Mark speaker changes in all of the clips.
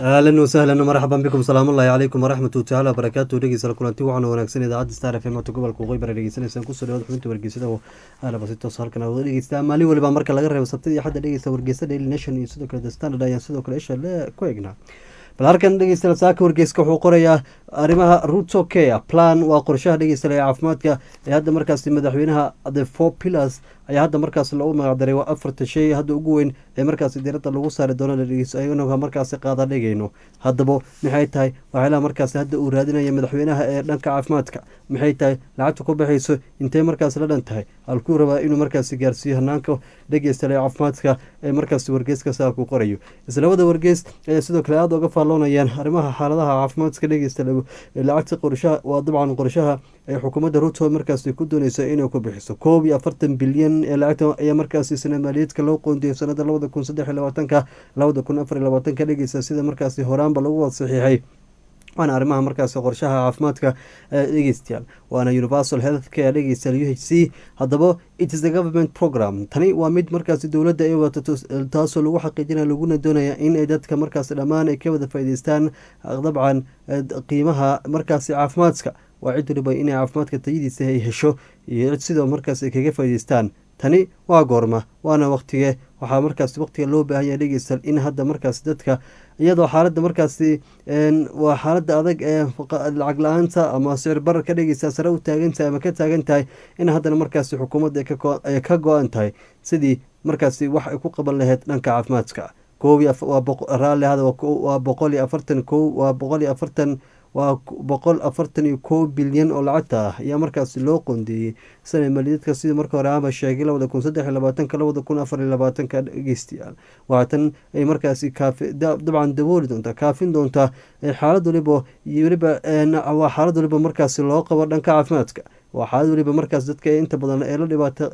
Speaker 1: ahlan wasahlan marxaban bikum salaamullahi calaykum waraxmatu tacaala wabarakaatu dhegeystayaal kulanti waxaana wanaagsan idaacadda star f m ota gobolka waqooyi bara dhegeysanaysaan kusoo dhawaad xubinta wargeysada oo aalaba si toos halkan wada dhegeystaa maalin waliba marka laga reebo sabtida iyo xadda dhegeysta wargeysa daily nation iyo sidoo kale the standard ayaan sidoo kale isha le ku eegnaa bal halkan dhegeystayaal saaka wargeyska wuxuu qorayaa arrimaha ruto care plan waa qorshaha dhegeystayaal ee caafimaadka ee hadda markaasi madaxweynaha the four pillars ayaa hadda markaas lagu magacdaray waa afarta shay hadda ugu weyn ee markaasi diiradda lagu saari doono anaga markaasi qaada dhigayno haddaba maxay tahay waxyaalaha markaasi hadda uu raadinaya madaxweynaha ee dhanka caafimaadka maxay tahay lacagta ku baxayso intey markaas la dhan tahay halkuu rabaa inuu markaasi gaarsiiyo hanaanka dhegeystayaal ee caafimaadka ee markaasi wargeyska saa ku qorayo islabada wargeys ayaa sidoo kale aada uga faalloonayaan arrimaha xaaladaha caafimaadka dhegeysta lacagta qorshaha waa dabcan qorshaha ee xukuumadda ruto markaasi ku dooneysa inay ku bixiso koob iyo afartan bilyan ee lacagta ayaa markaasi sana maaliyaedka loo qoondiyay sanada labada kun saddex iyo labaatanka labada kun afar iyo labaatanka dhegeysa sida markaasi horaanba lagu wada saxiixay waana arrimaha markaasi qorshaha caafimaadka dhegeystayaal waana universal health care dhegeystayaal u h c haddaba it is the government program tani waa mid markaasi dowladda ay wadato taasoo lagu xaqiijinaya laguna doonaya in ay dadka markaasi dhammaan ay ka wada faa'iideystaan dabcan qiimaha markaasi caafimaadka waa cid waliba inay caafimaadka tayadiisa ay hesho iyo cid sidoo markaas ay kaga faa'iideystaan tani waa goorma waana waqtige waxaa markaas waqtiga loo baahan yahay dhegeystayaal in hadda markaasi dadka iyadoo xaaladda markaasi waa xaaladda adag ee lacag la-aanta ama sicir barar ka dhegeysta sare u taagan tahay ama ka taagan tahay in haddana markaasi xukuumadda ay ka go-an tahay sidii markaasi wax ay ku qaban lahayd dhanka caafimaadka koob raalli hada waa boqol iyo afartan ko waa boqol iyo afartan waa boqol afartan iyo kow bilyan oo lacagta ah ayaa markaasi loo qoondeeyey sana maliyaedka sidii marka hore ama sheegay labada kun saddex iyo labaatanka labada kun afar iyo labaatanka dhegeystayaal waxatan ay markaasi kaafi dabcan dabooli doontaa kaafin doontaa xaalad waliba iyo weliba waa xaalad waliba markaasi loo qabo dhanka caafimaadka waa xaalad weliba markaas dadka inta badan ee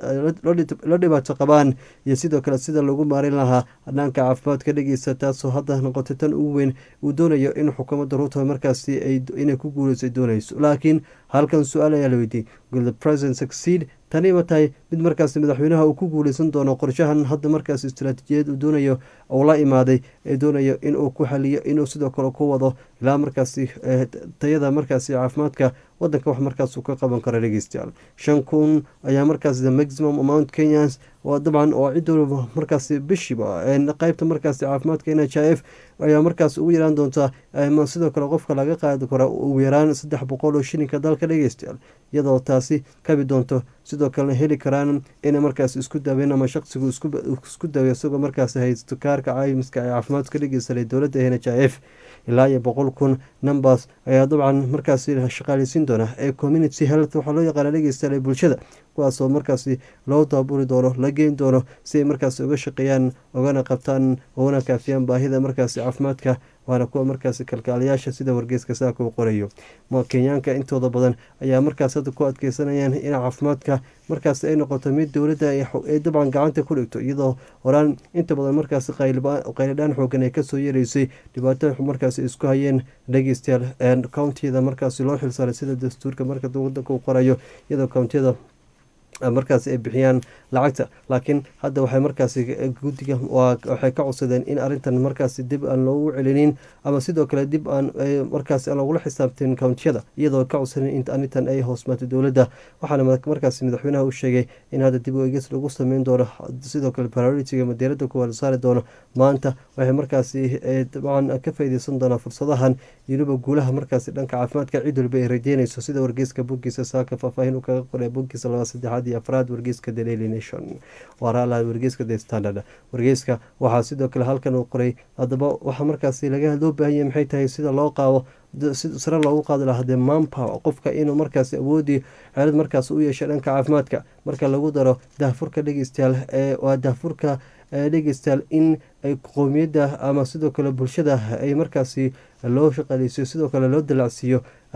Speaker 1: la dhibaato qabaan iyo sidoo kale sida lagu maarin lahaa dhanka caafimaadka dhegeysta taasoo hadda noqotay tan ugu weyn uu doonayo in xukuumadda ruto markaasi inay ku guuleysa doonayso laakiin halkan su-aal ayaa la weydiiyey will the president succeed tani ma tahay mid markaasi madaxweynaha uu ku guuleysan doono qorshahan hadda markaas istaraatiijiyad uu doonayo uu la imaaday ee doonayo inuu ku xaliyo inuu sidoo kale ku wado ilaa markaasi tayada markaasi caafimaadka wadanka wax markaas uu ka qaban karo dhegeystayaal shan kun ayaa markaas the maximum amount kenyans waa dabcan oo cid waliba markaasi bishiba qeybta markaasi caafimaadka n h i f ayaa markaas ugu yaraan doontaa sidoo kale qofka laga qaadi karo ugu yaraan saddex boqol oo shilinka dalka dhegeystayaal iyadoo taasi kabi doonto sidoo kalena heli karaan inay markaas isku daaween ama shaqsigu isku daawe isagoo markaas haysto kaarka caymiska ee caafimaadka dhegeysalay dowladda n h i f ilaa iyo boqol kun numbers ayaa dabcan markaasi shaqaaleysiin doona ee community health waxaa loo yaqaana dhegeystayaal ee bulshada kuwaasoo markaasi loo daaburi doono la geyn doono si ay markaasi uga shaqeeyaan ogana qabtaan ugana kaafiyaan baahida markaasi caafimaadka waana kuwa markaasi kalkaalayaasha sida wargeyska saaka u qorayo kenyaanka intooda badan ayaa markaas hadda ku adkeysanayaan in caafimaadka markaas ay noqoto mid dowladda ay dabcan gacanta ku dhigto iyadoo horaan inta badan markaasi qaylidhaan xoogan ay kasoo yereysay dhibaato markaasi isku hayeen dhegeystayaal countiyada markaasi loo xilsaaray sida dastuurka marka wadanka uu qorayo iyadoo countiyada markaasi ay bixiyaan lacagta laakiin hadda waxay markaasi guddiga waxay ka codsadeen in arrintan markaasi dib aan loogu celinin ama sidoo kale dib aan markaasi loogula xisaabtin countiyada iyadoo ka codsanen in arrintan ay hoosmaatay dowladda waxaana markaasi madaxweynaha u sheegay in hadda dib u eegis lagu sameyn doono sidoo kale prioritiga madeerada kuwa la saari doono maanta waxay markaasi dabcan ka faaideysan doonaa fursadahan weliba guulaha markaasi dhanka caafimaadka cid waliba ay rajeynayso sida wargeyska boggiisa saaka faahfaahin uu kaga qoray boggiisa laba saddexaad iyo afraad wargeyska the daily nation waraalaha wargeyska the standard wargeyska waxaa sidoo kale halkan uu qoray haddaba waxaa markaasi laga loo baahanya maxay tahay sida loo qaado sare loogu qaadi lahaa dee manpower qofka inuu markaasi awoodii xeelad markaas u yeesha dhanka caafimaadka marka lagu daro dahfurka dhegeystayaal waa dahfurka dhegeystayaal in qowmiyadda ama sidoo kale bulshada ay markaasi loo shaqaaleysiyo sidoo kale loo dalacsiiyo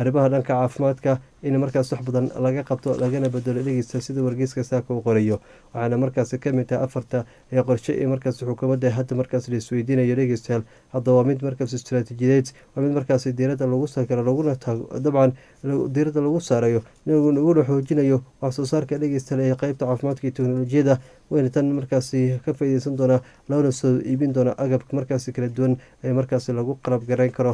Speaker 1: arrimaha dhanka caafimaadka in markaas wax badan laga qabto lagana bedelo dhegeysta sida wargeyska saaka uu qorayo waxaana markaasi kamid tahay afarta ee qorshe ee markaas xukuumadda hadda markaas la isweydiinayo dhegeystayaal hadda waa mid markaas istaraatiijiyadeed waa mid markaasi diiradda lagu saakaro laguna dabcan diiradda lagu saarayo laguna xoojinayo wax soo saarka dhegeystayaal ee qeybta caafimaadka iyo teknolojiyada wayna tan markaasi ka faaideysan doonaa loona soo iibin doona agabka markaasi kala duwan ee markaasi lagu qalab garayn karo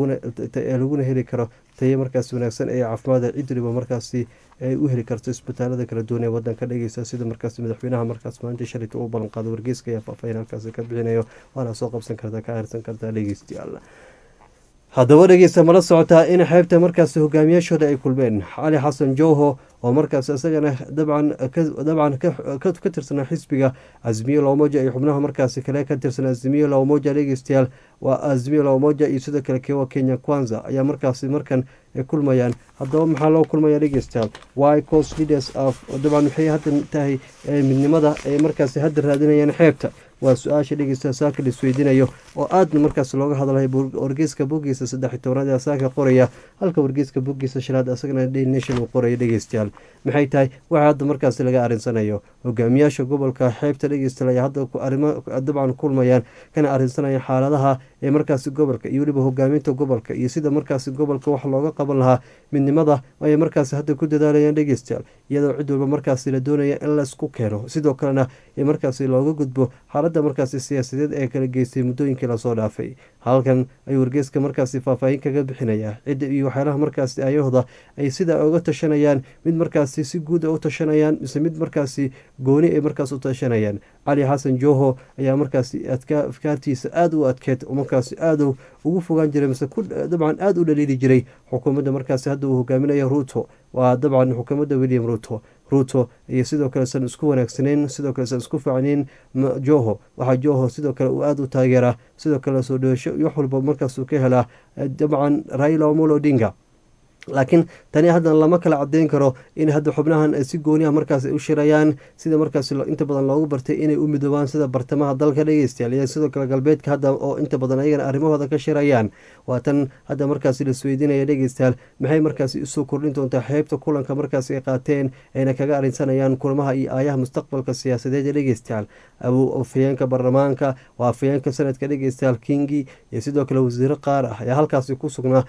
Speaker 1: laguna heli karo tayo markaas wanaagsan ee caafimaada cid waliba markaasi ay u heli karto isbitaalada kala duwan ee wadanka dhegeysta sida markaas madaxweynaha markaas maalintii shalayta uu ballanqaado wargeyska ayaa faahfaahin halkaasi ka bixinayo waana soo qabsan kartaa ka akhrisan kartaa dhegeystayaal haddaba dhegeysta mala socotaa in xeebta markaasi hogaamiyaashooda ay kulmeen cali xasan jowho oo markaas isagana dabcan dabcan ka tirsanaa xisbiga azmiyo lamoja iyo xubnaha markaasi kale ka tirsan azmiyo lamoja dhegeystayaal waa azmiyo lamoja iyo sidoo kale kewa kenya kwanza ayaa markaasi markan ay kulmayaan haddaba maxaa loo kulmaya dhegeystayaal wy cos leaders of dabcan waxay hadda tahay midnimada ay markaasi hadda raadinayaan xeebta waa su-aasha dhegeysta saaka la isweydiinayo oo aadna markaas looga hadlay wargeyska bogiisa saddex tobnaad ee saaka qoraya halka wargeyska bogiisa shanaad asagana daily nation uu qoraya dhegeystayaal maxay tahay waxa hadda markaasi laga arinsanayo hogaamiyaasha gobolka xeebta dhegeystayaal ayaa hadda arrimo dabcan kulmayaan kana arinsanayaan xaaladaha ee markaasi gobolka iyo weliba hogaaminta gobolka iyo sida markaasi gobolka wax looga qaban lahaa midnimada ayay markaasi hadda ku dadaalayaan dhegeystayaal iyadoo cid walba markaasi la doonaya in laysku keeno sidoo kalena ee markaasi looga gudbo xaaladda markaasi siyaasadeed ee kala geystay muddooyinkii lasoo dhaafay halkan ayuu wargeyska markaasi faahfaahin kaga bixinayaa cidda iyo waxyaalaha markaasi ayahooda ay sida uga tashanayaan mid markaasi si guud u tashanayaan mise mid markaasi gooni ay markaas u tashanayaan cali xasan joho ayaa markaasi afkaartiisa aada u adkeed markaasi aada ugu fogaan jiray mise dabcan aada u dhaliili jiray xukuumadda markaasi hadda uu hogaaminayo ruto waa dabcan xukuumadda william ruto ruto iyo sidoo kale san isku wanaagsaneyn sidoo kale san isku fiicnayn joho waxaa joho sidoo kale uu aada u taageeraa sidoo kale soo dhawasho wax walba markaasuu ka helaa dabcan raila omolo odinga laakiin tani haddan lama kala cadeyn karo in hadda xubnahan si gooniah markaas u shirayaan sida markaas inta badan loogu bartay inay u midoobaan sida bartamaha dalka dhegeystayaal iyo sidoo kale galbeedka hadda oo inta badan ayagana arrimahooda ka shirayaan waa tan hadda markaas lasweydiinaya dhegeystayaal maxay markaasi usoo kordhin doontaa xeebta kulanka markaas ay qaateen ayna kaga arinsanayaan kulmaha iyo aayaha mustaqbalka siyaasadeed ee dhegeystayaal afayeenka baarlamaanka waa afayeenka sanadka dhegeystayaal kingi iyo sidoo kale wasiiro qaar ah ayaa halkaasi ku sugnaa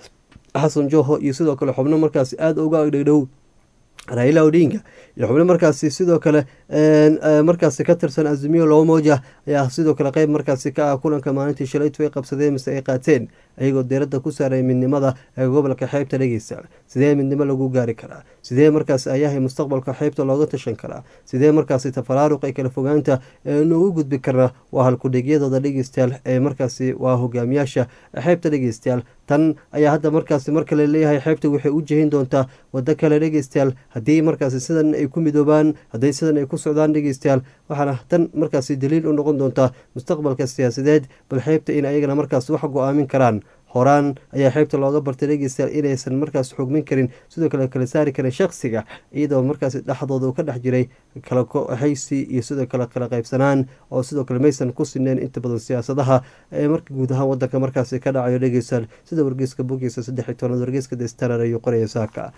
Speaker 1: xasan joho iyo sidoo kale xubno markaasi aada uga agdhegdhow raila odinga iyo xubno markaasi sidoo kale markaasi ka tirsan azimiyo lomoja ayaa sidoo kale qeyb markaasi ka ah kulanka maalintii shalaytu ay qabsadeen mise ay qaateen ayagoo diiradda ku saaray midnimada ee gobolka xeebta dhegeysta sidee midnimo lagu gaari karaa sidee markaasi ayahay mustaqbalka xeebta looga tashan karaa sidee markaasi tafaraaruq ee kala fogaanta noogu gudbi karnaa waa halkudhegyadooda dhegeystayaal ee markaasi waa hogaamiyaasha xeebta dhegeystayaal tan ayaa hadda markaasi marka la leeyahay xeebta waxay u jehin doontaa wado kale dhegeystayaal haddii markaasi sidan ay ku midoobaan hadday sidan ay ku socdaan dhegeystayaal waxaana tan markaasi daliil u noqon doontaa mustaqbalka siyaasadeed bal xeebta in ayagana markaas wax go-aamin karaan horaan ayaa xeybta looga bartay dhegeystayaal inaysan markaas xugmin karin sidoo kale kala saari karin shaksiga iyadoo markaas dhexdooda uu ka dhex jiray kala haysi iyo sidoo kale kala qaybsanaan oo sidoo kale maysan ku sineen inta badan siyaasadaha ee marka guud ahaan wadanka markaasi ka dhacayo dhegeystayaal sida wargeyska bogiisa saddex iyo tobnaad wargeyska destarar ayuu qoraya saaka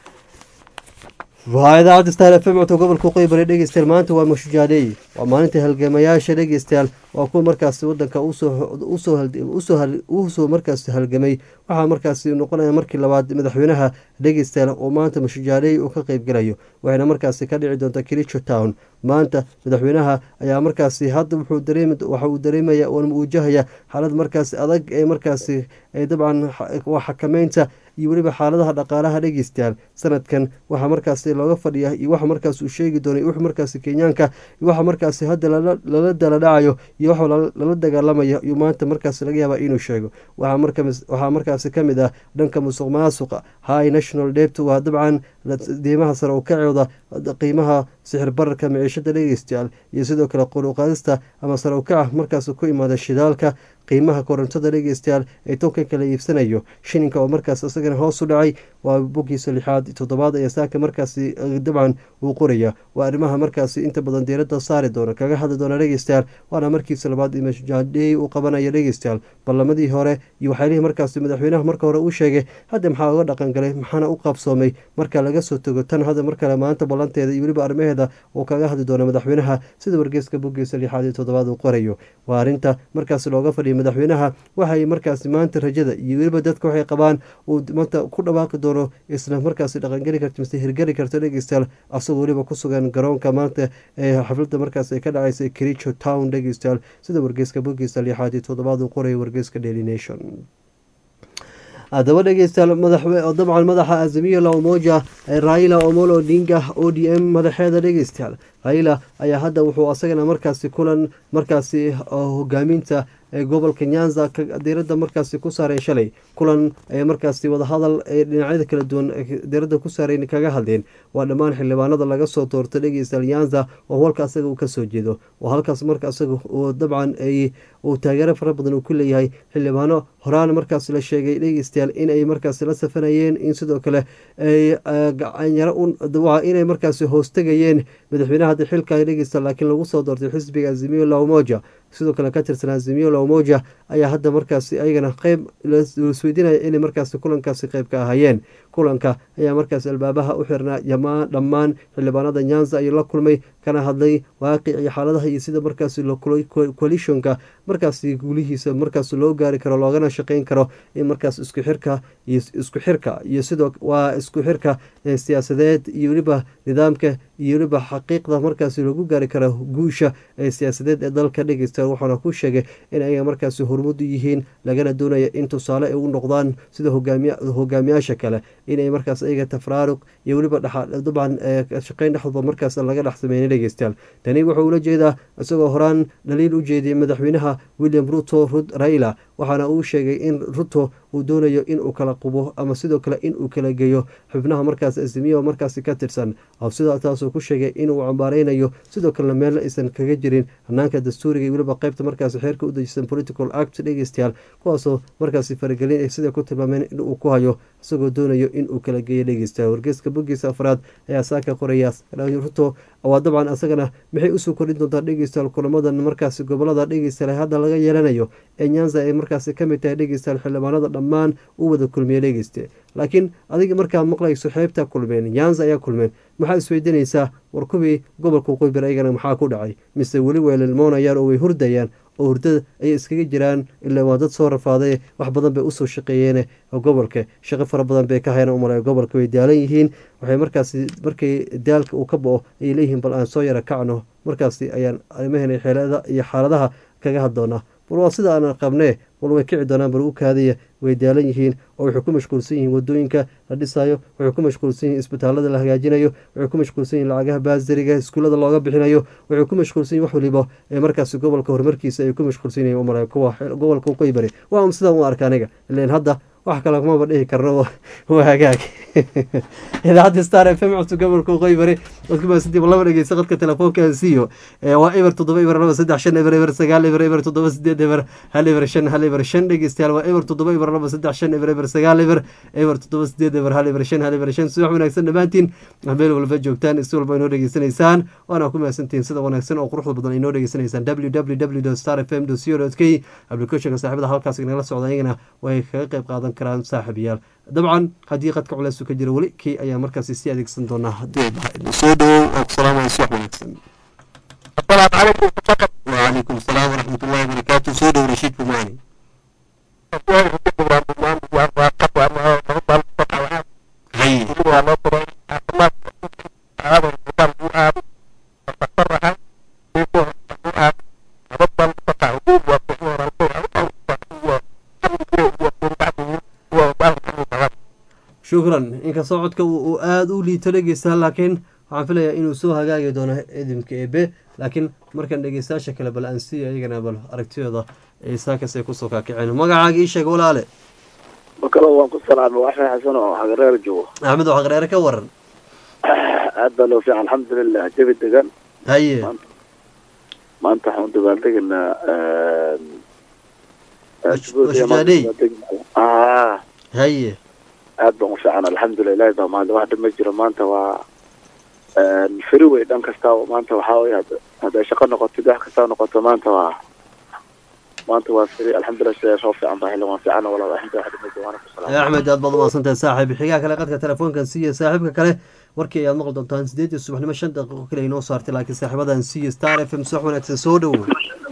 Speaker 1: waa idaacadda star f m codka gobolka qeybare dhegeystayaal maanta waa mashujaadey waa maalinta halgamayaasha dhegeystayaal waa kuwa markaasi wadanka usoo markaas halgamay waxaa markaasi noqonaya markii labaad madaxweynaha dhegeystayaal oo maanta mashujaadey uu ka qeybgalayo waxayna markaasi ka dhici doonta kilicho town maanta madaxweynaha ayaa markaasi hadda waxa uu dareemaya wajahaya xaalad markaasi adag ee markaasi dabcan waa xakameynta iyo weliba xaaladaha dhaqaalaha dhegeystayaal sanadkan waxaa markaasi looga fadhiya iyo waxa markaas uu sheegi doonay wux markaasi kenyaanka iyo waxa markaasi hadda lala dala dhacayo iyo wax lala dagaalamayo iyo maanta markaasi laga yaaba inuu sheego waxaa markaasi kamid ah dhanka musuq maasuqa high national debt waa dabcan diimaha sare u kacooda qiimaha sixir bararka miciishada dhegeystayaal iyo sidoo kale quruqaadista ama sare u kaca markaas ku imaada shidaalka qiimaha korontada dhegeystayaal ee toonka kala iibsanayo shininka oo markaas isagana hoos u dhacay waa boggiisa lixaad toddobaad ayaa saaka markaasi dabcan uu qoraya waa arrimaha markaasi inta badan diiradda saari doona kaga hadli doona dhegeystayaal waana markiisa labaad imajadey uu qabanaya dhegeystayaal ballamadii hore iyo waxyaalihii markaasi madaxweynaha marka hore uu sheegay hadda maxaa uga dhaqan galay maxaana u qabsoomay marka laga soo tago tan hadda mar kale maanta ballanteeda iyo weliba arrimaheeda uu kaga hadli doono madaxweynaha sida wargeeska boggiisa lixaad iyo toddobaad uu qorayo waa arrinta markaasi looga fadhiyay madaxweynaha waxay markaasi maanta rajada iyo weliba dadka waxay qabaan uu maanta ku dhawaaqi doono isla markaasi dhaqangeli karto mise hirgeli karto dhegeystayaal asagoo weliba ku sugan garoonka maanta ee xafladda markaas ay ka dhacaysa kericho town dhegeystayaal sida wargeeska boggiisa lixaad iyo toddobaad uu qorayo wargeeska daily nation haddaba dhegeystayaal dabcan madaxa azimiyo la umoja raila omolo odinga o d m madaxeeda dhegeystayaal raila ayaa hadda wuxuu asagana markaasi kulan markaasi hogaaminta gobolka nyanza diirada markaasi ku saaray shalay kulan markaasi wadahadal ee dhinacyada kala duwan diirada ku saareen kaga hadleen waa dhammaan xildhibaanada laga soo doortay dhegeystayaal nyanza oo halka asaga uu kasoo jeedo oo halkaas marka asaga dabcan uu taageero fara badan uu ku leeyahay xildhibaano horaan markaas la sheegay dhegeystayaal inay markaasi la safanayeen in sidoo kale inay markaasi hoostegayeen madaxweynaha hadda xilka dhegeysta laakiin lagu soo doortay xisbiga azimiyo la umoja sidoo kale ka tirsan azimiyo la umoja ayaa hadda markaasi ayagana qeyb lasweydiinaya inay markaasi kulankaasi qeyb ka ahaayeen kulanka ayaa markaasi albaabaha u xirnaa yamaa dhammaan xildhibaanada nyanza ayuu la kulmay kana hadlay waaqic iyo xaaladaha iyo sida markaasi coalitionka markaasi guulihiisa markaas loo gaari karo loogana shaqeyn karo in markaas isku xirka iyo isku xirka iyo sidoo waa isku xirka siyaasadeed iyo weliba nidaamka iyo weliba xaqiiqda markaasi lagu gaari karo guusha ee siyaasadeed ee dalka dhegeysta waxaana ku sheegay in ayaga markaasi hormudu yihiin lagana doonaya in tusaale ay u noqdaan sida hogaamiyaasha kale inay markaas ayaga tafraaruq iyo weliba dabcan shaqeyn dhexdooda markaas laga dhex sameynay dhegeystayaal tani wuxuu ula jeedaa isagoo horaan dhaliil u jeediyay madaxweynaha william ruto rud raila waxaana uu sheegay in ruto uu doonayo inuu kala qubo ama sidoo kale inuu kala geeyo xubnaha markaas azimiya markaasi ka tirsan sida taasuu ku sheegay inuu cambaareynayo sidoo kalena meelna aysan kaga jirin hanaanka dastuuriga iyo weliba qeybta markaasi xeerka u dejisan political act dhegeystayaal kuwaasoo markaasi faragelin sida ku tilmaameen inuu ku hayo isagoo doonayo inuu kala geeyo dhegeystayaal wargeeska boggiisa afraad ayaa saaka qoraya ruto waa dabcan asagana maxay usoo kordhin doontaa dhegeystayaal kulamadan markaasi gobolada dhegeystayaal hadda laga yeelanayo ee nyanza ay markaasi kamid tahay dhegeystayaal xildhibaanada dhammaan u wada kulmiye dhegeyste laakiin adiga markaad maqlayso xeebta kulmeen nyanza ayaa kulmeen maxaa isweydiinaysaa war kuwii gobolka qoybir ayagana maxaa ku dhacay mise weli way lilmoonayaan oo way hurdayaan oo hurdada ayay iskaga jiraan ilaa waa dad soo rafaaday wax badan bay usoo shaqeeyeen gobolka shaqo fara badan bay ka hayaan umale gobolka way daalan yihiin waxay markaasi markay daalka uu ka bo-o ayay leeyihiin bal aan soo yara kacno markaasi ayaan arimaheena xeelada iyo xaaladaha kaga haddoonaa bal waa sida aan qabnee bal way kici doonaan bal u kaadaya way daalan yihiin oo waxay ku mashquulsan yihiin wadooyinka la dhisayo waxay ku mashquulsan yihiin isbitaalada la hagaajinayo waxay ku mashquulsan yihin lacagaha baasariga iskuullada looga bixinayo waxay ku mashquulsan yihin wax waliba ee markaasi gobolka horumarkiisa ay ku mashquulsan yihin umale kuwa gobolka uqeybari waa sidaan u arka aniga ilan hadda wax kale kumaba dhihi karno waa hagaag idaacadda star f m cusub gobolka qoybari odkumaasadiiba laba dhegeysa qadka telefoonka siiyo waa eber toddoba eber laba saddex shan eber eber sagaal eber eber toddoba sideed eber hal eber shan hal eber shan dhegeystayaal waa eber toddoba eber laba saddex shan eber eber sagaal eber eber toddoba sideed eber hal eber shan hal eber shan subax wanaagsan dhammaantiin meel walba joogtaan si walba inoo dhegeysanaysaan waana ku mahadsantihiin sida wanaagsan oo quruxda badan inoo dhegeysanaysaan w w w star f m co k applicationka saaxibada halkaas nagala socda iyagana way kaga qayb qaadan karaan saaxiibayaal dabcan haddii qadka culeysu ka jira weli kii ayaa markaasi sii adeegsan doonaa haddii soo dhawow oo kusalaamaya subax wanaagsan wacalaykum asalaam waraxmat ullahi wabarakaatu soo dhow rashiid bumaani shukran inkastoo codka uu aada u liito dhegeysta laakiin waxaan filayaa inuu soo hagaagi doono idimka ebe laakiin markan dhegeystayaasha kale bal aan siiya iyagana bal aragtiyooda saakaas ay kusoo kaakiceen magacaaga ii sheeg walaale
Speaker 2: makalo waan ku salaamay axmed xasan oo xagareer joogo
Speaker 1: axmed oo xaqreere ka waran
Speaker 2: aad baa loo fiican alxamdulilah jabi degan
Speaker 1: haye
Speaker 2: maanta waxaan u dabaaldegaynaa
Speaker 1: Washujaadey. haye
Speaker 2: aad baan u fiican alxamdulilah ilahi baa maanta wax dhib ma jiro maanta waa feri wey dhan kasta maanta waxaa wey hadday shaqo noqotid wax kasta noqoto maanta waa maanta waa feri alxamdulilah sida soo fiican baa xilli waan fiican walaal alxamdulilah wax dhib ma jiro waana ku salaam
Speaker 1: axmed aad baad umahadsantahay saaxiib xigaa kale qadka telefoonkan siiya saaxiibka kale warkii ayaad maqli doontaan sideedii subaxnimo shan daqiiqo kale inoo saartay laakiin saaxiibadan siiya star f m subax wanaagsan soo dhowow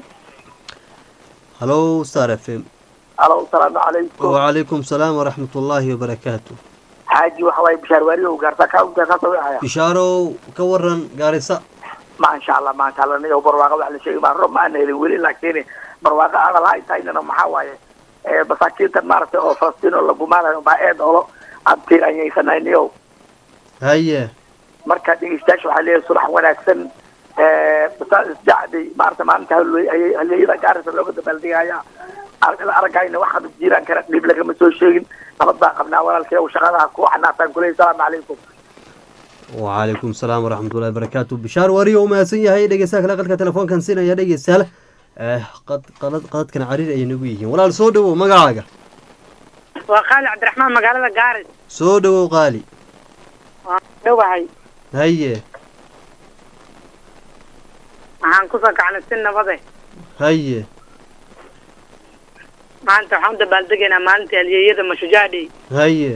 Speaker 1: halo star f m
Speaker 3: alo asalaamu calaykum
Speaker 1: wacalaykum salaam waraxmat ullaahi wabarakaatu
Speaker 3: xaaji waxa waaye bishaar waariyow gaarta ka unta ka sawicaya
Speaker 1: bishaarow ka waran gaarisa
Speaker 3: maasha allah maasha allah niyow barwaaqa wax la sheegi maa rob ma aan helin weli laakiin barwaaqa aqal ha tahaynana maxaa waaye masaakiintan maaragtay oo falastiin oo lagumaanayo baa eed olo aan tiiranyaysanay niyow
Speaker 1: haye
Speaker 3: marka dhegeystayaasha waxaa leeyahay sulax wanaagsan isjacdi maarata maalinta halyeeyada gaarisa looga dabaaldegaya aragayna waxaad jiiraan kara dhib lagama soo sheegin nabad baan qabnaa walaalkay shaqadaha ku xanaasaan kuley salaamu calaykum
Speaker 1: wacalaykum salaam waraxmat ullahi barakaatu bishaar wariyo u mahadsan yahay dhegeystaha kale qadka telefoonkan siinaya dhegeystayaal qad qalad qadadkan cariir ayay nagu yihiin walaal soo dhowow magacaaga
Speaker 4: waa qaali cabdiraxmaan magaalada gaaris
Speaker 1: soo dhowow qaali
Speaker 4: waan dhowahay
Speaker 1: haye
Speaker 4: waxaan kusoo kacnay si nabade
Speaker 1: haye
Speaker 4: maanta waxaan u dabaaldegaynaa maalintii halyeeyada mashujaadhi
Speaker 1: haye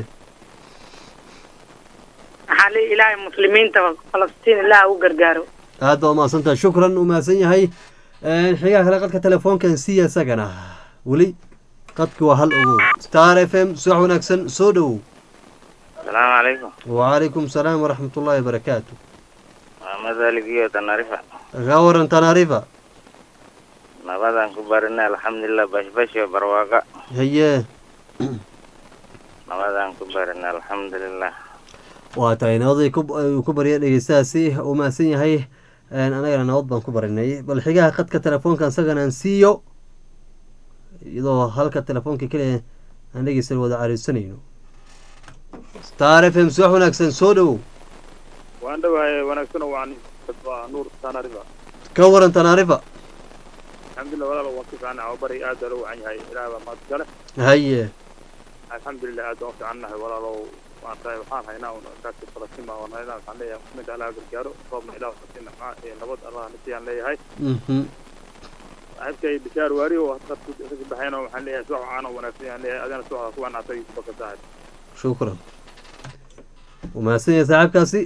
Speaker 4: waxaa leeyahy ilaahay muslimiinta falastiin ilaah u gargaaro
Speaker 1: aad baa umahadsantahay shukran u mahadsan yahay xigaa kale qadka telefoonkan siiya isagana weli qadki waa hal ogow star f m subax wanaagsan soo dhowow
Speaker 5: asalaamu calaykum
Speaker 1: wacalaykum salaam waraxmat ullaahi wabarakaatu
Speaker 5: waa madaligiyo tanarifa
Speaker 1: ka waran tanarifa
Speaker 5: nabadaan ku barina alxamdulilah bashbasho barwaaqa
Speaker 1: haye
Speaker 5: nabadaan ku barina alxamdulilah
Speaker 1: waa tahay nabaday ku barya dhegeystahaasi uu mahadsan yahay anagana nabad baan ku barinay bal xigaha qadka telefoonka isagana aan siiyo iyadoo halka telefoonka keliya aan dhegeysta wada cariirsanayno star f m subax wanaagsan soo dhowow
Speaker 6: waan dhawahay wanaagsan waan waa nuur tanarifa
Speaker 1: ka waran tanaarifa
Speaker 6: alxamdulilah walaal waan ku fiican nahay bari aad baa loo wacan yahay ilaah baa mahad gale
Speaker 1: haye
Speaker 6: alxamdulilah aad baan u fiican nahay walaalow waan tahay waxaan haynaa un kaasi falastiin baan haynaa waxaan leeyahay muslimiinta allah gargaaro roobna ilaah falastiin nafca ee nabad allah nasiyaan leeyahay
Speaker 1: mhm
Speaker 6: saaxiibkay bishaar waari oo hadda ka baxayna waxaan leeyahay subax waxaan oo wanaagsan yaan leeyahay adana subaxda ku wanaagsan yusuf bakar saaxib
Speaker 1: shukran uu mahadsan yahay saaxiibkaasi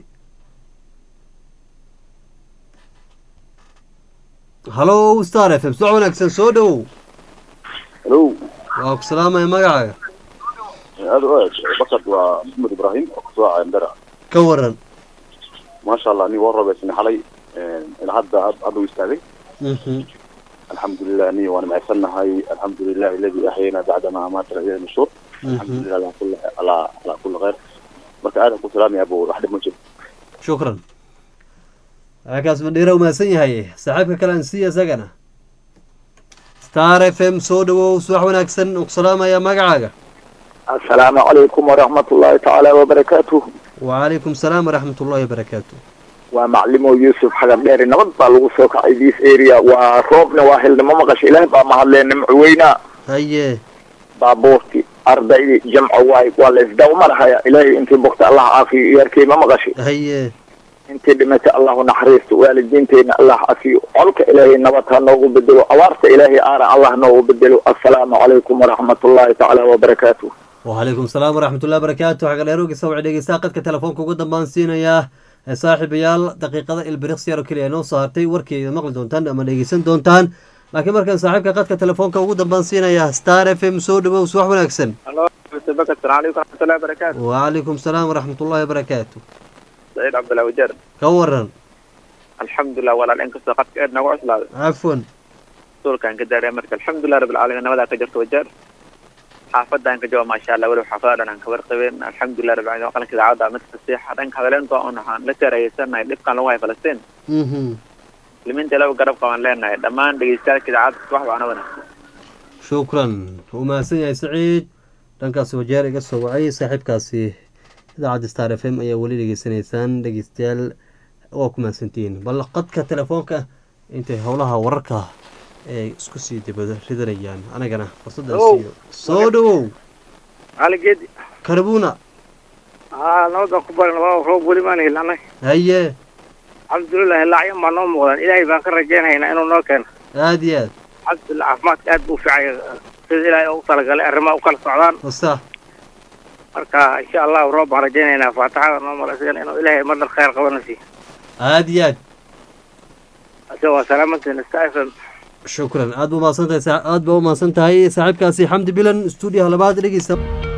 Speaker 1: hallo star f m subax wanaagsan soo dhowow
Speaker 2: hello
Speaker 1: waa ku salaamaya magacaaga
Speaker 2: aad u eeg bakad waa maxamed ibraahim oo kasoo caya ndara
Speaker 1: ka waran
Speaker 2: maasha allah nin waa robeysnay xalay ilaa hadda hadda u istaagay
Speaker 1: mhm
Speaker 2: alxamdulilah ni waana mahadsannahay alxamdulilah aladi axyayna bacdama amaatana ilahi nushuur alxamdulilah ala kulli ala ala kulli khayr marka aad ku salaamaya abo wax dhib ma jiro
Speaker 1: shukran kaas mandhiira u mahadsan yahay saaxiibka kale aan siiya isagana star f m soo dhowow subax wanaagsan uu ku salaamaya magacaaga
Speaker 3: assalaamu calaykum waraxmat ullaahi tacaala wabarakaatuh
Speaker 1: wacalaykum salaam waraxmat ullahi wabarakaatu
Speaker 3: waa maclimo yuusuf xagar dheeri nabad baa lagu soo kacay this area waa roobna waa helnimo maqasha ilaah baa mahadlee nimco weynaa
Speaker 1: haye
Speaker 3: baabuurti ardaydii jamco waay waa la isdawmarhaya ilaahay intii bogta allah caafiyo iyaarkay ma maqashay
Speaker 1: haye
Speaker 3: intii dhimatay allahu naxariisto waalidiinteenna allah cafiyo colka ilaahay nabad ha noogu bedelo abaarta ilaahay aara allah noogu bedelo assalaamu calaykum waraxmat ullaahi tacaala wabarakaatuh
Speaker 1: wacalaykum salaam waraxmat ullahi wabarakaatu xaga dheerogisa waxay dhegeysaa qadka telefoonka ugu dambaan siinayaa saaxiibayaal daqiiqada ilbiriqsi yar oo keliya noo soo hartay warkeeda maqli doontaan ama dhegeysan doontaan laakiin markaan saaxiibka qadka telefoonka ugu dambaan siinayaa star f m soo dhowow subax wanaagsan
Speaker 6: halo mr bakar salaam calaykum waraxmatullahi wabarakaatu
Speaker 1: wacalaykum salaam waraxmat ullahi wabarakaatu
Speaker 6: saciid cabdullahi wajeer
Speaker 1: ka waran
Speaker 6: alxamdulilah walaal inkastoo qadka eed nagu cuslaaday
Speaker 1: cafwan
Speaker 6: rasuulkaan ka daaray marka alxamdulilah rabbil caalamiin nabadaa ka jirta wajeer xaafadaan ka jooga maasha allah weliba xaafada dhan aan kabar qabeen alxamdulilah rabbil caalamiin qalanka idaacadda mid fasiixa dhanka hadaleenta un waxaan la teerayeysanahay dhibkan lagu hayo falastiin
Speaker 1: mhm
Speaker 6: muslimiinta ilaaba garab qabaan leenahay dhammaan dhegeystayaasha idaacadda wax waxna wanaagsan
Speaker 1: shukran uu mahadsan yahay saciid dhankaasi wajeer iga soo wacay saaxiibkaasi idaacadda star f m ayaa weli dhegeysanaysaan dhegeystayaal waa ku mahadsantihiin bal qadka telefoonka intay howlaha wararka ee isku sii dibada ridanayaan anagana fursadaan
Speaker 6: Hello.
Speaker 1: siiyo soo dhowow
Speaker 6: cali geedi
Speaker 1: karabuna
Speaker 7: haa nabadaan ku barin waa roob weli maan helin annaga
Speaker 1: haye
Speaker 7: alxamdulilah laacyan baa noo muuqdaan ilaahay baan ka rajaynaynaa inuu noo keeno
Speaker 1: aada iyo aad
Speaker 7: alxamdulilah caafimaadka aad buu u fiicay sida ilaahay ugu talagalay arrimaha u kala socdaan
Speaker 1: wasa
Speaker 7: marka insha allahu roob baan rajaynaynaa faataxada noo malaysigan inuu ilaahay madar khayr qabana siiyo
Speaker 1: aada iyo aad
Speaker 7: ase waa salaamantiin sta f m
Speaker 1: shukran aad ba umahadsan tahay saa- aad ba umahadsan tahay saaxiibkaasi xamdi bilan stuudiyaha labaad dhegeysta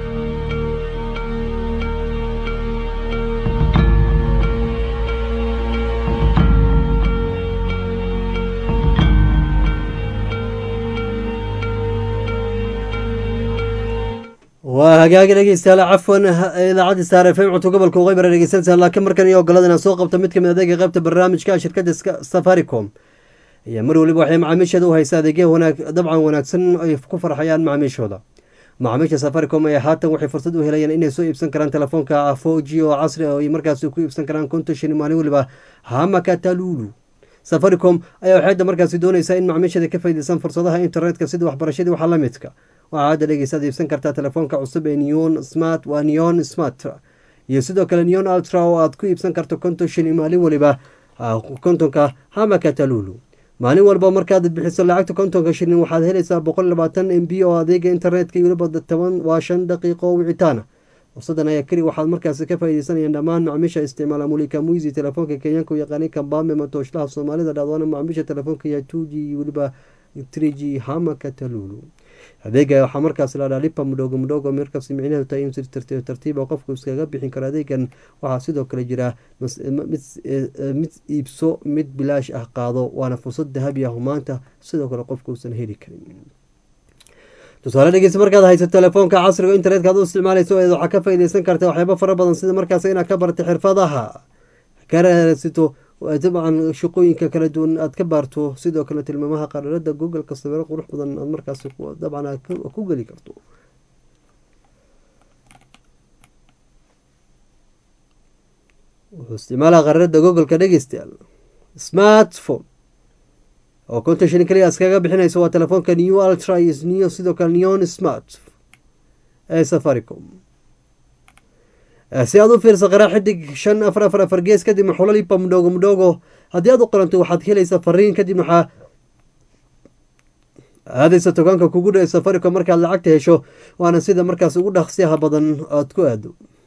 Speaker 1: waa hagaagi dhegeystayaal cafwan idaacadda star f m cunto gobolka uqaybara dhegeysanaysaa laakiin markan iyo ogolada inaan soo qabto mid kamid adeega qaybta barnaamijka shirkadda Ska- safaricom ayaa mar waliba waxay macaamiisheeda u haysaa adeegya wanaag dabcan wanaagsan ay ku farxayaan macaamiishooda macaamiisha safaricom ayaa haatan waxay fursad u helayaan inay soo iibsan karaan telefoonka four g oo casri ah oo ay markaasi ku iibsan karaan konton shilin maalin waliba hamakatalulu safaricom ayaa waxay hadda markaasi doonaysaa in macaamiisheeda ka faa'iideysan fursadaha internetka sida waxbarashadii waxaa la midka waxaa hadda dhegeysaad iibsan kartaa telefoonka cusub ee neon smart waa neon smart iyo sidoo kale neon ultra oo aad ku iibsan karto konton shilin maalin waliba ah, kontonka hamakatalulu maalin walba markaad bixiso lacagta kontonka shilin waxaad helaysaa boqol labaatan m b oo adeega internetka iyo weliba toban waa shan daqiiqo oo wicitaana fursadan ayaa keli waxaad markaasi ka faa'iideysanayaan dhammaan macaamiisha isticmaala mulika muisi telefoonka kenyaanka u yaqaanay kambame matooslaha soomaalida dhacdoona macaamiisha telefoonka ya two g iyo weliba three g hamaka talulu adeega waxaa markaas la lipa mudhogo mudhogo markaas micnaheedu tahay in si tartiib tartiiba qofku iskaga bixin karo adeegan waxaa sidoo kale jira mas- mid eh, mid iibso mid bilaash ah qaado waana fursad dahabi ah oo maanta sidoo kale qofku uusan heli karin tusaale dhegeysta markaad hayso telefoonka casriga internetka aad u isticmaalayso ee waxaa ka faa'iideysan karta waxyaabo fara badan sida markaas inaad ka baratay xirfadaha ka raadsato dabcan shaqooyinka kala duwan aad ka baarto sidoo kale tilmaamaha qararada googleka sawiro qurux badan aad markaas ku- dabcan aad ku- ku geli karto wuxuu isticmaalaa qararada googleka dhegeystayaal smartphone oo konton shilin kaliya iskaga bixinayso waa telefoonka new ultra iyo new sidoo kale neon smart ee safaricom Eh, si aad u fiirso qaraa xidig shan afar afar afar gees kadibna xulo lipa mudhogo mudhogo haddii aad u qoranto waxaad helaysaa fariin kadib waxaa aadaysa togaanka kugu dhow ee safaricom markaad lacagta hesho waana sida markaas ugu dhaqsiyaha badan aad ku aado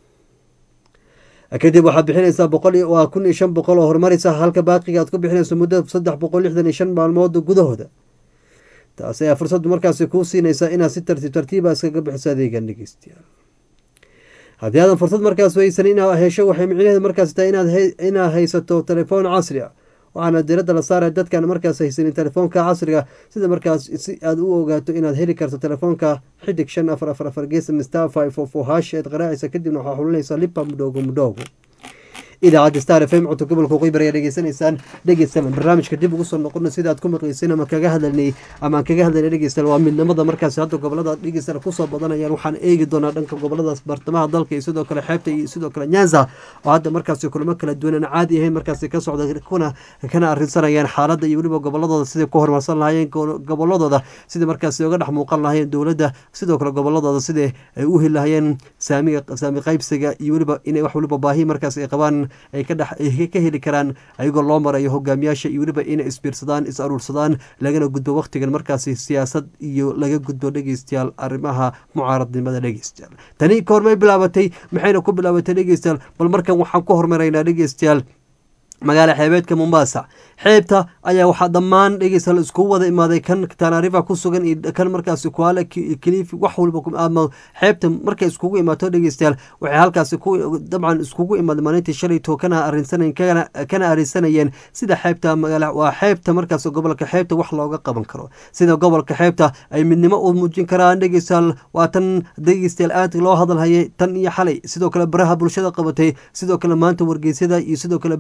Speaker 1: kadib waxaad bixinaysaa boqol iyo- waa kun iyo shan boqol oo horumaraysa halka baaqiga aad ku bixinayso muddo saddex boqol lixdan iyo shan maalmood gudahooda taas ayaa fursad markaasi kuu siinaysa inaad si tartiib tartiiba iskaga bixiso adeegan dhegeystayaal haddii aadan fursad markaas weysan inaad hesho waxay micnaheedu markaas tahay inaad he- inaad haysato telefoon casri ah waxaana diradda la saaraya dadkaan markaas haysanin telefoonka casriga sida markaas si aad u ogaato inaad heli karto telefoonka xidig shan afar afar afar gees star five four four hash eed qaraacaysa kadibna waxaa xulinaysaa lipa mudhoogo mudhoogo idaacadda star f m cunto gobolka qoybar ayaa dhegeysanaysaan dhegeystayaal barnaamijka dib ugu soo noqona sida aad ku maqleysin ama kaga hadalnay ama aan kaga hadalnay dhegeystayaal waa midnimada markaasi hadda gobolada dhegeystayaal kusoo badanayaan waxaan eegi doonaa dhanka goboladaas bartamaha dalka iyo sidoo kale xeebta iyo sidoo kale nyanza oo hadda markaasi kulamo kala duwan aan caadi ahayn markaasi ka socda kuna kana arrinsanayaan xaaladda iyo weliba goboladooda siday ku horumarsan lahaayeen go- goboladooda sidai markaasi uga dhex muuqan lahaayeen dowladda sidoo kale goboladooda sidai ay u heli lahaayeen saamiga saami qaybsiga iyo weliba inay wax weliba baahi markaas ay qabaan ay ka dhex ay ka heli karaan ayagoo loo marayo hogaamiyaasha iyo weliba inay isbiirsadaan is aruursadaan lagana gudbo waqtigan markaasi siyaasad iyo laga gudbo dhegeystayaal arrimaha mucaaradnimada dhegeystayaal tani koormay bilaabatay maxayna ku bilaabatay dhegeystayaal bal markan waxaan ku hormaraynaa dhegeystayaal magaala xeebeedka mombasa xeebta ayaa waxaa dhammaan dhegeystayaal iskugu wada imaaday kan tanarifa ku sugan iyo kan markaasi kuala kilifi wax walba ku- ama xeebta markay iskugu imaato dhegeystayaal waxay halkaasi ku dabcan iskugu imaaday maalintii shalayto kana arinsanayn kana kana arinsanayeen sida xeebta magaala waa xeebta markaas gobolka xeebta wax looga qaban karo sida gobolka xeebta ay midnimo u muujin karaan dhegeystayaal waa tan dhegeystayaal aad loo hadalhayay tan iyo xalay sidoo kale baraha bulshada qabatay sidoo kale maanta wargeysyada iyo sidoo kale ba- een,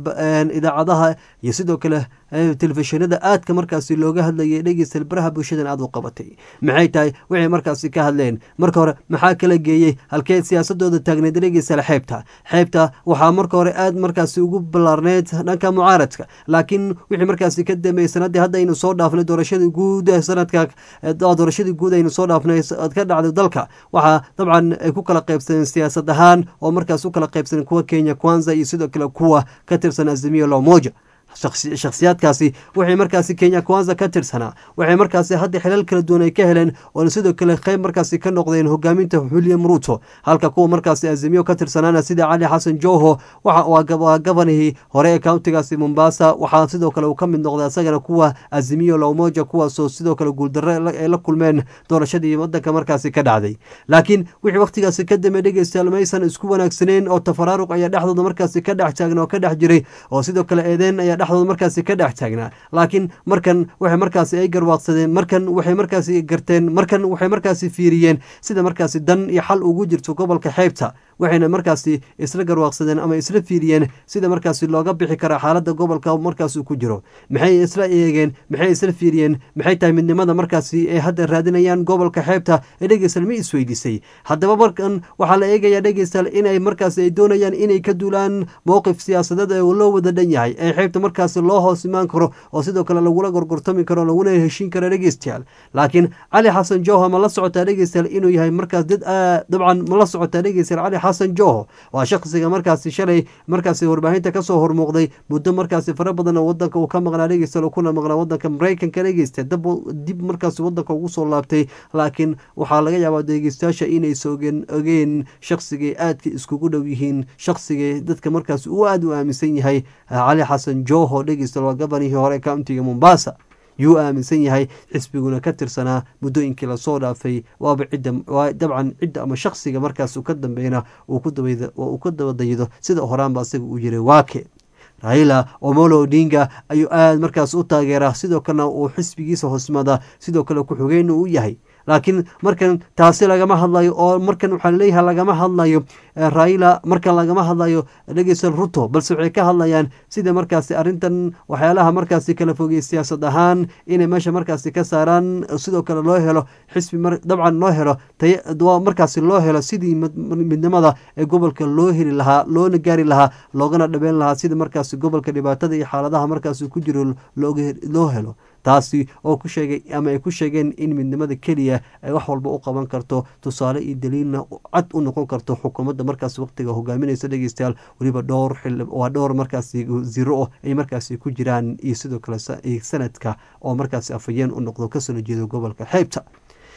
Speaker 1: hadlayaan idaacadaha iyo sidoo kale telefishinada aadka markaasi looga hadlayay dhegeysta baraha bulshadan aad u qabatay maxay tahay waxay markaasi ka hadleen marka hore maxaa kala geeyey halkee siyaasadooda taagneed dhegeysta xeebta xeebta waxaa marka hore aad markaasi ugu ballaarneyd dhanka mucaaradka laakiin wixii markaasi ka dambeeyey sanadii hadda aynu soo dhaafnay doorashadii guud sanadka doorashadii guud aynu soo dhaafnay ka dhacday dalka waxaa dabcan ay ku kala qaybsadeen siyaasad ahaan oo markaas u kala qaybsadeen kuwa kenya kwanza iyo sidoo kale kuwa ka tirsan azimiyo lomoja shakhsiyaadkaasi waxay markaasi kenya kwanza ka tirsanaa waxay markaasi hadda xilal kala duwan ay ka heleen oona sidoo kale qayb markaasi ka noqdeen hogaaminta william ruto halka kuwa markaasi azimiyo ka tirsanaana sida cali xasan joho waa gabanihii hore ee countigaasi mombasa waxaa sidoo kale uu ka mid noqday isagana kuwa azimiyo lowmoja kuwaasoo sidoo kale guuldarre ay la kulmeen doorashadii wadanka markaasi ka dhacday laakiin wixii wakhtigaasi ka dambe dhegeystayaal maysan isku wanaagsaneyn oo tafaraaruq ayaa dhexdooda markaasi ka dhex taagna oo ka dhex jiray oo sidoo kale eedeen ayaa dhexdooda markaasi ka dhex taagnaa laakiin markan waxay markaasi ay garwaaqsadeen markan waxay markaasi garteen markan waxay markaasi fiiriyeen sida markaasi dan iyo xal ugu jirto gobolka xeebta waxayna markaasi isla garwaaqsadeen ama isla fiiriyeen sida markaasi looga bixi kara xaalada gobolka markaas ku jiro maxay isla eegeen maxay isla fiiriyeen maxay tahay midnimada markaasi ay hadda raadinayaan gobolka xeebta ee dhegeystayaal ma isweydiisay haddaba markan waxaa la eegayaa dhegeystayaal inay markaasi ay doonayaan inay ka duulaan mowqif siyaasadeed ee loo wada dhan yahay ee xeebta markaasi loo hoos imaan karo oo sidoo kale lagula gorgortami karo laguna heshiin karo dhegeystayaal laakiin cali xasan joho ma la socotaa dhegeystayaal inuu yahay markaas dad dabcan ma la socotaa dhegeystayaal cali xasan joho waa shaqsiga markaasi shalay markaasi warbaahinta kasoo hormuuqday muddo markaasi fara badan oo wadanka uu ka maqnaa dhegeystayaal kuna maqnaa wadanka maraykanka dhegeysta dab dib markaasi wadanka ugu soo laabtay laakiin waxaa laga yaabaa dhegeystayaasha inaysa ogeen ogeen shaqsigay aadka iskugu dhow yihiin shaqsigay dadka markaasi uu aada u aaminsan yahay cali xasan joho dhegeystayaal waa gabanihii hore countiga mombasa yuu aaminsan yahay xisbiguna ka tirsanaa muddooyinkii lasoo dhaafay waaba cidda waa dabcan cidda ama shakhsiga markaas ka dambeeyna uu ku dabadaydo sida horaanba asaga uu yiray waake raila omolo odinga ayuu aada markaas u taageeraa sidoo kalena uu xisbigiisa hoosmada sidoo kale ku-xigeyna u yahay laakiin markan taasi lagama hadlayo oo markan waxaa leeyahay lagama hadlayo raila markan lagama hadlayo dhegeysta ruto balse waxay ka hadlayaan sida markaasi arrintan waxyaalaha markaasi kala fogey siyaasad ahaan inay meesha markaasi ka saaraan sidoo kale loo helo xisbi dabcan loo helo markaasi loo helo sidii midnimada ee gobolka loo heli lahaa loona gaari lahaa loogana dhabeyn lahaa sida markaasi gobolka dhibaatada iyo xaaladaha markaasi ku jiro loo helo taasi oo ku sheegay ama ay ku sheegeen in midnimada keliya ay wax walba u qaban karto tusaale iyo daliilna cad u noqon karto xukuumadda markaas waqtiga hogaaminaysa dhegeystayaal weliba dhowr xil waa dhowr markaasi wasiiro oh ay markaasi ku jiraan iyo sidoo kale sanadka oo markaasi afhayeen u noqdo kasoo jeedo gobolka xeybta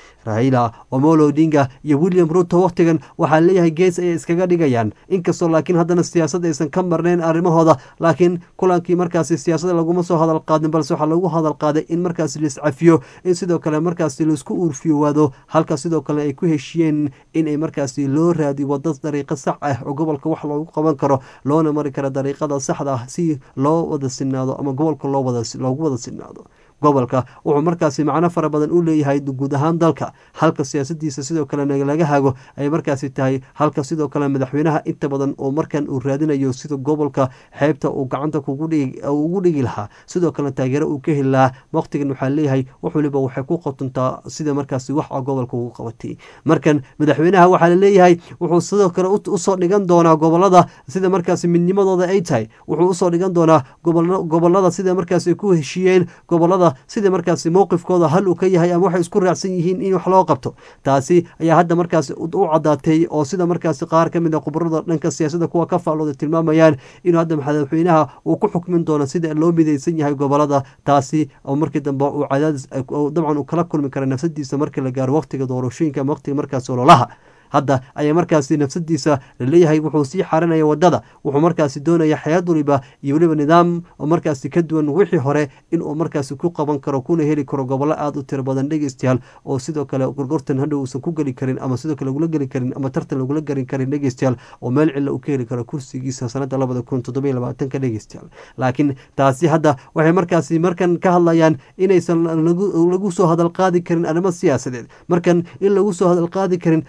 Speaker 1: raila omolo odinga iyo william ruto wakhtigan waxaa leeyahay gees ayay iskaga dhigayaan inkastoo laakiin haddana siyaasad aysan ka marnayn arrimahooda laakiin kulankii markaasi siyaasada laguma soo hadal qaadin balse waxaa lagu hadal qaaday in markaasi laiscafiyo in sidoo kale markaasi laisku uurfiyowaado halka sidoo kale ay ku heshiyeen inay markaasi loo raadiyo wada dariiqo sax ah oo gobolka wax loogu qaban karo loona mari karo dariiqada saxda ah si loo wada sinaado ama gobolka loogu wada sinaado gobolka wuxuu markaasi macno fara badan u leeyahay guud ahaan dalka halka siyaasadiisa sidoo kalena laga hago ay markaasi tahay halka sidoo kale madaxweynaha inta badan oo markan uu raadinayo sida gobolka xeebta uu gacanta ugu dhigi lahaa sidoo kalena taageero uu ka heli lahaa waqtigan waxaa leeyahay wax waliba waxay ku qotontaa sida markaasi wax gobolka ugu qabatay markan madaxweynaha waxaa laleeyahay wuxuu sidoo kale usoo dhigan doonaa gobolada sida markaasi midnimadooda ay tahay wuxuu usoo dhigan doonaa gobolada sida markaasi ku heshiiyeen gobolada sida markaasi mowqifkooda hal uu ka yahay ama waxay isku raacsan yihiin in wax loo qabto taasi ayaa hadda markaasi u cadaatay oo sida markaasi qaar ka mid a khubarada dhanka siyaasadda kuwa ka faallooda tilmaamayaan inuu hadda madaxweynaha uu ku xukmin doono sida loo midaysan yahay gobolada taasi oo markii dambe uu cadaadis dabcan uu kala kulmi kara nafsadiisa markii la gaaro waqtiga doorashooyinka ama waqtiga markaasi ololaha hadda ayaa markaasi nafsadiisa laleeyahay wuxuu sii xarinaya wadada wuxuu markaasi doonaya xayaad waliba iyo weliba nidaam oo markaasi ka duwan wixii hore inuu markaasi ku qaban karo kuna heli karo gobollo aada u tiro badan dhegeystayaal oo sidoo kale gorgortan hadhow uusan ku geli karin ama sidoo kale lagula geli karin ama tartan lagula garin karin dhegeystayaal oo meel cilla uu ka heli karo kursigiisa sanada labada kun toddoba iyo labaatanka dhegeystayaal laakiin taasi hadda waxay markaasi markan ka hadlayaan inaysan lagu soo hadal qaadi karin arrimo siyaasadeed markan in lagu soo hadal qaadi karin arrimo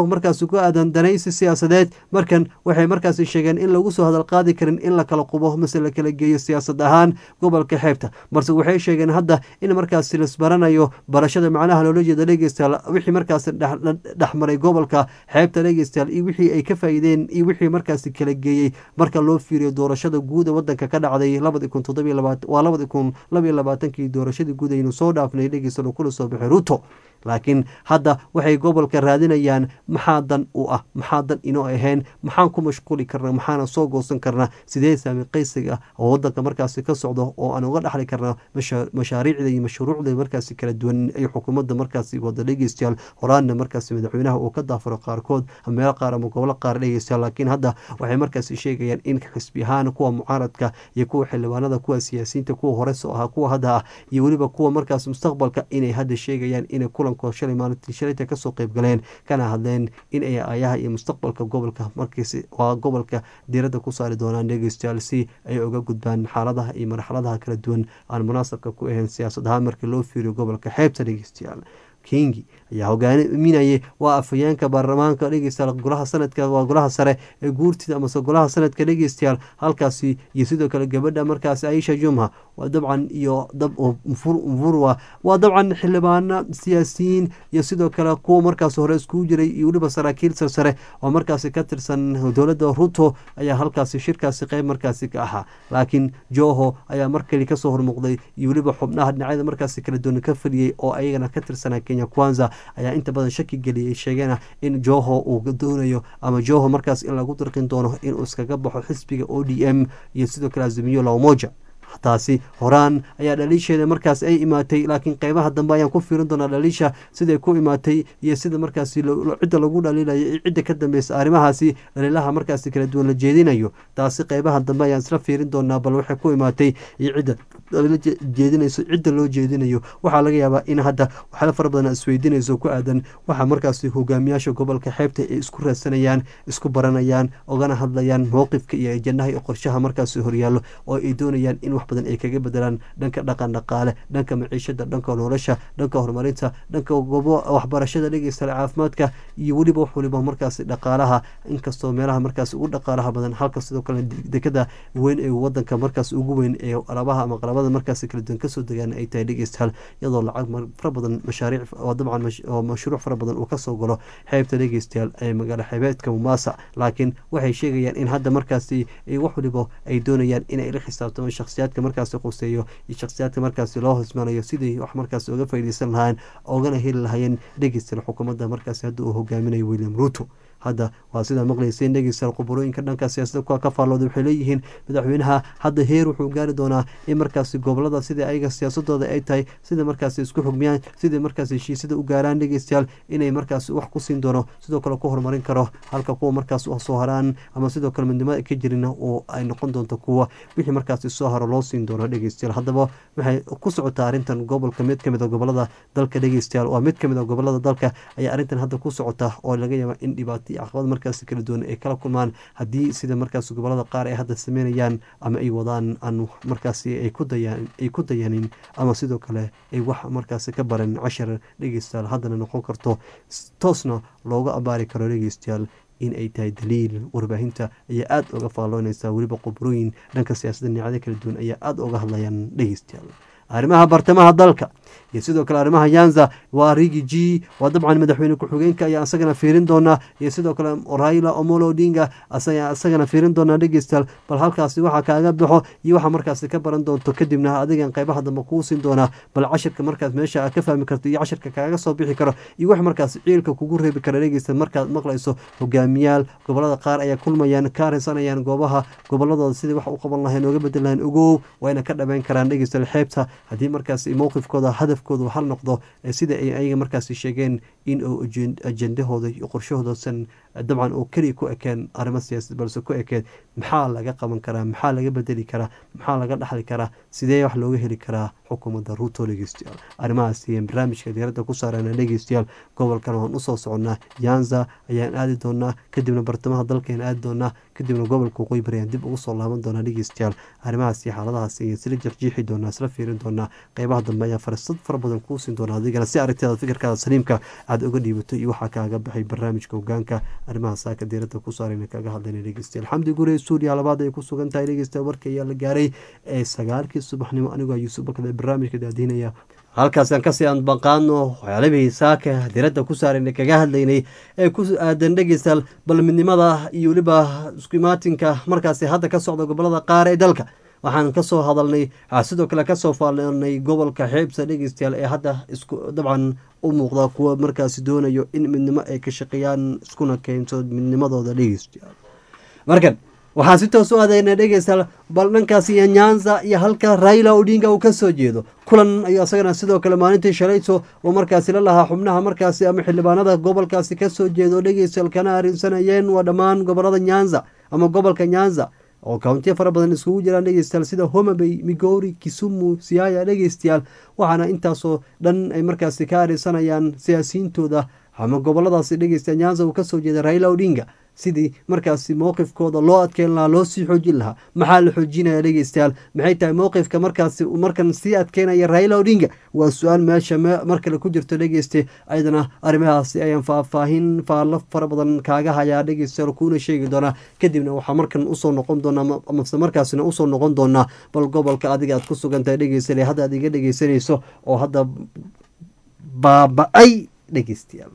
Speaker 1: markaasi ku aadan danaysi siyaasadeed markan waxay markaasi sheegeen in lagu soo hadal qaadi karin in la kala qubo mase la kala geeyo siyaasad ahaan gobolka xeebta balse waxay sheegeen hadda in markaasi lasbaranayo barashada macnaha loola jeeda dhegeystayaal wixii markaasi dhexmaray gobolka xeebta dhegeystayaal iyo wixii ay ka faa'iideen iyo wixii markaasi kala geeyey marka loo fiiriyo doorashada guud ee wadanka ka dhacday labadi kun toddobiyo labaatan waa labadi kun labiyo labaatankii doorashadii guud aynu soo dhaafnay dhegeystayaal kula soo baxay ruto laakiin hadda waxay gobolka raadinayaan maxaa dan u ah maxaa dan inoo ahayn maxaan ku mashquuli karnaa maxaana soo goosan karnaa sidee saami qaysiga ah oo wadanka markaasi ka socdo oo aan uga dhexli karnaa mashaariicda iyo mashruucda markaasi kala duwan ay xukuumadda markaasi wada dhegeystayaal horaanna markaasi madaxweynaha uu ka daafuro qaarkood meelo qaar ama gobolo qaar dhegeystayaal laakiin hadda waxay markaasi sheegayaan in xisbi ahaan kuwa mucaaradka iyo kuwa xildhibaanada kuwa siyaasiyiinta kuwa hore soo ahaa kuwa hadda ah iyo weliba kuwa markaas mustaqbalka inay hadda sheegayaan inay kula shalay maalintii shalayta kasoo qeyb galeen kana hadleen in ay aayaha iyo mustaqbalka gobolka markiis waa gobolka diiradda ku saari doonaan dhegeystayaal si ay uga gudbaan xaaladaha iyo marxaladaha kala duwan aan munaasabka ku ahayn siyaasad ahaan markii loo fiiriyo gobolka xeebta dhegeystayaal kingi ayaa hogaaminayay waa afhayeenka baarlamaanka dhegeystayaal golaha sanadka waa golaha sare ee guurtida amase golaha sanadka dhegeystayaal halkaasi iyo sidoo kale gabadha markaasi aisha jumha waa dabcan iyo dab mfurwa waa dabcan xildhibaano siyaasiyiin iyo sidoo kale kuwa markaas hore iskugu jiray iyo weliba saraakiil sarsare oo markaasi ka tirsan dowladda ruto ayaa halkaasi shirkaasi qeyb markaasi ka ahaa laakiin joho ayaa markali kasoo hormuuqday iyo weliba xubnaha dhinacyada markaasi kala duwan ka fadhiyey oo ayagana ka tirsanaa kenya kwanza ayaa inta badan shaki geliyay sheegeena in joho uu doonayo ama joho markaas in lagu dirqin doono inuu iskaga baxo xisbiga o d m iyo sidoo kale azimiyo lamoja taasi horaan ayaa dhaliisheeda markaas ay imaatay laakiin qeybaha dambe ayaan ku fiirin doonaa dhaliisha siday ku imaatay iyo sida markaasi cidda lagu dhaliilayo iyo cidda ka dambeysa arrimahaasi dhaliilaha markaasi kala duwan la jeedinayo taasi qeybaha dambe ayaan isla fiirin doonaa bal waxay ku imaatay iyo cidda jeedinayso cidda loo jeedinayo waxaa laga yaabaa in hadda waxyaala fara badan isweydiinayso ku aadan waxaa markaasi hogaamiyaasha gobolka xeebta ay isku raadsanayaan isku baranayaan ogana hadlayaan mowqifka iyo ajandaha iyo qorshaha markaasi horyaallo oo ay doonayaan in wax badan ay kaga bedelaan dhanka dhaqan dhaqaale dhanka maciishada dhanka nolosha dhanka horumarinta dhanka gobo waxbarashada dhegeystayaal caafimaadka iyo weliba wax waliba markaasi dhaqaalaha inkastoo meelaha markaasi ugu dhaqaalaha badan halka sidoo kale dekada weyn ee wadanka markaas ugu weyn ee alabaha ama qalabada markaasi kala duwan kasoo degaan ay tahay dhegeystayaal iyadoo lacag fara badan mashaariic oo dabcan oo mashruuc fara badan uu kasoo galo xeebta dhegeystayaal ee magaalo xeebeedka mumaasa laakiin waxay sheegayaan in hadda markaasi wax waliba ay doonayaan inay la xisaabtamaan shakhsiyaadka markaasi quseeyo iyo shakhsiyaadka markaasi loo hosmanayo sidii wax markaasi uga faaideysan lahaayeen ogana heli lahaayeen dhegeystayaal xukuumadda markaasi hadda uu hogaaminayo william ruto hadda waa sidaa maqlayseen dhegeystayaal quburooyinka dhanka siyaasadda kuwa ka faallooda waxay leeyihiin madaxweynaha hadda heer wuxuu gaari doonaa in markaasi gobolada sida ayaga siyaasadooda ay tahay sida markaasi isku xugmiyaan sidai markaasi heshiisyada u gaaraan dhegeystayaal inay markaasi wax ku siin doono sidoo kale ku horumarin karo halka kuwa markaas soo haraan ama sidoo kale midnimada ka jirina oo ay noqon doonto kuwa wixii markaasi soo haro loo siin doono dhegeystayaal haddaba waxay ku socotaa arrintan gobolka mid kamid a gobolada dalka dhegeystayaal waa mid kamid a gobolada dalka ayaa arrintan hadda ku socota oo laga yaaba in dhibaato caqabad markaasi kala duwan ay kala kulmaan haddii sida markaas gobolada qaar ay hadda sameynayaan ama ay wadaan aan markaasi ay ku dayanin ama sidoo kale ay wax markaasi ka baran cashar dhegeystayaal haddana noqon karto toosna looga abaari karo dhegeystayaal in ay tahay daliil warbaahinta ayaa aada uga faalloonaysa weliba qubrooyin dhanka siyaasadda dhinacyada kala duwan ayaa aada uga hadlayaan dhegeystayaal arrimaha bartamaha dalka iyo sidoo kale arrimaha yanza waa rigi g waa dabcan madaxweyne ku-xigeenka ayaa isagana fiirin doonaa iyo sidoo kale raila omolo odinga isagana fiirin doonaa dhegeystayaal bal halkaasi waxa kaaga baxo iyo waxa markaasi ka baran doonto kadibna adigan qeybaha dambe kuu siin doonaa bal cashirka markaas meesha aad ka fahmi karto iyo cashirka kaaga soo bixi karo iyo wax markaas ciilka kugu reebi kara dhegeysta markaad maqlayso hogaamiyaal gobolada qaar ayaa kulmayaan ka arinsanayaan goobaha goboladooda sidai wax u qaban lahayn ooga bedel lahayn ogow wayna ka dhameyn karaan dhegeystayaal xeebta haddii markaas mowqifkooda hadafkooda hal noqdo sida ay ayaga markaasi sheegeen in uu ajendahooda iyo qorshahoodasan dabcan oo keliya ku ekeen arrimo siyaasad balse ku ekeen maxaa laga qaban karaa maxaa laga bedeli karaa maxaa laga dhaxli karaa sidee wax looga heli karaa xukuumadda ruuto dhegeystayaal arrimahaasi barnaamijka diyaaradda ku saarana dhegeystayaal gobolkan waan usoo soconnaa yanza ayaan aadi doonaa kadibna bartamaha dalkayaan aadi doonaa kadibna gobolka waqooyi bari ayaan dib ugu soo laaban doonaa dhegeystayaal arrimahaasi xaaladahaasi ayaan isla jarjiixi doonaa isla fiirin doonaa qeybaha dambe ayaa farsad fara badan kuu siin doonaa adigana si aragtidaada fikirkaada saliimka aad waxaad oga dhiibato iyo waxaa kaaga baxay barnaamijka hogaanka arrimaha saaka diirada ku saarayna kaga hadlayna dhegeystayaal xamdi gure stuudiya labaad ay ku sugan tahay dhegeystayaal warka ayaa la gaaray ee sagaalkii subaxnimo anigoo yuusuf bakada barnaamijka daadiinaya halkaasaan kasii anbaqaano waxyaalabihii saaka diradda ku saarayna kaga hadlaynay ee ku aadan dhegeystayaal bal midnimada iyo weliba iskumaatinka markaasi hadda ka socda gobolada qaar ee dalka waxaan kasoo hadalnay sidoo kale kasoo faalanay gobolka xeebsa dhegeystayaal ee hadda isku dabcan u muuqda kuwa markaasi doonayo in midnimo ay ka shaqeeyaan iskuna keento midnimadooda dhegeystayaal markan waxaan si toos u adeynay dhegeystayaal bal dhankaas iyo nyanza iyo halka raila odinga uu kasoo jeedo kulan ayuu asagana sidoo kale maalintii shalayto uu markaasi la lahaa xubnaha markaasi ama xildhibaanada gobolkaasi kasoo jeedo dhegeystayaal kana arrinsanayeen waa dhammaan gobolada nyanza ama gobolka nyanza oo kauntiya fara badan iskugu jiraan dhegeystayaal sida homabay migori kisumu siaya dhegeystayaal waxaana intaasoo dhan ay markaasi ka arinsanayaan siyaasiyiintooda ama goboladaasi dhegeysta nyanza uu kasoo jeeda raila odinga sidii markaasi mowqifkooda loo adkeyn lahaa loo sii xoojin lahaa maxaa la xoojinaya dhegeystayaal maxay tahay mowqifka markaasi markan sii adkeynaya raila odinga waa su-aal meesha mar kale ku jirto dhegeyste ayadana arrimahaasi ayaan faahfaahin faallo fara badan kaaga hayaa dhegeystayaal kuuna sheegi doonaa kadibna waxaa markan usoo noqon doonaa amase markaasina usoo noqon doonaa bal gobolka adiga aad ku sugan tahay dhegeystayaal hadda aad iga dhegeysanayso oo hadda baaba-ay dhegeystayaal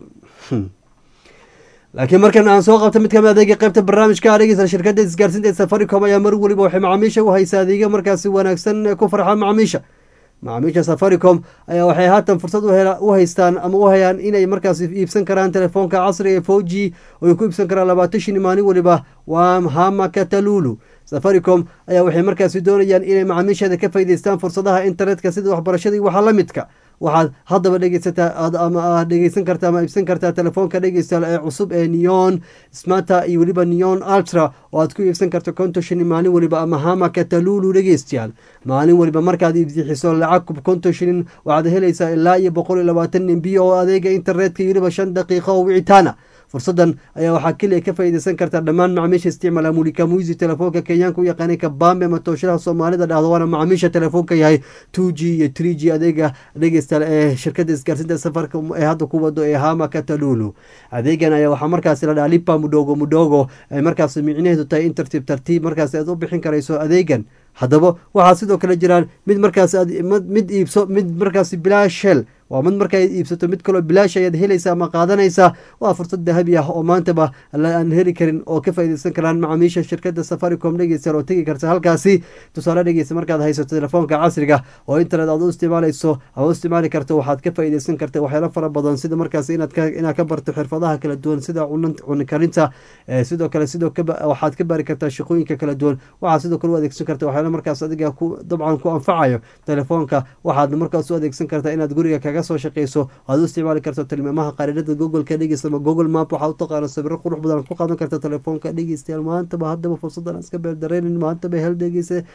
Speaker 1: laakiin markan aan soo qabta mid kamid adeega qeybta barnaamijka dhegeysta shirkadda isgaarsiinta ee safaricom ayaa mar weliba waxay macaamiisha u haysaa adeega markaasi wanaagsan ee ku farxaan macaamiisha macaamiisha safaricom ayaa waxay haatan fursad u haystaan ama u hayaan inay markaasi iibsan karaan telefoonka casriga ee four g oo ay ku iibsan karaan labaatan shin maalin weliba waa hama katalulu safaricom ayaa waxay markaasi doonayaan inay macaamiisheeda ka faa'idaystaan fursadaha internetka sida waxbarashada iyo waxa la midka waxaad haddaba dhegeysataa ama aad dhegeysan kartaa ama iibsan kartaa telefoonka dhegeystayaal ee cusub ee neon smata iyo weliba neon ultra oo aad ku iibsan karto konton shilin maalin weliba ama hama katalulu dhegeystayaal maalin weliba markaad iibsixiso lacag konton shilin waxaad helaysaa ilaa iyo boqol iyo labaatan mb oo adeega internetka iyo weliba shan daqiiqo oo wicitaana fursadan ayaa waxaa keliya ka faa'iidaysan kartaa dhammaan macaamiisha isticmaala mulika muisi telefoonka kenyaanka u yaqaanay kabambe ama tooshadaha soomaalida dhahdo waana macaamiisha telefoonka yahay two g iyo three g adeega dhegeystayaal ee shirkadda isgaarsiinta safarka ee hadda ku wado ee hama katalulu adeegan ayaa waxaa markaasi la dhaha lipa mudhogo mudhogo ay markaasi micnaheedu tahay in tartiib tartiib markaasi aad u bixin karayso adeegan haddaba waxaa sidoo kale jiraan mid markaas mid iibso mid markaasi bilaashel waa mid markaad iibsato mid kaloo bilaash ayaad helaysa ama qaadanaysaa waa fursad dahabi ah oo maantaba aan heli karin oo ka faaideysan karaan macaamiisha shirkada safaricom dhegeysta oo tegi karta halkaasi tusaale dhegeysta markaad haysato telefoonka casriga oo internet aad u isticmaalayso ama u isticmaali karto waxaad ka faaideysan karta waxyaalo fara badan sida markaas inaad ka barto xirfadaha kala duwan sida cuni karinta sidoo kale sidoo waxaad ka baari kartaa shaqooyinka kala duwan waxaad sidoo kale u adeegsan karta waxyaalo markaas adiga dabcan ku anfacayo telefoonka waxaad markaas u adeegsan kartaa inaad guriga kaga soo shaqeyso aad u isticmaali karto tilmaamaha qaaridada googoleka dhegeysta ama google map waxaa u taqaana sawiro qurux badan ku qaadan karta telefoonka dhegeystayaal maantaba haddaba fursadan iska beeldareynin maantaba hel dhegeysa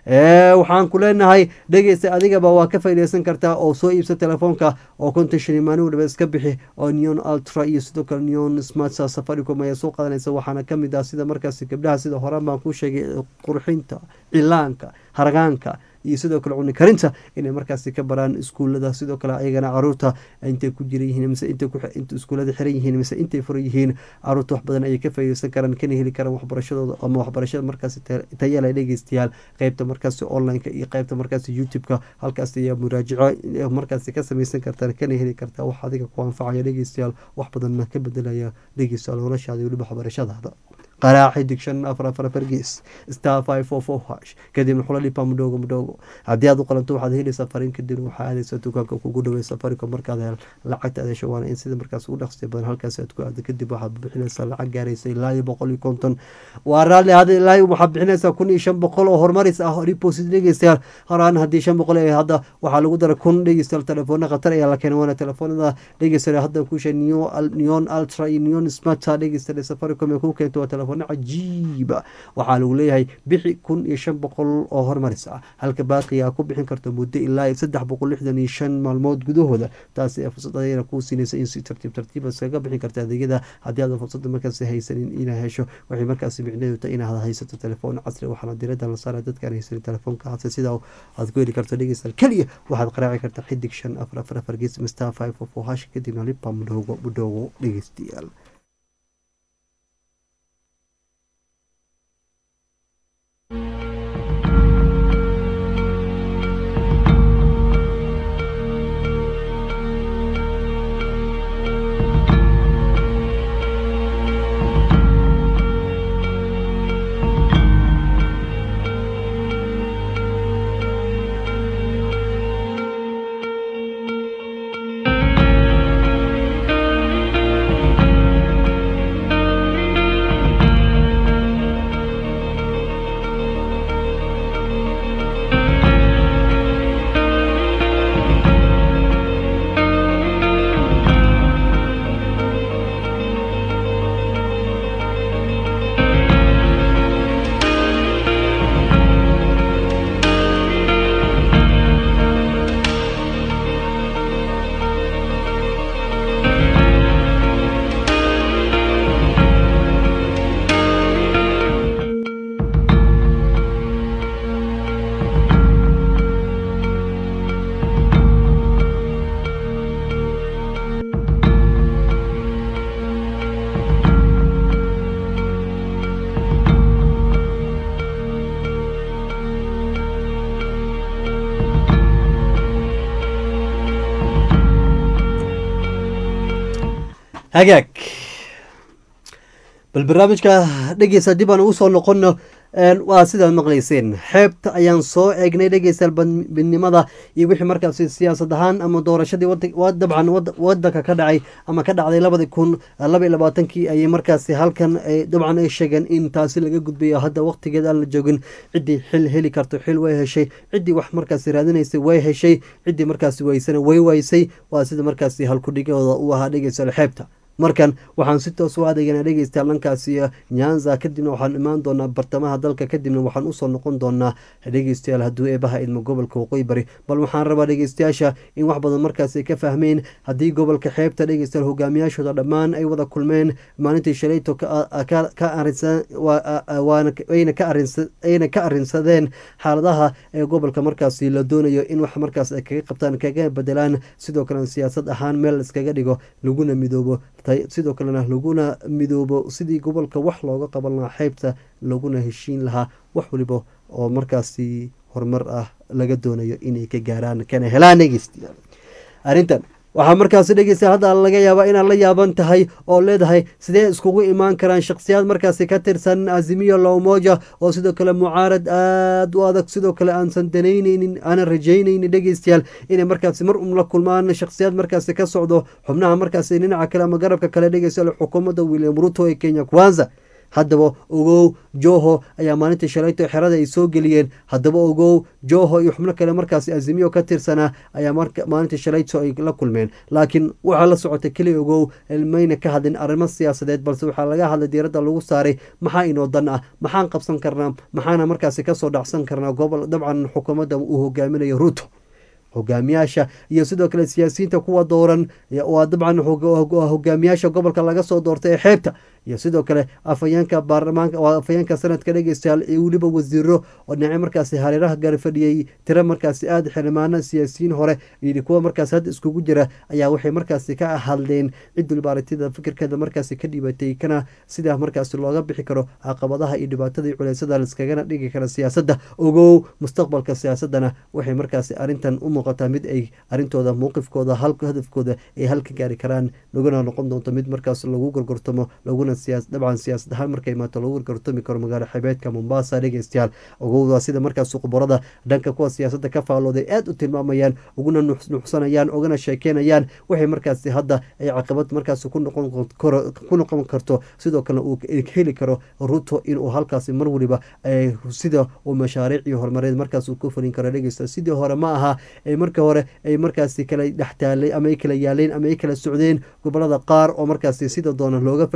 Speaker 1: waxaan ku leenahay dhegeysta adigaba waa ka faaideysan kartaa oo soo iibsa telefoonka oo konton shilin maalin waliba iska bixi oo neon ultra iyo sidoo kale neon smartsa safaricom ayaa soo qaadanaysa waxaana kamid ah sida markaasi gabdhaha sida horaan baan ku sheegay qurxinta cilaanka haragaanka iyo sidoo kale cuni karinta inay markaasi ka baraan iskuulada sidoo kale ayagana caruurta intay ku jiran yihiin mise intay iskuulada xiran yihiin mise intay furan yihiin caruurta wax badan ayay ka faaideysan karaan kana heli karaan waxbarashadooda ama waxbarashada markaasi tayala dhegeystayaal qeybta markaasi onlineka iyo qeybta markaasi youtube-ka halkaas ayaa muraajaco markaasi ka sameysan kartaan kana heli kartaa wax adiga ku anfacaya dhegeystayaal wax badanna ka bedelaya dhegeystayaal noloshaada weliba waxbarashadaada qaraaci digshan afar afar afar gees star five four four hash kadibna xula dhipa mudhoogo mudhoogo haddii aad u qalanto waxaad helaysaa fariin kadibna waxaa aadaysaa dukaanka kugu dhawey safaricom markaad hel lacagta adeesho waana in sida markaas ugu dhaqsiya badan halkaas aad ku aado kadib waxaad bixinaysaa lacag gaaraysa ilaa iyo boqol iyo konton waa raalli hada ilaa waxaad bixinaysaa kun iyo shan boqol oo horumaris ah deposit dhegeystayaal horaan haddii shan boqol ee hadda waxaa lagu dara kun dhegeystayaal telefoona khatar ayaa la keenay waana telefoonada dhegeystayaal hadda kushe neon ultra iyo neon smarta dhegeystayaal safaricom ee ku keento waa telefoon telefoona cajiiba waxaa lagu leeyahay bixi kun iyo shan boqol oo hormaris ah halka baaqiga ku bixin karto muddo ilaa saddex boqol lixdan iyo shan maalmood gudahooda taasi fursad ayana kuu siinaysa in si tartiib tartiib iskaga bixin karta adeegyada haddii aadan fursada markaasi haysanin inaa hesho waxay markaasi micnaheedu tahay inaad haysato telefoon casri waxaana diradda la saara dadkaan haysanin telefoonka hase sidaa aad ku heli karto dhegeystayaal keliya waxaad qaraaci kartaa xidig shan afar afar afar gees star five of hash kadibna lipa mudhoogo mudhoogo dhegeystayaal hagaag bal barnaamijka dhegeysa dib aan ugu soo noqono waa sidaad maqlayseen xeebta ayaan soo eegnay dhegeystayaal badnimada iyo wixii markaasi siyaasad ahaan ama doorashadii dabcan wadanka ka dhacay ama ka dhacday labadi kun laba iyo labaatankii ayay markaasi halkan dabcan ay sheegeen in taasi laga gudbayo hadda waqtigeed aan la joogin ciddii xil heli karto xil way heshay ciddii wax markaasi raadinaysay way heshay ciddii markaasi waysana way waysay waa sida markaasi halkudhigooda u ahaa dhegeystayaal xeebta markan waxaan si toos u adeeganaa dhegeystayaal dhankaasi nyanza kadibna waxaan imaan doonaa bartamaha dalka kadibna waxaan usoo noqon doonaa dhegeystayaal hadduu eebaha idmo gobolka waqooyi bari bal waxaan rabaa dhegeystayaasha in wax badan markaas ay ka fahmeen haddii gobolka xeebta dhegeystayaal hogaamiyaashooda dhammaan ay wada kulmeen maalintii shalayto ayna ka arinsadeen xaaladaha ee gobolka markaasi la doonayo in wax markaas ay kaga qabtaan kaga bedelaan sidoo kalena siyaasad ahaan meel iskaga dhigo laguna midoobo sidoo kalena laguna midoobo sidii gobolka wax looga qaban lahaa xeybta laguna heshiin lahaa wax waliba oo markaasi horumar ah laga doonayo inay ka gaaraan kana helaan dhegeystayaal arrintan waxaa markaasi dhegeysta hadda laga yaabaa inaad la yaaban tahay oo leedahay sidee iskugu imaan karaan shakhsiyaad markaasi ka tirsan azimiyo lowmoja oo sidoo kale mucaarad aada u adag sidoo kale aansan danayneynin aanan rajayneynin dhegeystayaal inay markaasi mar um la kulmaan shakhsiyaad markaasi ka socdo xubnaha markaasi dhinaca kale ama garabka kale dhegeystayaal xukuumadda william ruto ee kenya kwanza haddaba ogow joho ayaa maalintii shalayto xerada ay soo geliyeen haddaba ogow joho iyo xubno kale markaasi azimiyo ka tirsanaa ayaa maalintii shalayto ay la kulmeen laakiin waxaa la socotay keli ogow mayna ka hadlin arrimo siyaasadeed balse waxaa laga hadlay diiradda lagu saaray maxaa inoo dan ah maxaan qabsan karnaa maxaana markaasi kasoo dhacsan karnaa gobol dabcan xukuumadda uu hogaaminayo ruto hogaamiyaasha iyo sidoo kale siyaasiyiinta kuwa dooran waa dabcan hogaamiyaasha gobolka laga soo doortay ee xeebta iyo sidoo kale afayeenka baarlamaanka waa afayeenka sanadka dhegeystayaal iyo weliba wasiiro oo dhinaca markaasi hareeraha garfadhiyey tiro markaasi aada xildhibaano siyaasiyiin hore iyo kuwa markaasi hadda iskugu jira ayaa waxay markaasi ka hadleen cid waliba aragtida fikirkeeda markaasi ka dhibatay kana sidaa markaasi looga bixi karo caqabadaha iyo dhibaatada iyo culeysada liskagana dhigi kara siyaasadda ogow mustaqbalka siyaasadana waxay markaasi arrintan u muuqataa mid ay arrintooda mowqifkooda halka hadafkooda ay halka gaari karaan laguna noqon doonto mid markaas lagu gorgortamo laguna dabcan siyaasad ahaan marka imaato lagu gorgortami karo magaalo xebeedka mombasa dhegeystayaal ogowda sida markaas khubarada dhanka kuwa siyaasadda ka faallooday aada u tilmaamayaan uguna nuxsanayaan ugana sheekeynayaan waxay markaasi hadda ay caqabad markaasi ku noqon karto sidoo kalena uu heli karo ruto inuu halkaasi mar waliba sida uu mashaariic iyo horumareed markaas uu ku fulin karo dhegeysta sidii hore ma aha marka hore ay markaasi kala dhextaalay ama ay kala yaaleen ama ay kala socdeen gobolada qaar oo markaasi sida doona looga faaideysan kara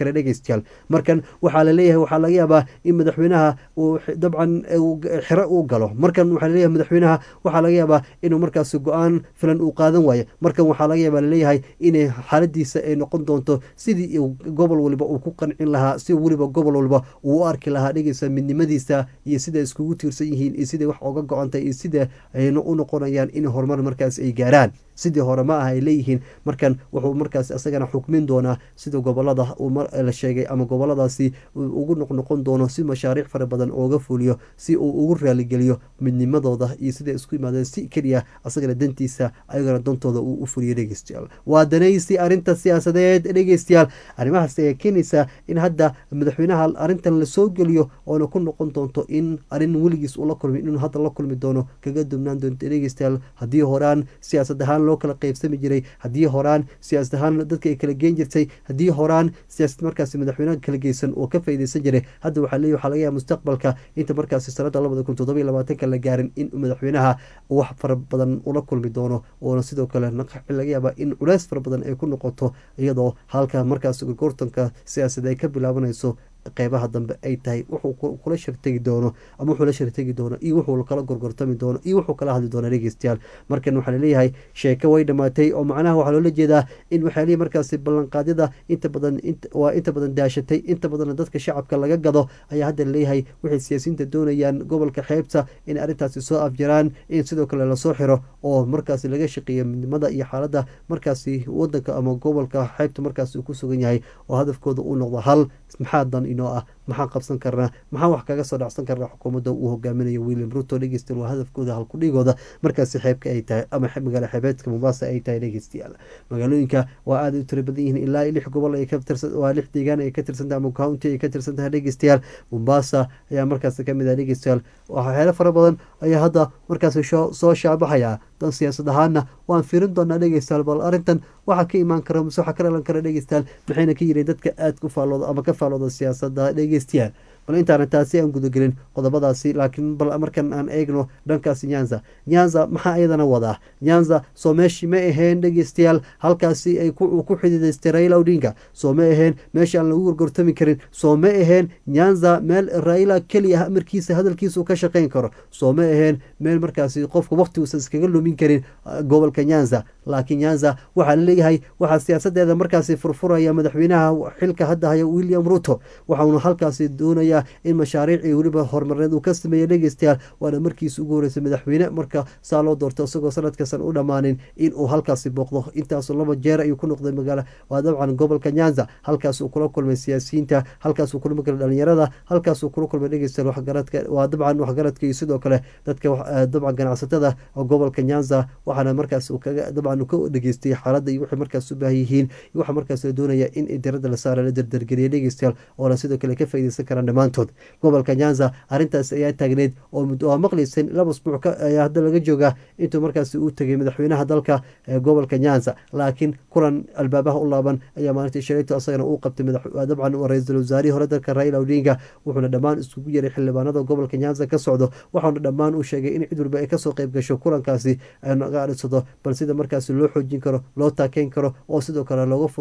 Speaker 1: kara dhegeystayaal markan waxaa laleeyahay waxaa laga yaabaa in madaxweynaha uu dabcan xiro uu galo markan waxaa laleeyahay madaxweynaha waxaa laga yaabaa inuu markaas go-aan filan uu qaadan waayo markan waxaa laga yaabaa laleeyahay inay xaaladiisa ay noqon doonto sidii gobol waliba uu ku qancin lahaa si weliba gobol waliba uu u arki lahaa dhegeysa midnimadiisa iyo sida iskugu tiirsan yihiin iyo siday wax oga go-antay iyo sida ayna u noqonayaan in horumar markaas ay gaaraan sidii hore ma ah ay leeyihiin markan wuxuu markaas isagana xukmin doonaa sida gobolada la sheegay ama goboladaasi ugu noqnoqon doono si mashaariic fara badan ooga fuliyo si uu ugu raaligeliyo midnimadooda iyo siday isku yimaadeen si keliya asagana dantiisa ayagana dantooda uu u fuliyo dhegeystayaal waa danaysi arrinta siyaasadeed dhegeystayaal arrimahaas ayaa keenaysaa in hadda madaxweynaha arrintan lasoo geliyo oona ku noqon doonto in arrin weligiis ula kulmi inuu hadda la kulmi doono kaga dubnaan doonto dhegeystayaal haddii horaan siyaasad ahaan loo kala qeybsami jiray haddii horaan siyaasad ahaan dadka ay kala geen jirtay haddii horaan siyaasad markaasi madaxweynaha kala geysan oo ka faydeysan jiray hadda waxaa leeyahy waxaa laga yaaba mustaqbalka inta markaasi sanada labada kun toddoba iyo labaatanka la gaarin in madaxweynaha wax fara badan ula kulmi doono oona sidoo kale laga yaaba in culeys fara badan ay ku noqoto iyadoo halka markaas gorgortanka siyaasad ay ka bilaabanayso qeybaha dambe ay tahay wuxuu kula shartegi doono ama wuxuu la shartegi doono iyo wuxuu kala gorgortami doono iyo wuxuu kala hadli doono dhegeystayaal markan waxaa laleeyahay sheeko way dhamaatay oo macnaha waxaa loola jeedaa in waxaa leeyahy markaasi ballanqaadyada inta badan waa inta badan daashatay inta badanna dadka shacabka laga gado ayaa hadda laleeyahay waxay siyaasiyiinta doonayaan gobolka xeebta in arrintaasi soo afjaraan in sidoo kale lasoo xiro oo markaasi laga shaqeeyo midnimada iyo xaaladda markaasi wadanka ama gobolka xeebta markaasi uu ku sugan yahay oo hadafkooda uu noqdo hal maxaa dan inoo ah maxaan qabsan karnaa maxaan wax kaga soo dhacsan karnaa xukuumadda uu hogaaminayo william ruto dhegeystayaal waa hadafkooda halkudhigooda markaasi xeebka ay tahay ama magaala xeebeedka mombasa ay tahay dhegeystayaal magaalooyinka waa aada u tira badan yihiin ilaa lix gobol ay ka tirsan waa lix deegaan ay ka tirsan tahay ama county ay ka tirsan tahay dhegeystayaal mombasa ayaa markaasi kamid ah dhegeystayaal waxyaalo fara badan ayaa hadda markaasi soo shaabaxaya dan siyaasad ahaana waan fiirin doonaa dhegeystayaal bal arrintan waxaa ka imaan kara mise waxaa ka dhalan kara dhegeystayaal maxayna ka yireen dadka aada ku faallooda ama ka faallooda siyaasadda dhegeystayaal bal intaana taasi aan gudagelin qodobadaasi laakiin bal markan aan eegno dhankaasi nyanza nyanza maxaa iyadana wadaa nyanza soo meeshii ma aheen dhegeystayaal halkaasi ay ku xididaystay raila odinga soo ma aheen meesha aan lagu gorgortami karin soo ma aheen nyanza meel raila keliya amarkiisa hadalkiisa ka shaqeyn karo soo ma aheen meel markaasi qofka waqtiguusan iskaga lumin karin gobolka nyanza laakiin nyanza waxaa laleeyahay waxaa siyaasadeeda markaasi furfuraya madaxweynaha xilka hadda haya william ruto waxauna halkaasi doonaya in mashaariicii weliba horumareed uu ka sameeyey dhegeystayaal waana markiisi ugu horeysay madaxweyne marka saa loo doorto isagoo sanadkasan u dhammaanin in uu halkaasi booqdo intaasu laba jeer ayuu ku noqday magaala waa dabcan gobolka nyanza halkaasuu kula kulmay siyaasiyiinta halkaasuu kula kulmay dhalinyarada halkaasuu kula kulmay dhegeystayaal waxgaradka waa dabcan waxgaradka iyo sidoo kale dadka dabcan ganacsatada gobolka nyanza waxaana markaas uu kaga dabcan ka dhegeystay xaaladda iyo waxay markaas u baahan yihiin iyo waxaa markaas la doonaya in diradda la saara la dardargeliya dhegeystayaal oona sidoo kale ka faaideysan karaan dhammaantood gobolka nyanza arrintaas ayaa taagneyd oo maqleysan laba usbuuc ayaa hadda laga joogaa intuu markaasi uu tegay madaxweynaha dalka gobolka nyanza laakiin kulan albaabaha u laaban ayaa maalintii shalayto asagana uu qabtay dabcan ra-iisul wasaarihii hore dalka raila odinga wuxuuna dhammaan iskugu yeray xildhibaanada gobolka nyanza ka socdo waxauna dhammaan uu sheegay in cid walba ay kasoo qayb gasho kulankaasi naga adhisado bal sida markaasi loo xoojin karo loo taakeyn karo oo sidoo kale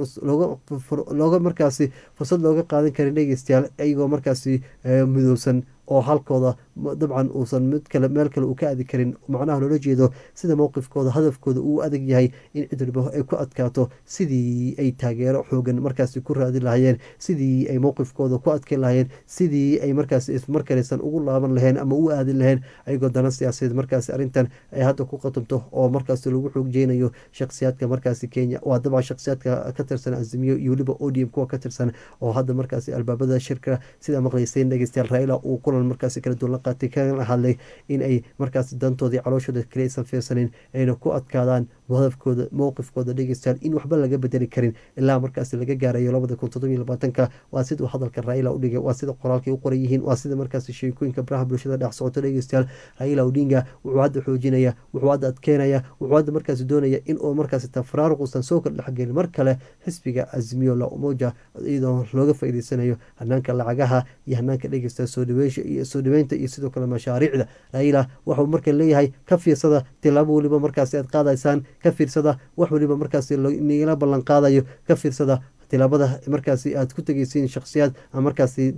Speaker 1: looga markaasi fursad looga qaadan karin dhegeystayaal iyagoo markaasi midowsan oo halkooda dabcan uusan mid kale meel kale uu ka aadi karin macnaha loola jeedo sida mowqifkooda hadafkooda uu adag yahay in cid walba ay ku adkaato sidii ay taageero xoogan markaasi ku raadin lahayeen sidii ay mowqifkooda ku adkeyn lahayeen sidii ay markaasi ismarkalaysan ugu laaban laheen ama u aadin laheen ayagoo dana siyaasadeed markaasi arrintan ay hadda ku qatumto oo markaasi lagu xoojeynayo shakhsiyaadka markaasi kenya waa dabcan shakhsiyaadka ka tirsan azimiyo iyo weliba odium kuwa ka tirsan oo hadda markaasi albaabada shirka sida maqlayseen dhegeystayaal raila uu kulan markaasi kala duwan la qaatay kana hadlay in ay markaasi dantoodii calooshooda kale aysan fiirsanin ayna ku adkaadaan hadafkooda mowqifkooda dhegeystayaal in waxba laga bedeli karin ilaa markaasi laga gaarayo labada kun toddobiyo labaatanka waa sida uu hadalka raila u dhigay waa sida qoraalkay u qoran yihiin waa sida markaasi sheekooyinka baraha bulshada dhex socoto dhegeystayaal raila odinga wuxuu hadda xoojinaya wuxuu hadda adkeynaya wuxuu hadda markaasi doonaya in uu markaasi tafraaruq uusan soo kala dhexgelin mar kale xisbiga azimiyo la umoja iyadoo looga faa'iideysanayo hanaanka lacagaha iyo hanaanka dhegeysta soo dhaweysha iyo soo dhaweynta iyo sidoo kale mashaariicda raila waxuu marka leeyahay ka fiirsada tilaabo weliba markaasi aad qaadaysaan ka fiirsada wax weliba markaasi nigala ballan qaadayo ka fiirsada tilaabada markaasi aad ku tegeysiin shakhsiyaad aan markaasi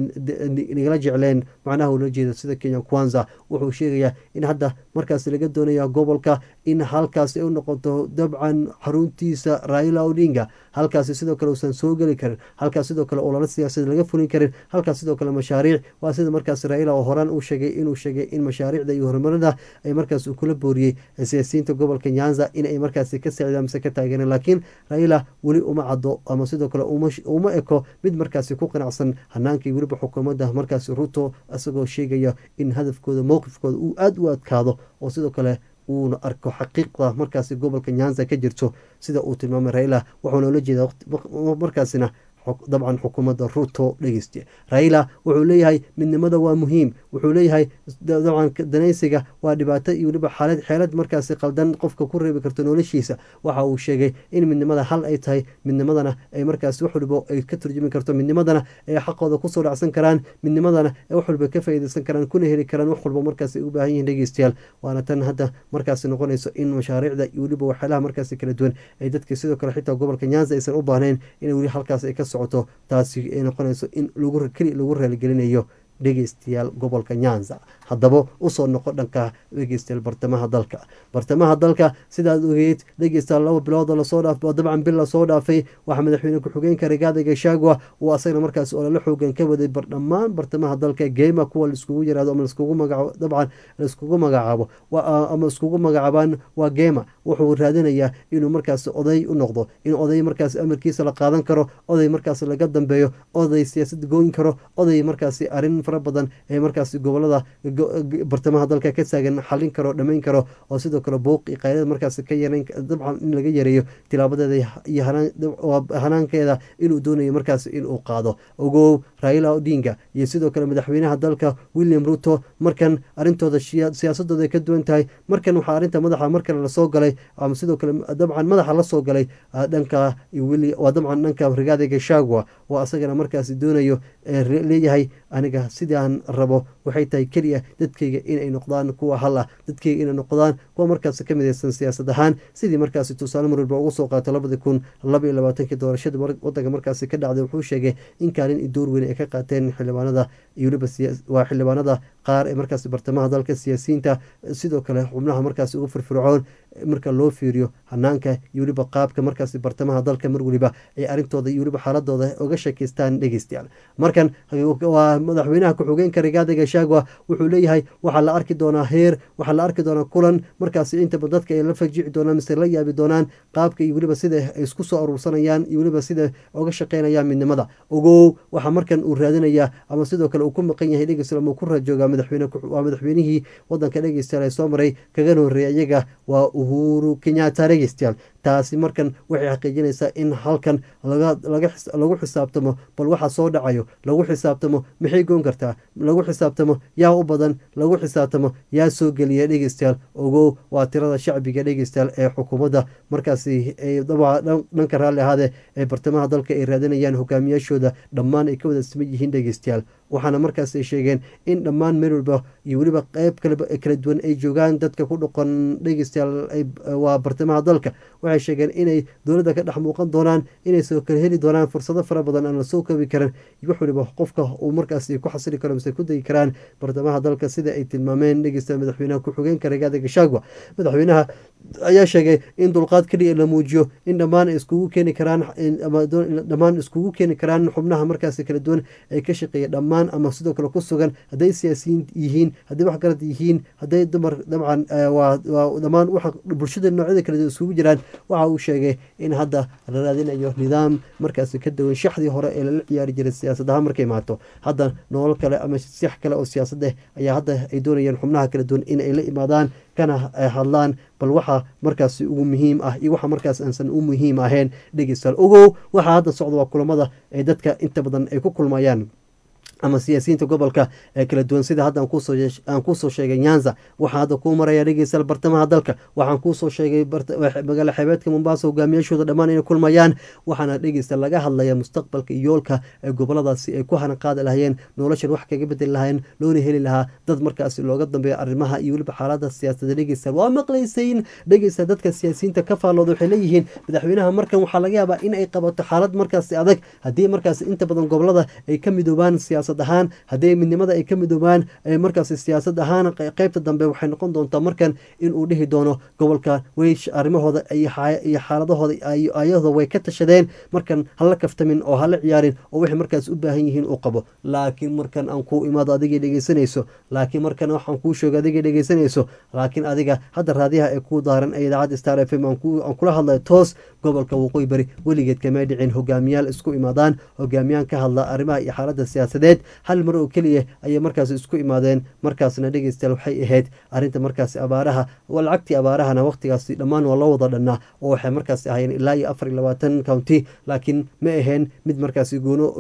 Speaker 1: nagala jecleen macnaha ula jeeda sida kenya kwanza wuxuu sheegayaa in hadda markaasi laga doonaya gobolka in halkaasi ay u noqoto dabcan xaruntiisa raila odinga halkaasi sidoo kale uusan soo geli karin halkaas sidoo kale olala siyaasad laga fulin karin halkaas sidoo kale mashaariic waa sida markaas raila oo horaan uu sheegay inuu sheegay in mashaariicda iyo horumarada ay markaas uu kula booriyey siyaasiyiinta gobolka nyanza in ay markaasi ka saacidaan mise ka taageereen laakiin raila weli uma caddo ama sidoo kale uma eko mid markaasi ku qanacsan hanaankii weliba xukuumadda markaasi ruto isagoo sheegaya in hadafkooda mowqifkooda uu aada u adkaado oo sidoo kale uuna arko xaqiiqda markaasi gobolka nyanza ka jirto sida uu tilmaamay raila wuxuuna ula jeedaa markaasina dabcan xukuumadda ruto dhegeysta raila wuxuu leeyahay midnimada waa muhiim wuxuu leeyahay dabcan danaysiga waa dhibaato iyo weliba xaalad xeelad markaasi qaldan qofka ku reebi karto noloshiisa waxa uu sheegay in midnimada hal ay tahay midnimadana ay markaasi wax waliba ay ka turjumi karto midnimadana ay xaqooda kusoo dhacsan karaan midnimadana ay wax waliba ka faa'iideysan karaan kuna heli karaan wax walba markaasi ay u baahan yihiin dhegeystayaal waana tan hadda markaasi noqonayso in mashaariicda iyo weliba waxyaalaha markaasi kala duwan ay dadka sidoo kale xitaa gobolka nyanza aysan u baahnayn in weli halkaas ay ka socoto taasi ay noqonayso in keli lagu raaligelinayo dhegeystayaal gobolka nyanza haddaba usoo noqo dhanka dhegeystayaal bartamaha dalka bartamaha dalka sidaad ogeyd dhegeystayaal laba bilood lasoo dhaaf dabcan bil lasoo dhaafay waxaa madaxweyne ku-xigeenka rigaada gashagwa uu asagana markaas olala xoogan ka waday dhammaan bartamaha dalka geema kuwa laiskugu yiraahdo ama laiskugu magacaabo dabcan laiskugu magacaabo ama iskugu magacaabaan waa geema wuxuu raadinayaa inuu markaas oday u noqdo in oday markaas amarkiisa la qaadan karo oday markaas laga dambeeyo oday siyaasad gooyin karo oday markaasi arin fara badan ee markaasi gobolada bartamaha dalka ka taagan xalin karo dhamayn karo oo sidoo kale buuq iyo qaylada markaas ka yareyn dabcan in laga yareeyo tilaabadeeda iyo hanaankeeda inuu doonayo markaas inuu qaado ogow raila odinga iyo sidoo kale madaxweynaha dalka william ruto markan arintooda siyaasadooda ay ka duwan tahay markan waxaa arinta madaxa markale lasoo galay ama sidoo kale dabcan madaxa lasoo galay dhanka waa dabcan dhanka rigaada gashagwa oo asagana markaasi doonayo leeyahay aniga sidii aan rabo waxay tahay keliya dadkayga inay noqdaan kuwa hal ah dadkayga inay noqdaan kuwa markaas ka midaysan siyaasad ahaan sidii markaasi tusaale marwalba ugu soo qaatay labadii kun laba iyo labaatankii doorashada wadanka markaasi ka dhacday wuxuu sheegay in kaalin iyo door weyn ay ka qaateen xildhibaanada iyo weliba waa xildhibaanada qaar ee markaasi bartamaha dalka siyaasiyiinta sidoo kale xubnaha markaasi ugu firfircoon marka loo fiiriyo hanaanka iyo weliba qaabka markaasi bartamaha dalka mar weliba ay arrintooda iyo weliba xaaladooda uga sheekeystaan dhegeystayaal markan waa madaxweynaha ku-xigeenka rigaada gashagwa wuxuu leeyahay waxaa la arki doonaa heer waxaa la arki doonaa kulan markaasi intaba dadka ay la fajici doonaan mise la yaabi doonaan qaabka iyo weliba sida ay isku soo aruursanayaan iyo weliba sida uga shaqeynayaan midnimada ogow waxaa markan uu raadinayaa ama sidoo kale uu ku maqan yahay dhegeystayaal ama ku raajoogaa madaxweyne waa madaxweynihii wadanka dhegeystayaal ee soo maray kagana horreeyay iyaga waa uhuru kenyatta dhegeystayaal taasi markan waxay xaqiijinaysaa in halkan lagu xisaabtamo bal waxa soo dhacayo lagu xisaabtamo maxay goon kartaa lagu xisaabtamo yaa u badan lagu xisaabtamo yaa soo geliya dhegeystayaal ogow waa tirada shacbiga dhegeystayaal ee xukuumadda markaasi dhanka raalli ahaade ee bartamaha dalka ay raadinayaan hogaamiyaashooda dhammaan ay ka wada siman yihiin dhegeystayaal waxaana markaas ay sheegeen in dhammaan meel walba iyo weliba qeyb kala duwan ay joogaan dadka ku dhoqon dhegeystayaal waa bartamaha dalka waxay sheegeen inay dowladda ka dhex muuqan doonaan inay soo kala heli doonaan fursado fara badan aan lasoo koobi karin wax waliba qofka uu markaasi ku xasili karo mise ku degi karaan bartamaha dalka sida ay tilmaameen dhegeystayaal madaxweynaha ku-xigeenka rigaada gashagwa madaxweynaha ayaa sheegay in dulqaad keliya la muujiyo in dhammaan iskugu keeni karaan dhammaan iskugu keeni karaan xubnaha markaasi kala duwan ay ka shaqeeya dhammaan ama sidoo kale ku sugan hadday siyaasiyiin yihiin hadday waxgarad yihiin hadday dumar dabcan waa dhammaan waxa bulshada noocyada kala duwan isugu jiraan waxa uu sheegay in hadda la raadinayo nidaam markaasi ka duwan shaxdii hore ee lala ciyaari jiray siyaasadaha markay imaato hadda nolol kale ama six kale oo siyaasad ah ayaa hadda ay doonayaan xubnaha kala duwan in ay la imaadaan kana hadlaan bal waxa markaasi ugu muhiim ah iyo waxa markaas aansan u muhiim ahayn dhegeystayaal ogow waxaa hadda socda waa kulamada ay dadka inta badan ay ku kulmayaan ama siyaasiyiinta gobolka ee kala duwan sida hadda aan kuusoo sheegay nyanza waxaa hadda kuu maraya dhegeystayaal bartamaha dalka waxaan kuusoo sheegay magaala xeebeedka mombasa hogaamiyaashooda dhammaan inay kulmayaan waxaana dhegeysta laga hadlaya mustaqbalka iyo yoolka ee goboladaasi ay ku hanan qaadi lahayeen noloshan wax kaga bedeli lahayeen loona heli lahaa dad markaasi looga dambeeya arrimaha iyo weliba xaalada siyaasadda dhegeystayaal waa maqlaysayin dhegeysta dadka siyaasiyiinta ka faallooda waxay leeyihiin madaxweynaha markan waxaa laga yaabaa in ay qabato xaalad markaasi adag haddii markaasi inta badan gobolada ay ka midoobaan siyaasad ahaan haddii midnimada ay ka midoobaan markaasi siyaasad ahaan qeybta dambe waxay noqon doontaa markan inuu dhihi doono gobolka weysh arrimahooda iyo xaaladahooda ayadoo way ka tashadeen markan hala kaftamin oo hala ciyaarin oo waxay markaas u baahan yihiin uu qabo laakiin markan aan kuu imaado adigay dhegeysanayso laakiin markan waxaan kuu sheego adigay dhegeysanayso laakiin adiga hadda raadiyaha ee kuu daaran ee idaacadda star f m aan kula hadlayo toos gobolka waqooyi bari weligeed kamay dhicin hogaamiyaal isku imaadaan hogaamiyaan ka hadla arrimaha iyo xaaladda siyaasadeed hal mar oo keliya ayay markaas isku imaadeen markaasna dhegeystayaal waxay ahayd arrinta markaasi abaaraha lacagtii abaarahana waqtigaasi dhammaan waa loo wada dhannaa oo waxay markaasi ahayeen ilaa iyo afar iyo labaatan county laakiin ma ahayn mid markaasi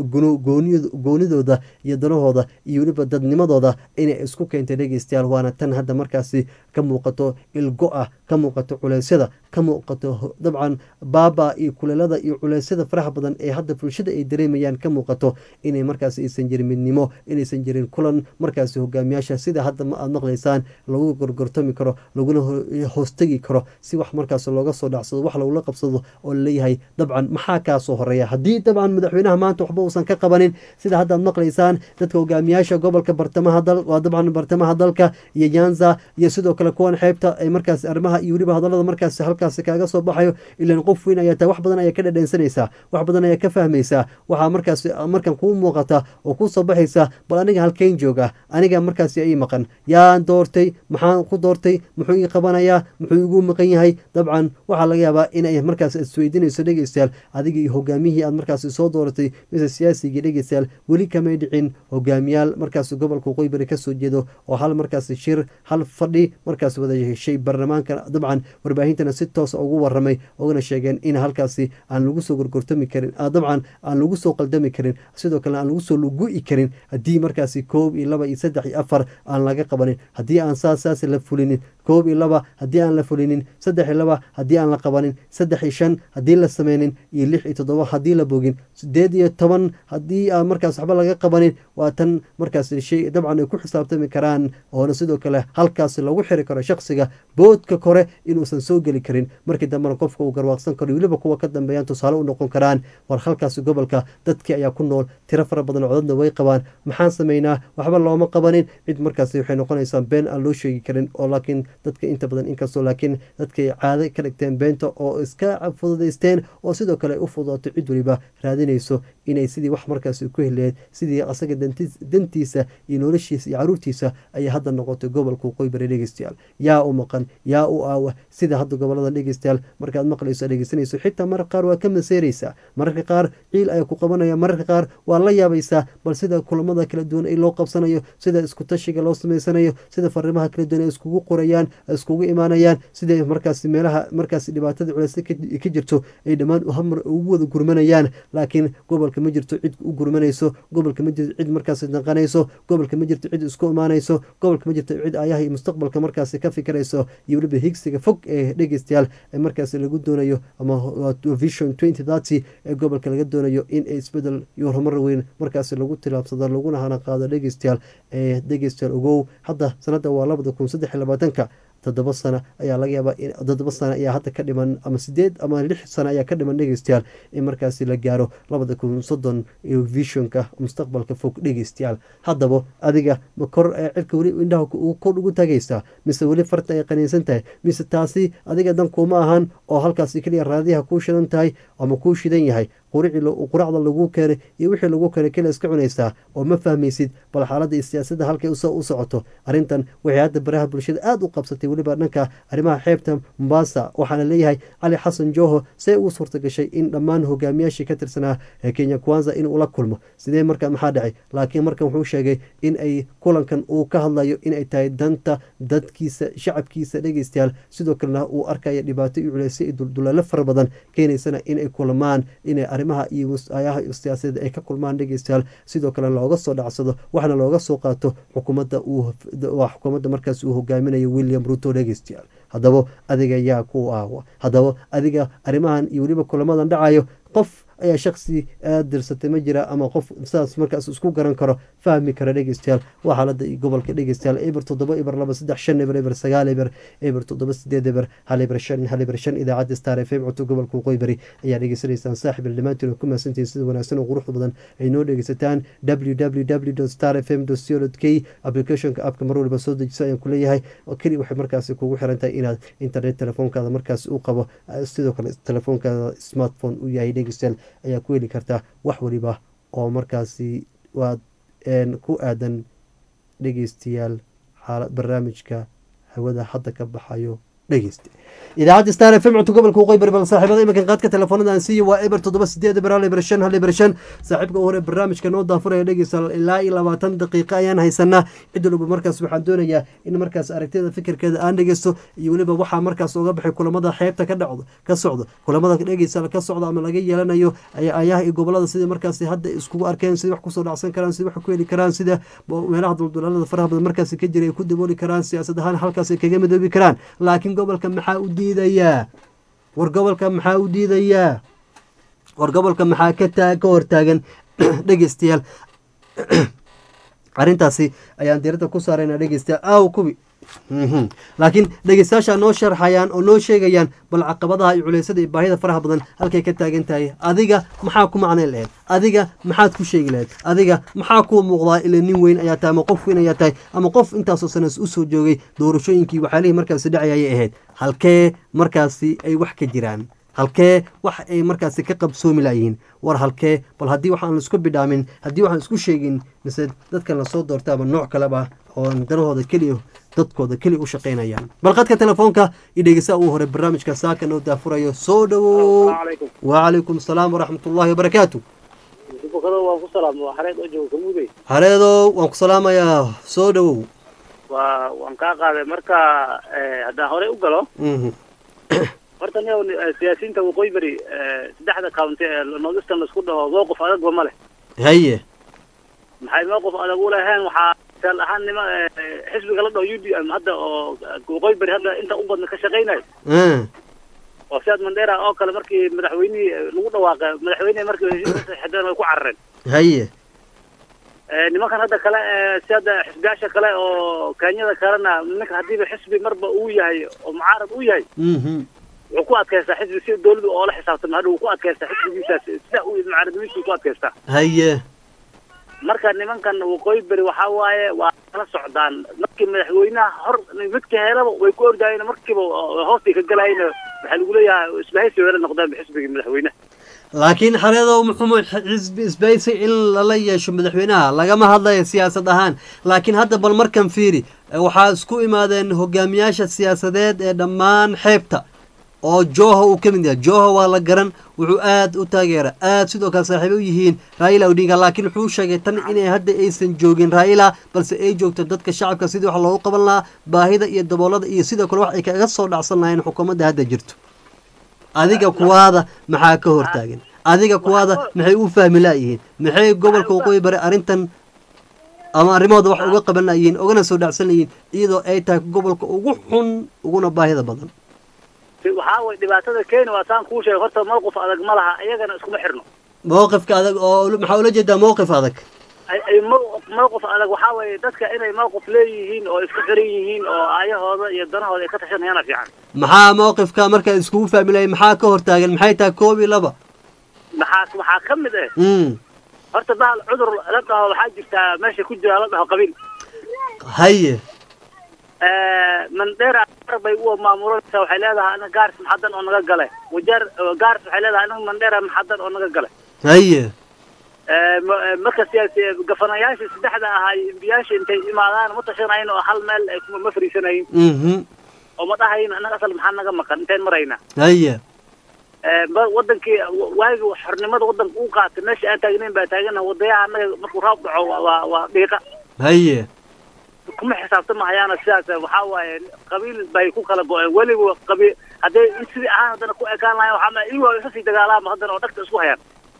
Speaker 1: goonidooda iyo danahooda iyo weliba dadnimadooda inay isku keentay dhegeystayaal waana tan hadda markaasi ka muuqato ilgo ah ka muuqato culeysyada ka muuqato dabcan baaba iyo kuleelada iyo culeysyada faraha badan ee hadda bulshada ay dareemayaan ka muuqato inay markaas aysan jirin midnimo inaysan jirin kulan markaasi hogaamiyaasha sida hadda aad maqlaysaan lagu gorgortami karo laguna hoostegi karo si wax markaas looga soo dhacsado wax lagula qabsado oo laleeyahay dabcan maxaa kaasoo horeeya haddii dabcan madaxweynaha maanta waxba uusan ka qabanin sida hadda aad maqlaysaan dadka hogaamiyaasha gobolka bartamaha dal waa dabcan bartamaha dalka iyo nyanza iyo sidoo kale kuwan xeebta ay markaas arrimaha iyo weliba hadallada markaas halkaasi kaaga soo baxayo ilan qof weyn ayaa tahay wax badan ayaa ka dhadheensanaysaa wax badan ayaa ka fahmaysaa waxaa markaas markan kuu muuqata oo kuu soo baxaysa bal aniga halkeyn jooga aniga markaasi ii maqan yaan doortay maxaan ku doortay muxuu ii qabanayaa muxuu igu maqan yahay dabcan waxaa laga yaabaa inay markaas isweydiinayso dhegeystayaal adiga iyo hogaamiyihii aad markaasi soo dooratay mise siyaasigii dhegeystayaal weli kamay dhicin hogaamiyaal markaas gobolka waqooyi bari kasoo jeedo oo hal markaas shir hal fadhi markaas wada heshay baarlamaanka dabcan warbaahintana si toosa ugu waramay ogana sheegeen in halkaasi aan lagu soo gorgortami karin dabcan aan lagu soo qaldami karin sidoo kale aan lagu soo lugu-i karin haddii markaasi koob iyo laba iyo saddex iyo afar aan laga qabanin haddii aan saas saas la fulinin koob iyo laba haddii aan la fulinin saddex iyo laba haddii aan la qabanin saddex iyo shan haddii la sameynin iyo lix iyo toddoba haddii la bogin sideed iyo toban haddii aan markaas waxba laga qabanin waa tan markaas shay dabcan ay ku xisaabtami karaan oona sidoo kale halkaas lagu xiri karo shaksiga boodka kore inuusan soo geli karin markii dambena qofka uu garwaaqsan karo weliba kuwa ka dambeeyaan tusaale u noqon karaan war halkaasi gobolka dadkii ayaa ku nool tiro fara badan codadna way qabaan maxaan sameynaa waxba looma qabanin cid markaasi waxay noqonaysaa been aan loo sheegi karin oo laakiin dadka inta badan inkastoo laakiin dadkay caado ka dhigteen beenta oo iska fududaysteen oo sidoo kale u fududaato cid waliba raadinayso inay sidii wax markaasi ku heleed sidii asaga dantiisa iyo noloshiisa iyo caruurtiisa ayay hadda noqotay gobolka waqooyi bari dhegeystayaal yaa u maqan yaa u aawa sida hadda gobolada dhegeystayaal markaad maqlayso dhegeysanayso xitaa mararka qaar waa ka maseeraysaa mararka qaar ciil ayaa ku qabanaya mararka qaar waa la yaabaysaa bal sida kulamada kala duwan ay loo qabsanayo sida isku tashiga loo samaysanayo sida fariimaha kala duwan ay iskugu qorayaan iskugu imaanayaan sida markaasi meelaha markaasi dhibaatada culeysa ka jirto ay dhammaan hamar ugu wada gurmanayaan laakiin gobolka ma jirto cid u gurmanayso gobolka ma jirto cid markaasi danqanayso gobolka ma jirto cid isku imaanayso gobolka ma jirto cid ayaha iyo mustaqbalka markaasi ka fikirayso iyo weliba higsiga fog ee dhegeystayaal ee markaasi lagu doonayo ama vision twenty thirty ee gobolka laga doonayo in isbedel iyo horumar weyn markaasi lagu tilaabsado laguna hana qaado dhegeystayaal ee dhegeystayaal ogow hadda sanada waa labada kun saddex iyo labaatanka toddoba sano ayaa laga yaabaa toddoba sano ayaa hadda ka dhiman ama sideed ama lix sano ayaa ka dhiman dhegeystayaal in markaasi la gaaro labada kun soddon iyo visionka mustaqbalka fog dhegeystayaal haddaba adiga ma kor ee cirka weli indhaha kor ugu tagaysaa mise weli farta ay qaniinsan tahay mise taasi adiga dan kuma ahan oo halkaasi keliya raadiyaha kuu shidan tahay ama kuu shidan yahay quracda lagu keenay iyo wixii lagu keenay keliya iska cunaysaa oo ma fahmaysid bal xaaladda iyo siyaasadda halkay u socoto arrintan waxay hadda baraha bulshada aada u qabsatay weliba dhanka arrimaha xeebta mombasa waxaana leeyahay cali xasan joho see ugu suurta gashay in dhammaan hogaamiyaashii ka tirsanaa ee kenya kwanza inuu la kulmo sidee marka maxaa dhacay laakiin markan wuxuu sheegay in ay kulankan uu ka hadlayo inay tahay danta dadkiisa shacabkiisa dhegeystayaal sidoo kalena uu arkaya dhibaato iyo culeysyo iyo duldulaalo fara badan keenaysana inay kulamaan inay arrimaha iyo ayaha siyaasadeed ay ka kulmaan dhegeystayaal sidoo kale looga soo dhacsado waxna looga soo qaato xukuumadda uu xukuumadda markaas uu hogaaminayo william ruto dhegeystayaal haddaba adiga yaa ku aawa haddaba adiga arrimahan iyo weliba kulamadan dhacayo qof ayaa shaksi aad dirsatay ma jira ama qof sidaas markaas isku garan karo fahmi kara dhegeystayaal waa xaalada gobolka dhegeystayaal eber toddoba eber laba saddex shan eber eber sagaal eber eber toddoba sideed eber hal eber shan hal eber shan idaacadda star f m codka gobolka waqooyi bari ayaa dhegeysanaysaan saaxib il dhammaantiin ku mahadsantihiin sida wanaagsan oo quruxda badan ay noo dhegeysataan www star f m co k applicationka appka mar waliba soo dejiso ayaan kuleeyahay oo keli waxay markaasi kugu xiran tahay inaad internet telefoonkaada markaas u qabo sidoo kale telefoonkaada smartphone u yahay dhegeystayaal ayaa ku heli kartaa wax waliba oo markaasi waad ku aadan dhegeystayaal xaala barnaamijka hawada hadda ka baxayo dhegeyste idaacadda star f m codka gobolka waqooyi bari bal saaxiibada iminkan qaadka telefoonada aan siiyo waa eber toddoba sideed eber hal eber shan hal eber shan saaxiibka u hore barnaamijka noo daafuraya dhegeysta ilaa iyo labaatan daqiiqa ayaan haysanaa cid walba markaas waxaan doonayaa in markaas aragtida fikirkeeda aan dhegeysto iyo weliba waxaa markaas oga baxay kulamada xeebta ka dhacdo ka socdo kulamada dhegeysta ka socdo ama laga yeelanayo ayaha iyo gobolada sida markaas hadda iskugu arkeen sida wax kusoo dhacsan karaan sida wax ku heli karaan sida meelaha duldulaalada faraha badan markaas ka jira ay ku dabooli karaan siyaasad ahaan halkaas ay kaga midoobi karaan laakiin gobolka maxaa u diidayaa war gobolka maxaa u diidayaa war gobolka maxaa ka taa ka hortaagan dhegeystayaal arrintaasi ayaan diiradda ku saarayna dhegeystayaal aaw kubi laakiin dhegeystayaasha noo sharxayaan oo noo sheegayaan bal caqabadaha iyo culeysada iyo baahida faraha badan halkay ka taagan tahay adiga maxaa ku macnayn lahayd adiga maxaad ku sheegi lahayd adiga maxaa kuu muuqdaa ila nin weyn ayaa tahay ama qof weyn ayaa tahay ama qof intaasoo sanas usoo joogay doorashooyinkii waxyaalihii markaasi dhacay ayay ahayd halkee markaasi ay wax ka jiraan halkee wax ay markaasi ka qabsoomi layihiin war halkee bal haddii waxaan laisku bidhaamin haddii waxaan isku sheegin mise dadkan lasoo doorta ama nooc kaleba oon danahooda keliya dadkooda keliya u shaqaynayaan bal qadka telefoonka iyo dhegeysaa uu hore barnaamijka saaka noo daafurayo soo dhowow wacalaykum asalaam waraxmatullaahi wabarakaatu hareedow waan ku salaamayaa soo dhowow
Speaker 7: waa waan kaa qaaday marka haddaan horey u galo horta ni siyaasiyiinta waqooyi beri saddexda county ee northeastern laisku dhaho mowqif adagba ma leh
Speaker 1: haye
Speaker 7: maxay mowqif adag u leheen waxaa misaal ahaan nima xisbiga la dhaho u d m hadda oo waqooyi beri hadda inta u badna ka shaqaynayo oo sidaad mandera oo kale markii madaxweynihii lagu dhawaaqay madaxweynehi markii heshiiska saxideen way ku carareen
Speaker 1: haye
Speaker 7: nimankan hadda kale si hadda xisbiyaasha kale oo kenyada kalena ninka haddiiba xisbi marba uu yahay oo mucaarad u yahay wuxuu ku adkaystaa xisbi si dawladu oola xisaabtama hadha wuu ku adkaystaa xisbigiisaas sida uu mucaaradnimadiisa ku adkaystaa
Speaker 1: haye
Speaker 7: marka nimankan waqooyi beri waxaa waaye waa kala socdaan markii madaxweynaha hor midka helaba way ku ordaayeen markiiba hoostay ka galayeen waxaa lagu leeyahay isbahaysi wala noqdaan xisbigii madaxweynaha
Speaker 1: laakiin xareedow muxuu xisbi isbahaysi in lala yeesho madaxweynaha lagama hadlayo siyaasad ahaan laakiin hadda bal markan fiiri waxaa isku imaadeen hogaamiyaasha siyaasadeed ee dhammaan xeebta oo joho uu ka mid yahay joho waa la garan wuxuu aad u taageera aad sidoo kale saaxiibo u yihiin raila odinga laakiin wuxuu sheegay tan inay hadda aysan joogin raila balse ay joogto dadka shacabka sidii wax loogu qaban lahaa baahida iyo daboolada iyo sidoo kale wax ay kaga soo dhacsan lahayeen xukuumadda hadda jirto adiga kuwaada maxaa ka hortaagan adiga kuwaada maxay u fahmi laayihiin maxay gobolka waqooyi bari arrintan ama arrimahooda wax uga qaban layihiin ugana soo dhacsan layihiin iyadoo ay tahay gobolka ugu xun uguna baahida badan
Speaker 7: waxaa way dhibaatada keeni waa saan kuu sheegay horta mowqif adag ma laha iyagana iskuma xirno
Speaker 1: mowqifka adag oo maxaa ula jeedaa mowqif adag
Speaker 7: ay mowqif adag waxaa weeye dadka inay mowqif leeyihiin oo isku xiran yihiin oo aayahooda iyo danahooda ay ka tashanayana fiican
Speaker 1: maxaa mowqifka markaa iskugu fahmi lahay maxaa ka hortaagan maxay tahay koob iyo laba
Speaker 7: maxaa waxaa ka mid eh horta bahal cudur la dhaho waxaa jirtaa meesha ku jira la dhaho qabiil
Speaker 1: haye
Speaker 7: mandera bay u maamulanaysaa waxay leedahay anaga gaars maxadan oo naga gale wajeer gaars waxay leedahay anaga mandera maxadan oo naga gale
Speaker 1: haye
Speaker 7: marka siyaasi gafanayaasha saddexda ahaa embiyaasha intay imaadaan ma tashanayn oo hal meel ay ma fariisanayn oo ma dhahayn anaga asal maxaa naga maqan intayn marayna
Speaker 1: haye
Speaker 7: wadankii waagi xornimada wadanka u qaatay meesha aan taagnayn baa taagana wadayaha anaga markuu roob dhaco waa waa dhiiqa
Speaker 1: haye
Speaker 7: kuma xisaabtamahayaana sidaas waxaa waaye qabiil bay ku kala go-een weliba qabiil hadday in sidii ahaan haddana ku ekaan lahayn waxaa iyagu isa sii dagaalaama haddana oo dhagta isku hayaan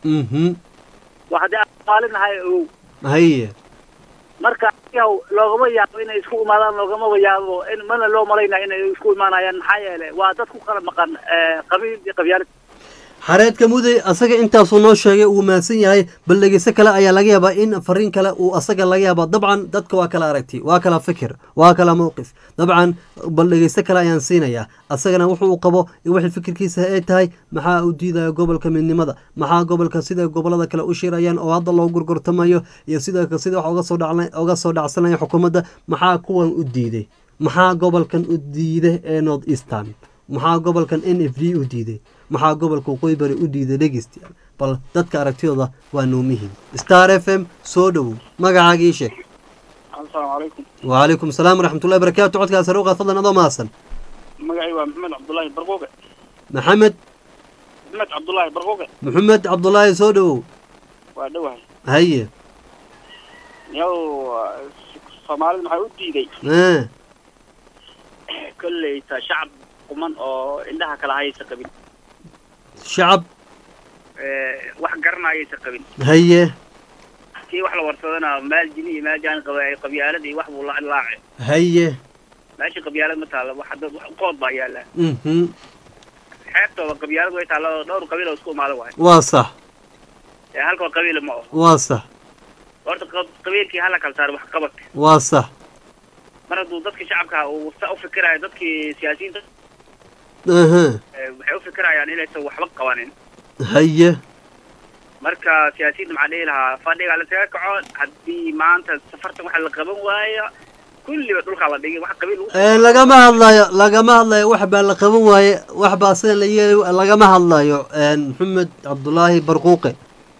Speaker 1: mhm
Speaker 7: waa haddii aan soomaali nahay ogow
Speaker 1: haye
Speaker 7: marka yaw loogama yaabo inay isku imaadaan loogamaba yaabo in mana loo malaynaya inay isku imaanayaan maxaa yeelay waa dad ku kala maqan eh, qabiil iyo qabyaalad
Speaker 1: xareedka muday asaga intaasuu noo sheegay uu mahadsan yahay bal dhegeyso kale ayaa laga yaabaa in fariin kale uu asaga laga yaabaa dabcan dadka waa kala aragti waa kala fikir waa kala mowqif dabcan bal dhegeyso kale ayaan siinayaa asagana wuxuu qabo in wixii fikirkiisa ay tahay maxaa u diidaya gobolka midnimada maxaa gobolka sida gobolada kale u shirayaan oo hadda loo gurgurtamayo iyo sida sida wax uga soo dhacla- uga soo dhacsanaya xukuumadda maxaa kuwan u diiday maxaa gobolkan u diiday ee north eastern maxaa gobolkan n f d u diiday maxaa gobolka waqooyi bari u diiday dhegeystayaal bal dadka aragtidooda waa noomihiin star f m soo dhowow magacaaga ii sheeg
Speaker 8: asalaamu calaykum
Speaker 1: وعليكم السلام ورحمة الله وبركاته codkaas saruuqa fadlan adoo mahadsan
Speaker 8: magacay waa maxamed cabdulaahi barquuqe
Speaker 1: maxamed
Speaker 8: maxamed cabdulaahi barquuqe
Speaker 1: maxamed cabdulaahi soo dhowow
Speaker 8: waa dhowahay
Speaker 1: haye
Speaker 8: yow soomaalida maxaa u diiday
Speaker 1: eh,
Speaker 8: kolleyta shacab quman oo indhaha kala haysa qabin
Speaker 1: shacab
Speaker 8: wax garanayaysa qabin
Speaker 1: haye
Speaker 8: kii wax la warsadana maal jini iyo maal jaan qaba qabyaalad iyo wax buu la laace
Speaker 1: haye
Speaker 8: meesha qabyaalad ma taalla wax dad wax qood baa yaalla
Speaker 1: mhm
Speaker 8: xeebtooda qabyaalad way taalla oo dhowr qabiil oo isku imaada waay
Speaker 1: waa sax
Speaker 8: ee halkoo qabiila ma oho
Speaker 1: waa sax
Speaker 8: horta qab- qabiilkii hala kala saaro wax qabadka
Speaker 1: waa sax
Speaker 8: mar hadduu dadka shacabka uu sa u fikirayo dadkii siyaasiyiinta
Speaker 1: aha
Speaker 8: eh, waxay u fikirayaan inaysan waxba qabanin
Speaker 1: haye
Speaker 8: marka siyaasiyiinta maxaa dhihi lahaa fadhiga lasaga kaco haddii maanta safartan waxa la qaban waayo kulliba dhulkaa la dhigay wax qabiil lagu
Speaker 1: Eh, lagama hadlayo lagama hadlayo wax baa la qaban waaye wax baa sida la yeelay lagama hadlayo Eh, maxamed cabdulaahi barquuqe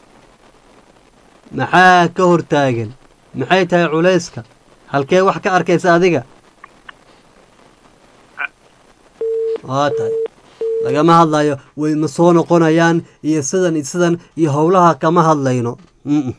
Speaker 1: maxaa ka hortaagan maxay tahay culayska halkee wax ka arkaysa adiga waa tahay lagama hadlayo way ma soo noqonayaan iyo sidan iyo sidan iyo howlaha kama hadlayno Mm-mm.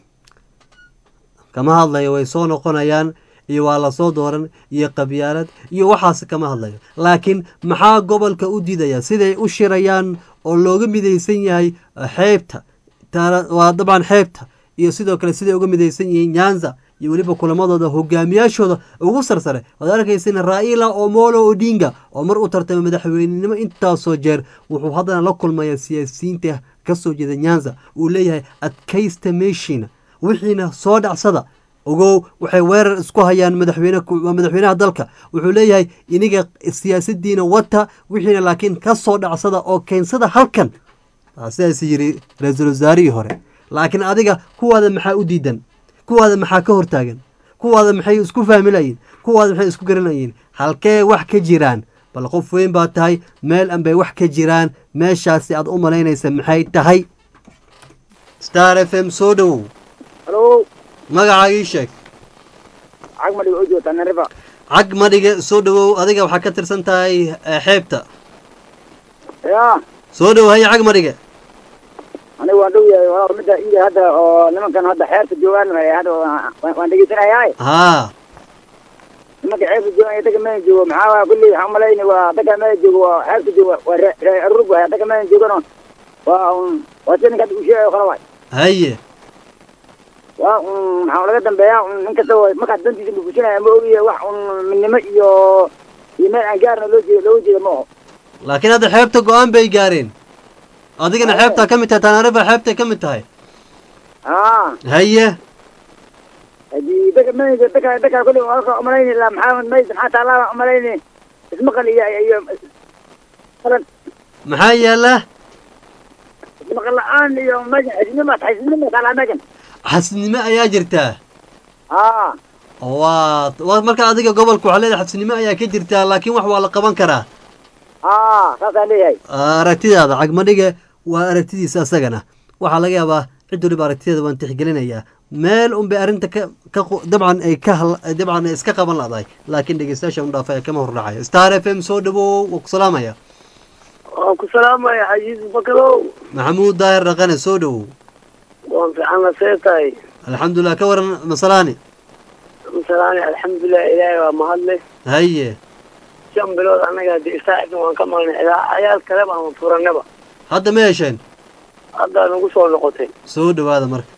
Speaker 1: kama hadlayo way soo noqonayaan iyo waa lasoo dooran iyo qabyaalad iyo waxaas kama hadlayo laakiin maxaa gobolka u diidaya siday u shirayaan oo looga midaysan yahay eh, xeebta taana- waa dabcan xeebta iyo sidoo kale siday uga midaysan yihiin nyanza iyo weliba kulamadooda hogaamiyaashooda ugu sarsare waad arkaysin raila omolo odinga oo mar u tartamay madaxweynenimo intaasoo jeer wuxuu haddana la kulmaya siyaasiyiinta kasoo jeeda nyanza uu leeyahay adkaysta meeshiina wixiina soo dhacsada ogow waxay weerar isku hayaan madaxweyne ku- waa madaxweynaha dalka wuxuu leeyahay iniga siyaasadiina wata wixiina laakiin ka soo dhacsada oo keensada halkan Waa sidaas yiri ra-iisul wasaarihii hore laakiin adiga kuwaada maxaa u diidan kuwaada maxaa ka hortaagan kuwaada maxay isku fahmilayiin kuwaada maxay isku garanayiin halkee wax ka jiraan bal qof weyn baa tahay meel anbay wax ka jiraan meeshaasi aad u malaynaysa maxay tahay star f m soo dhowow
Speaker 9: halo
Speaker 1: magacaaga ii sheeg
Speaker 9: cag madhiga oo joogta narifa
Speaker 1: cag madhiga soo dhowow adiga waxaa ka tirsan tahay eh, xeebta
Speaker 9: ya
Speaker 1: soo dhowow haya cag madhiga
Speaker 9: aniga waan dhow yahay waa midda ida hadda oo nimankan hadda xeerta joogaan eh, hadda waan- waan dhegeysanayaa
Speaker 1: haa
Speaker 9: nimanka xeerta joogaan iyo daga meel joogo maxaa waa kulli waxaan umalayni waa daga meel joogo waa xeerta joogo waa re- re- rurug waay daga meel joogano waa un waa si ninka hadda uu sheegayo kale waay
Speaker 1: haye
Speaker 9: waa un maxaa laga dambeeyaa un nin kasta oo markaas dantiisa bubusinaya ma ogiye wax un midnimo iyo iyo meel aan gaarna loo jeeda looga jeeda ma oho
Speaker 1: laakiin hadda xeebta go-aan bay gaareen adigana xeebtaa ka mid tahay tanaarifa xeebtay ka mid tahay
Speaker 9: aa
Speaker 1: haye
Speaker 9: hadii daga meel daga daga kulli waa umalayni la maxaa mayd maxaa taallaa umalayni ismaqal iyo iyo qalan
Speaker 1: maxaa yaala
Speaker 9: ismaqal la-aan iyo meeshan xisnimo xisnimo taallaa meeshan
Speaker 1: xasidnimo ayaa jirtaa
Speaker 9: aa
Speaker 1: waa waa marka adiga gobolka waxaa leedahay xasidnimo ayaa ka jirtaa laakiin wax waa la qaban karaa
Speaker 9: aa saasaan leeyahay
Speaker 1: aragtidaada cagmadhiga waa aragtidiisa asagana waxaa laga yaabaa cid waliba aragtideeda waan tixgelinayaa meel unbay arrinta ka ka qu- dabcan ay ka hal- dabcan ay iska qaban ladahay laakiin dhegeystayaasha un dhaafay kama hordhacayo star f m soo dhawow waa ku salaamaya
Speaker 10: waan ku salaamaya xajiis bakarow
Speaker 1: maxamuud daahir dhaqane soo dhawow
Speaker 10: waan fiican la seetahay
Speaker 1: alxamdulilah ka waran masalaani
Speaker 10: masalaani alxamdulilah ilaahay waa mahadle
Speaker 1: haye
Speaker 10: shan bilood annaga de isaacibna waan ka maqnay ilaa cayaal kale baan furanaba
Speaker 1: hadda ma hesheen
Speaker 10: haddaa nagu soo noqotay
Speaker 1: soo dhawaada marka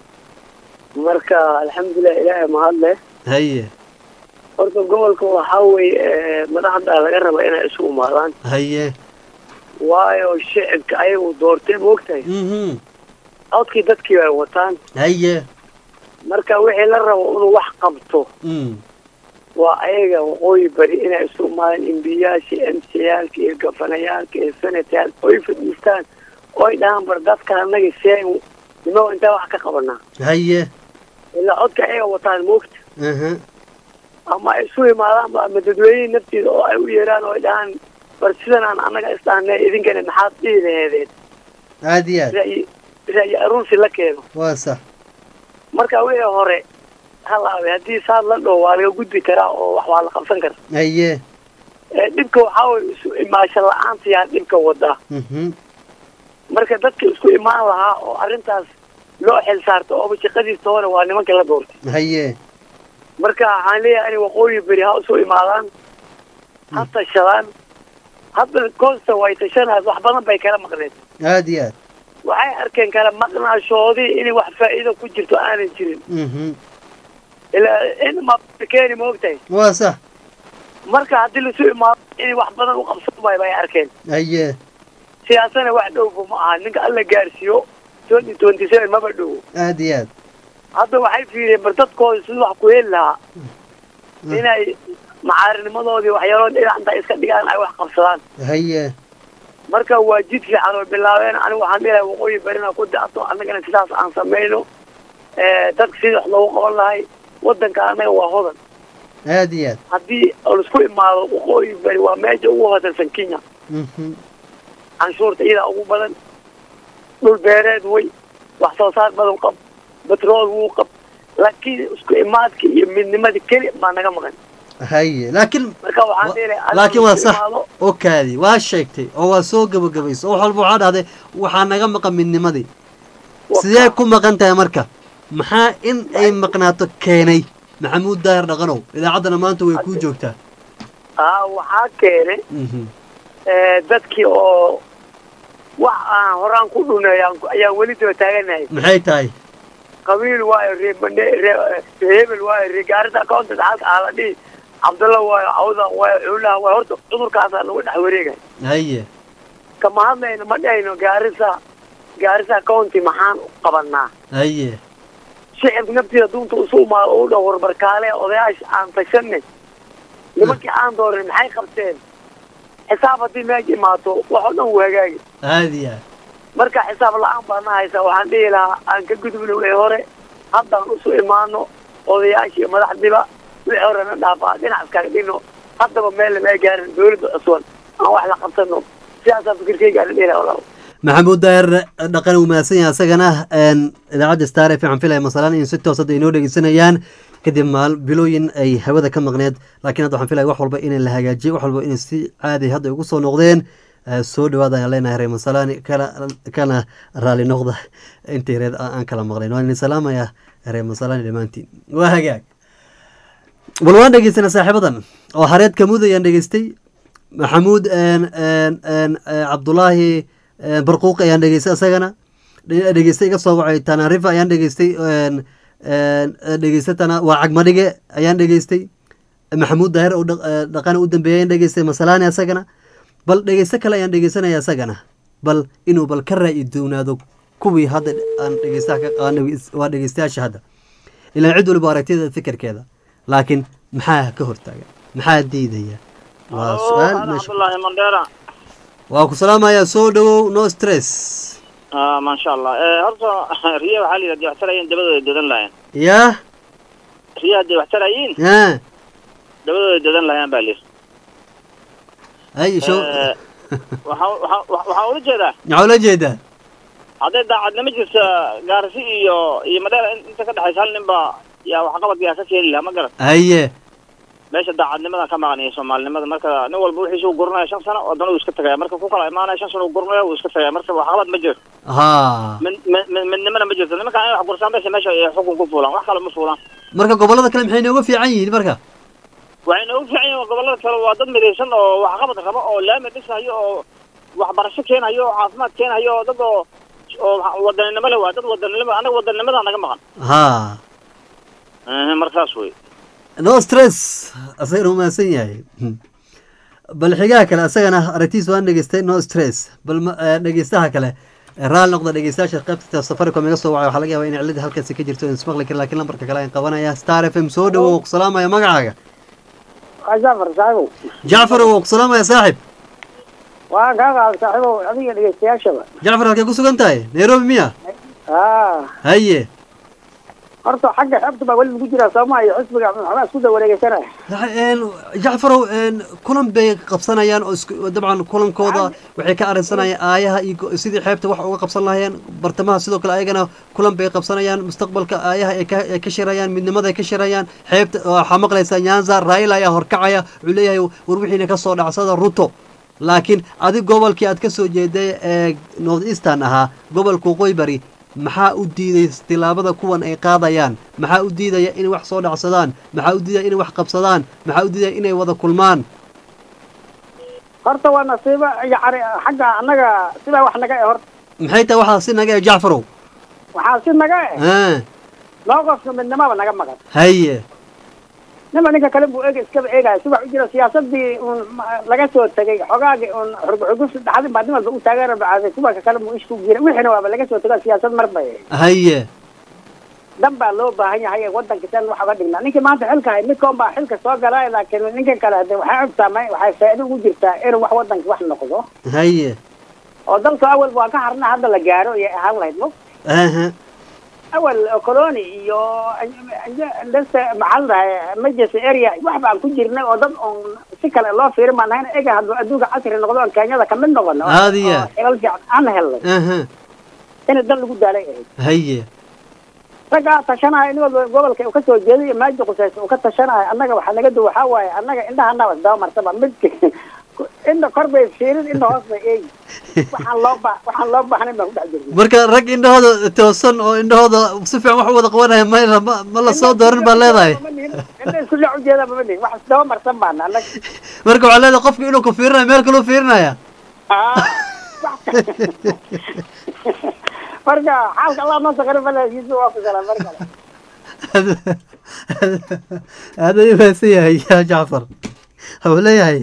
Speaker 10: marka alxamdulilah ilaahay mahad leh
Speaker 1: haye
Speaker 10: horta gobolka waxaa weeye madaxda laga raba inay isu imaadaan
Speaker 1: haye
Speaker 10: waayo shicibka ayagu doortay moogtahay
Speaker 1: mhm
Speaker 10: codkii dadkii ay wataan
Speaker 1: haye
Speaker 10: marka wixii la rabo inuu wax qabto
Speaker 1: mm
Speaker 10: waa ayaga waqooyi bari inay isu imaadaan embiyaasha m c yaalka iyo gafanayaalka iyo senatayaalka oy fadhiistaan oy dhahaan bar dadka annaga seen nimo intaa wax ka qabanaa
Speaker 1: haye
Speaker 10: ilaa codka ayaga wataan moogta
Speaker 1: aha
Speaker 10: ama ay isu imaadaan ama dadweynihi naftiida oo ay u yeeraan oo ay dhahaan bar sidanaan annaga isdhahnay idinkana maxaad dhihi laheedeen
Speaker 1: aad iyo aad
Speaker 10: ra'yi ra'yi aruursi la keeno
Speaker 1: waa sax
Speaker 10: marka wixii hore halaabay haddii saad la dhow waa laga gudbi karaa oo wax waa la qabsan karaa
Speaker 1: haye
Speaker 10: ee dhibka waxaa weye isu imaasho la-aanta yaa dhibka wadaa
Speaker 1: mhm
Speaker 10: marka dadka isku imaan lahaa oo arrintaas loo xil saarto ooba shaqadiisa hore waa nimanka la doortay
Speaker 1: haye
Speaker 10: marka waxaan leeyahay in waqooyi beri ha isu imaadaan ha tashadaan hadda koosta way tashanaas wax badan bay kala maqneed
Speaker 1: aad iyo aad
Speaker 10: waxay arkeen kala maqnaashoodii inay wax faa'iido ku jirto aanan jirin
Speaker 1: mhm
Speaker 10: ilaa in ma keeni ma ogtahay
Speaker 1: waa sax
Speaker 10: marka haddii laisu imaado inay wax badan u qabsan waay bay arkeen
Speaker 1: haye
Speaker 10: siyaasana wax dhowba ma aha ninka alla gaarsiiyo twenty twenty seven maba dhowo
Speaker 1: aad iyo aad
Speaker 10: hadda waxay fiiriyeen bar dadkooda sidii wax ku heli lahaa inay macaarinimadoodii waxyaalood dhinac inta iska dhigaan ay wax qabsadaan
Speaker 1: haye
Speaker 10: marka waa jid fiican oo bilaabeen anigu waxaan dhilahay waqooyi barina ku dacto annagana sidaas aan samayno dadka sidii wax loogu qaban lahay waddanka annaga waa hodan
Speaker 1: aad iyo aad
Speaker 10: haddii laisku imaado waqooyi bari waa meesha ugu hodansan kenya
Speaker 1: mhm
Speaker 10: canshuurta iyadaa ugu badan dhul beereed way wax soo saar badan qab batrool wuu qab laakiin isku imaadka iyo midnimada keli baa naga maqan
Speaker 1: haye laakiin
Speaker 10: marka waxaan dhilahay
Speaker 1: laakiin waa sax oo kaadi waa sheegtay oo waa soo gabagabaysa oo wax walba waxaa dhahday waxaa naga maqan midnimadii sidee ku maqan tahay marka maxaa in ay maqnaato keenay maxamuud daahir dhaqanow idaacaddana maanta way kuu joogtaa
Speaker 10: aa waxaa keenay
Speaker 1: mhm
Speaker 10: dadkii oo wax aan horaan ku dhuneeyaan ayaan weli daba taaganahay
Speaker 1: maxay tahay
Speaker 10: qabiil waayo ree bane ree ree hebel waayo ree gaarida accountant halka aa la dhihi cabdalla waayo cawda waayo cuulaha waayo horta cudurkaasaa nagu dhex wareegay
Speaker 1: haye
Speaker 10: kama hadlayno ma dhahayno gaarisa gaarisa county maxaan u qabanaa
Speaker 1: haye
Speaker 10: shicibka naftiida dunta isu imaado u dhow warbarkaale odayaasha aan tashanay nimankii aan doorin maxay qabteen xisaab haddii meesha imaato wax oo dhan uu hagaagi
Speaker 1: aad iyo aad
Speaker 10: marka xisaab la-aan baana haysaa waxaan dhihi lahaa aan ka gudubno wixii hore haddaan isu imaano odayaasha iyo madaxdiba wixii hore na dhaafaa dhinac iskaga dhigno haddaba meel lama gaarin dawladda cusban aan wax la qabsano sidaasaa fikirkayga aan dhihi lahaa walaal
Speaker 1: maxamuud daahir dhaqan uu mahadsan yahay asagana een, idaacadda star f waxaan filaya masalan in si toos hadda inoo dhegeysanayaan kadib maal bilooyin ay hawada ka maqneed laakiin hadda waxaan filaya wax walba in la hagaajiyey wax walba inay si caadi hadda ugu soo noqdeen Eh, soo dhawaada ayaan leenahay reer masalani kana kana raali noqda intii reer aan aan kala maqlayn waan idin salaamaya reer masalani dhammaantiin waa hagaag bal waan dhegeystana saaxiibadan oo hareed kamud ayaan dhegeystay maxamuud een, een, een, eh, cabdulaahi eh, barquuq ayaan dhegeystay asagana Dhe- dhegeystay iga soo wacay tanarifa ayaan dhegeystay een, een, eh, dhegeystay tana waa cagmadhige ayaan dhegeystay maxamuud daahir oo dhaq- eh, dhaqana u dambeeyay ayaan dhegeystay masalani asagana bal dhegeysto kale ayaan dhegeysanaya isagana bal inuu bal ka raa'i doonaado kuwii hadda aan dhegeystaha ka qaadnay waa dhegeystayaasha hadda ilaa cid waliba aragtida fikirkeeda laakiin maxaa ka hortaaga maxaa diidaya waa su-aal meesha
Speaker 11: cabdullaahi mandheera
Speaker 1: waa ku salaamaya soo dhawow no stress
Speaker 11: ah maasha allah Eh, horta riya waxaa la yidhahda waxtarayeen dabadooda dadan lahayn
Speaker 1: yaa
Speaker 11: riya hadday waxtarayiin
Speaker 1: yaa
Speaker 11: dabadooda dadan lahayn baa layidhi
Speaker 1: ay show
Speaker 11: Eh, waxaa- waxaa- waxaan ula jeedaa
Speaker 1: maxaa ula jeedaa
Speaker 11: hadday daacadnimo jirta gaarsi iyo iyo madheera in- inta ka dhexaysa hal nin baa yaa waxqabad yaa ka keeni lahaa ma garan
Speaker 1: haye
Speaker 11: meesha daacadnimadan ka maqan iyo soomaalinimada marka nin walba wixiisa uu guranaya shan sano haddana uu iska tagaya marka ku kala imaanaya shan sano uu guranaya uu iska tagaya marka waxqabad ma jiro
Speaker 1: ha
Speaker 11: mid mid- mid- midnimana ma jirto nimanka inay wax gursaan meesha meesha ay xukun ku fuulaan wax kale ma fuulaan
Speaker 1: marka gobollada kale maxay nooga fiican yihiin marka
Speaker 11: waxay noogu fiican yihiin gobollada kale waa dad midaysan oo waxqabad rabo oo laami dhisayo oo waxbarasho keenayo oo caafimaad keenayo oo dad oo oo waxa- wadaninimo le waa dad wadaninimo anaga wadanimada naga maqan
Speaker 1: ha
Speaker 11: Eh, marka saas wey
Speaker 1: no stress asagana u mahadsan yahay bal xigaha kale asagana aragtiis waan dhegeystay no stress bal ma- eh, dhegeystaha kale eh, raali noqda dhegeystayaasha qaybta safaricom iga soo wacay waxaa laga yaabaa in cilada halkaasi ka jirto in ismaqli kara laakiin lambarka kale aan qabanaya star f m soo dhawow ku salaamaya magacaaga
Speaker 12: jafar saaxibow
Speaker 1: jacfar oo ku salaamaya saaxib
Speaker 12: waan kaa qaada saaxiibow adiga dhegeystayaashaba
Speaker 1: jacfar halkay ku sugan tahay nairobi miya
Speaker 12: aa
Speaker 1: haye
Speaker 12: horta xagga xeebta baa weli lagu jiraa sooma iyo xisbiga waxbaa isku dawareegeysanaya
Speaker 1: Een, jacfarow een, kulan bay qabsanayaan oo isku- dabcan kulankooda waxay ka arrinsanayaan aayaha iyo go- sidii xeebta wax uga qabsan lahayeen bartamaha sidoo kale ayagana kulan bay qabsanayaan mustaqbalka aayaha ay ka ay ka shirayaan midnimada ay ka shirayaan xeebta waxaa maqlaysaa nyanza raila ayaa horkacaya wuxuu leeyahay war wixiina ka soo dhacsada ruto laakiin adig gobolkii aad ka soo jeeday ee north eastern ahaa gobolka waqooyi bari maxaa u diiday tilaabada kuwan ay qaadayaan maxaa u diidaya inay wax soo dhacsadaan maxaa u diidaya inay wax qabsadaan maxaa u diidaya inay wada kulmaan
Speaker 12: horta waa nasiibo yacni xagga annaga sidaa wax naga eh horta
Speaker 1: maxay tahay waxaa si naga ee jacfarow
Speaker 12: waxaa si naga eh
Speaker 1: Ah,
Speaker 12: mowqafka midnimaba naga maqan
Speaker 1: haye
Speaker 12: nima ninka kale buu eega iskaba eegaya si wax u jira siyaasadii un ma- laga soo tegay xogaagii un xurguxurgus dhaxdin baa nin walba u taageera bacaaday kuwa kale buu ishku jira wixiina waaba laga soo tego siyaasad marba
Speaker 1: haye
Speaker 12: dan baa loo baahan yahay wadanka san wax uga dhignaa ninkii maanta xilka hay midkoon baa xilka soo galay laakiin ninkan kale hade waxay ogtaamay waxay faa'iido ugu jirtaa inuu wax wadanka wax noqdo
Speaker 1: haye
Speaker 12: oo dalka awal waa ka harna hadda la gaaro iyo ahaan lahayd mo
Speaker 1: aha
Speaker 12: awal colony iyo dhasta maxaa la dhahay emergency area wax baan ku jirnay oo dad on si kale loo fiirin baan nahayn ega hadduu adduunka casri noqdo on kenyada kamid noqono
Speaker 1: Caadiya.
Speaker 12: oo xilal fiican aan helnay
Speaker 1: aha
Speaker 12: in dan lagu daalay ahayd
Speaker 1: haye
Speaker 12: raggaa tashanaya nin walba gobolka uu kasoo jeeday iyo maaji qusaysa uu ka tashanaya annaga waxaa naga du waxaa waaye annaga indhahanaba isdaba marsaba midka inna kor bay fiirin inna hoos bay eegi waxaan loo ba waxaan loo baahnayn baan ku dhex jirnay
Speaker 1: marka rag indhahooda toosan oo indhahooda si fiican wax u wada qabanaya ma ma ma la soo dooran baa leedahay
Speaker 12: inna isku dhinac ujeeda mama nihin wax isdaba marsan baana annaga
Speaker 1: marka waxaa leedahay qofka inuu ku fiirinaya meel kaluu fiirinaya
Speaker 12: marka xaalka allah noo saqarin balaagiisa waa ku salaan mar kale
Speaker 1: aad ayuu mahadsan yahay ya jacfar wuxuu leeyahay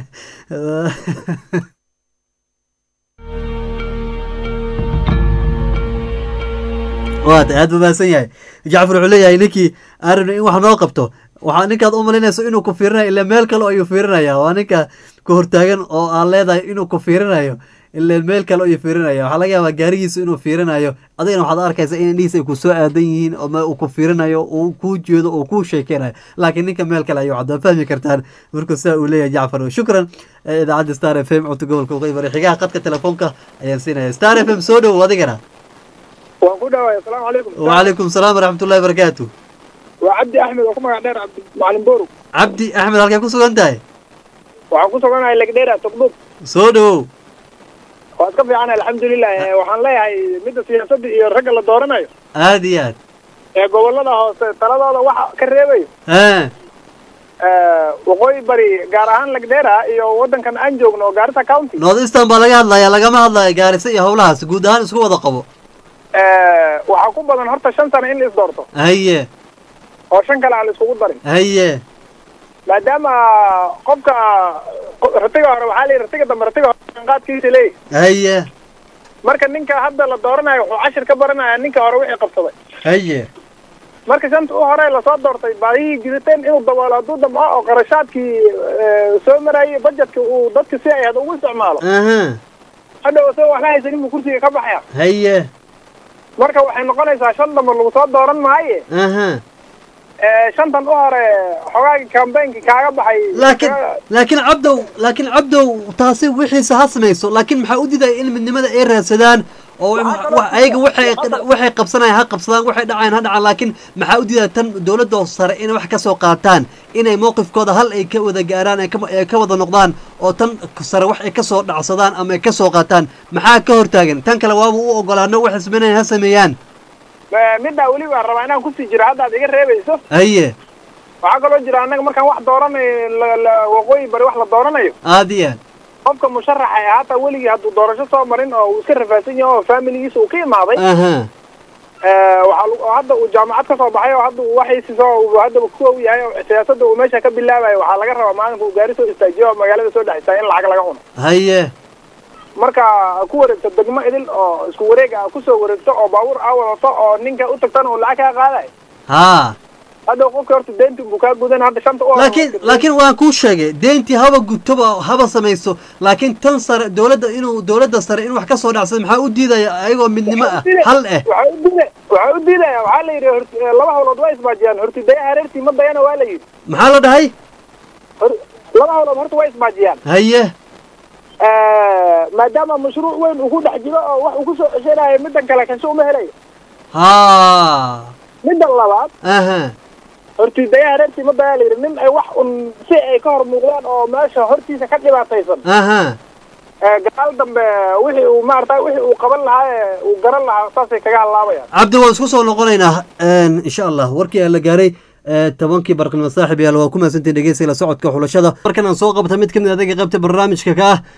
Speaker 1: waata aad buu mahadsan yahay jacfar wuxuu leeyahay ninkii aan rabnay in wax noo qabto waxaa ninkaad u malaynayso inuu ku fiirinayo ilaa meel kale ayuu fiirinaya waa ninka ku hortaagan oo aan leedahay inuu ku fiirinayo ilaa meel kale ayuu fiirinaya waxaa laga yaabaa gaarigiisu inuu fiirinayo adigana waxaad arkaysa in indhihiisa ay ku soo aadan yihiin oo ma uu ku fiirinayo uu kuu jeedo oo kuu sheekeynayo laakiin ninka meel kale ayuu caddaa fahmi kartaan markuu saa uu leeyahay jacfar shukran eh, idaacadda star f m codka gobolka waqooyi bari xigaha qadka telefoonka ayaan siinaya star f m soo dhowow adigana
Speaker 13: waan ku dhawaay asalaamu calaykum
Speaker 1: وعليكم السلام ورحمة الله وبركاته
Speaker 13: waa cabdi axmed oo ku magac dheer cabdi macalin borow
Speaker 1: cabdi axmed halkay ku sugan tahay
Speaker 13: waxaan ku suganahay legdheera togdhub
Speaker 1: soo dhowow
Speaker 13: waa iska fiican alxamdulilah Eh, waxaan leeyahay midda siyaasadda iyo ragga la dooranayo
Speaker 1: aad iyo aad
Speaker 13: ee gobolada hoose taladooda waxa ka reebayo
Speaker 1: haa
Speaker 13: Eh, waqooyi bari gaar ahaan legdheera iyo wadankan aan joogno oo gaarisa county
Speaker 1: north eastern baa laga hadlaya lagama hadlaya gaarisa iyo howlahaas guud ahaan isku wada qabo
Speaker 13: Eh, waxaa ku badan horta shan sano in la isdoorto
Speaker 1: haye
Speaker 13: oo shan kale aan la iskugu darin
Speaker 1: haye
Speaker 13: maadaama qofka qo- ratiga hore waxaa leeyahy ratiga dambe ratiga hore qaadkiisa leeyahy
Speaker 1: haye
Speaker 13: marka ninka hadda la dooranayo wuxuu cashir ka baranaya ninka hore wixii qabsaday
Speaker 1: haye
Speaker 13: marka shanta u hore lasoo doortay baahihii jiriteen inuu daboolo hadduu damco oo qarashaadkii eh, soo marayay budgetka uu dadka si ay had ugu isticmaalo
Speaker 1: aha
Speaker 13: hadhow isagoo waxla haysanin buu kursiga ka baxaya
Speaker 1: haye
Speaker 13: marka waxay noqonaysaa shan dambe lagu soo dooran maaye
Speaker 1: aha
Speaker 13: Eh, shantan u hore xogaagii kambaynki kaaga baxay
Speaker 1: laakiin laakiin cabdow laakiin cabdow taasi wixiisa ha samayso laakiin maxaa u diidaya in midnimada ay raadsadaan oo wa- ayaga waxay waxay qabsanayaan ha qabsadaan waxay dhacayaan ha dhacaan laakiin maxaa u diidaya tan dowladda sare inay wax ka soo qaataan inay mowqifkooda hal ay ka wada gaaraan ay ka- ay ka wada noqdaan oo tan sare wax ay ka soo dhacsadaan ama ay ka soo qaataan maxaa ka hortaagan tan kale waaba u ogolaano wax isminaya ha sameeyaan
Speaker 13: Eh, middaa weli waan rabaa inaan kusii jiro haddaad iga reebayso
Speaker 1: haye
Speaker 13: waxaa kaloo jira annaga markaan wax dooranay la- la- waqooyi bari wax la dooranayo
Speaker 1: aad iyo aad
Speaker 13: qofka musharaxa ee hataa weligii hadduu doorasho soo marin oo uu iska rafaadsan yahay oo familigiisa uu ka imaaday
Speaker 1: aha
Speaker 13: Eh, waxaa lagu- oo hadda uu jaamacad ka soo baxay oo hadda uu waxaysi soo uu haddaba ku og yahay oo siyaasadda uu meesha ka bilaabayo waxaa laga rabaa maalinka uu gaari soo istaajiyo oo magaalada soo dhex istaaga in lacag laga cuno
Speaker 1: haye
Speaker 13: marka ku wareegto degmo idil oo isku wareeg ah kusoo wareegto oo baabuur aa wadato oo ninka u tagtana uu lacag kaa qaadayo
Speaker 1: ha
Speaker 13: hadda qofka horta deynti buu kaa gudan hadda shanta u
Speaker 1: laakiin laakiin waan kuu sheegay deyntii haba gubtoba haba samayso laakiin tan sare dowladda inuu dowladda sare in wax ka soo dhacsado maxaa u diidaya ayagoo midnimo ah hal eh
Speaker 13: waxaa u diida waxaa u diidaya waxaa la yidhi hort- eh, laba hawlood waa isbaajiyaan horti daya hareertii ma dayana waa la yidhi
Speaker 1: maxaa la dhahay
Speaker 13: Hor- laba hawlood horta waa isbaajiyaan
Speaker 1: haye
Speaker 13: Eh, maadaama mashruuc weyn uu ku dhex jiro oo wax uu kusoo ceshanayo middan kale kasho uma helayo
Speaker 1: ha
Speaker 13: middan labaad
Speaker 1: aha
Speaker 13: horti daya hareertii ma daya la yidhi nin ay wax un si ay ka hor muuqdaan oo meesha hortiisa ka dhibaataysan
Speaker 1: aha
Speaker 13: Eh, gadaal dambe wixii uu maarata wixii uu qaban lahaa ee uu garan lahaa saasay kaga hadlaabayaan
Speaker 1: cabdi waan isku soo noqonaynaa Een, insha allah warkii aan la gaaray ee, tobankii barqnimo saaxib yaal waa ku mahadsantiin dhegeysiga la socodka xulashada markan aan soo qabta mid ka mid adaga qaybta barnaamijka ka ah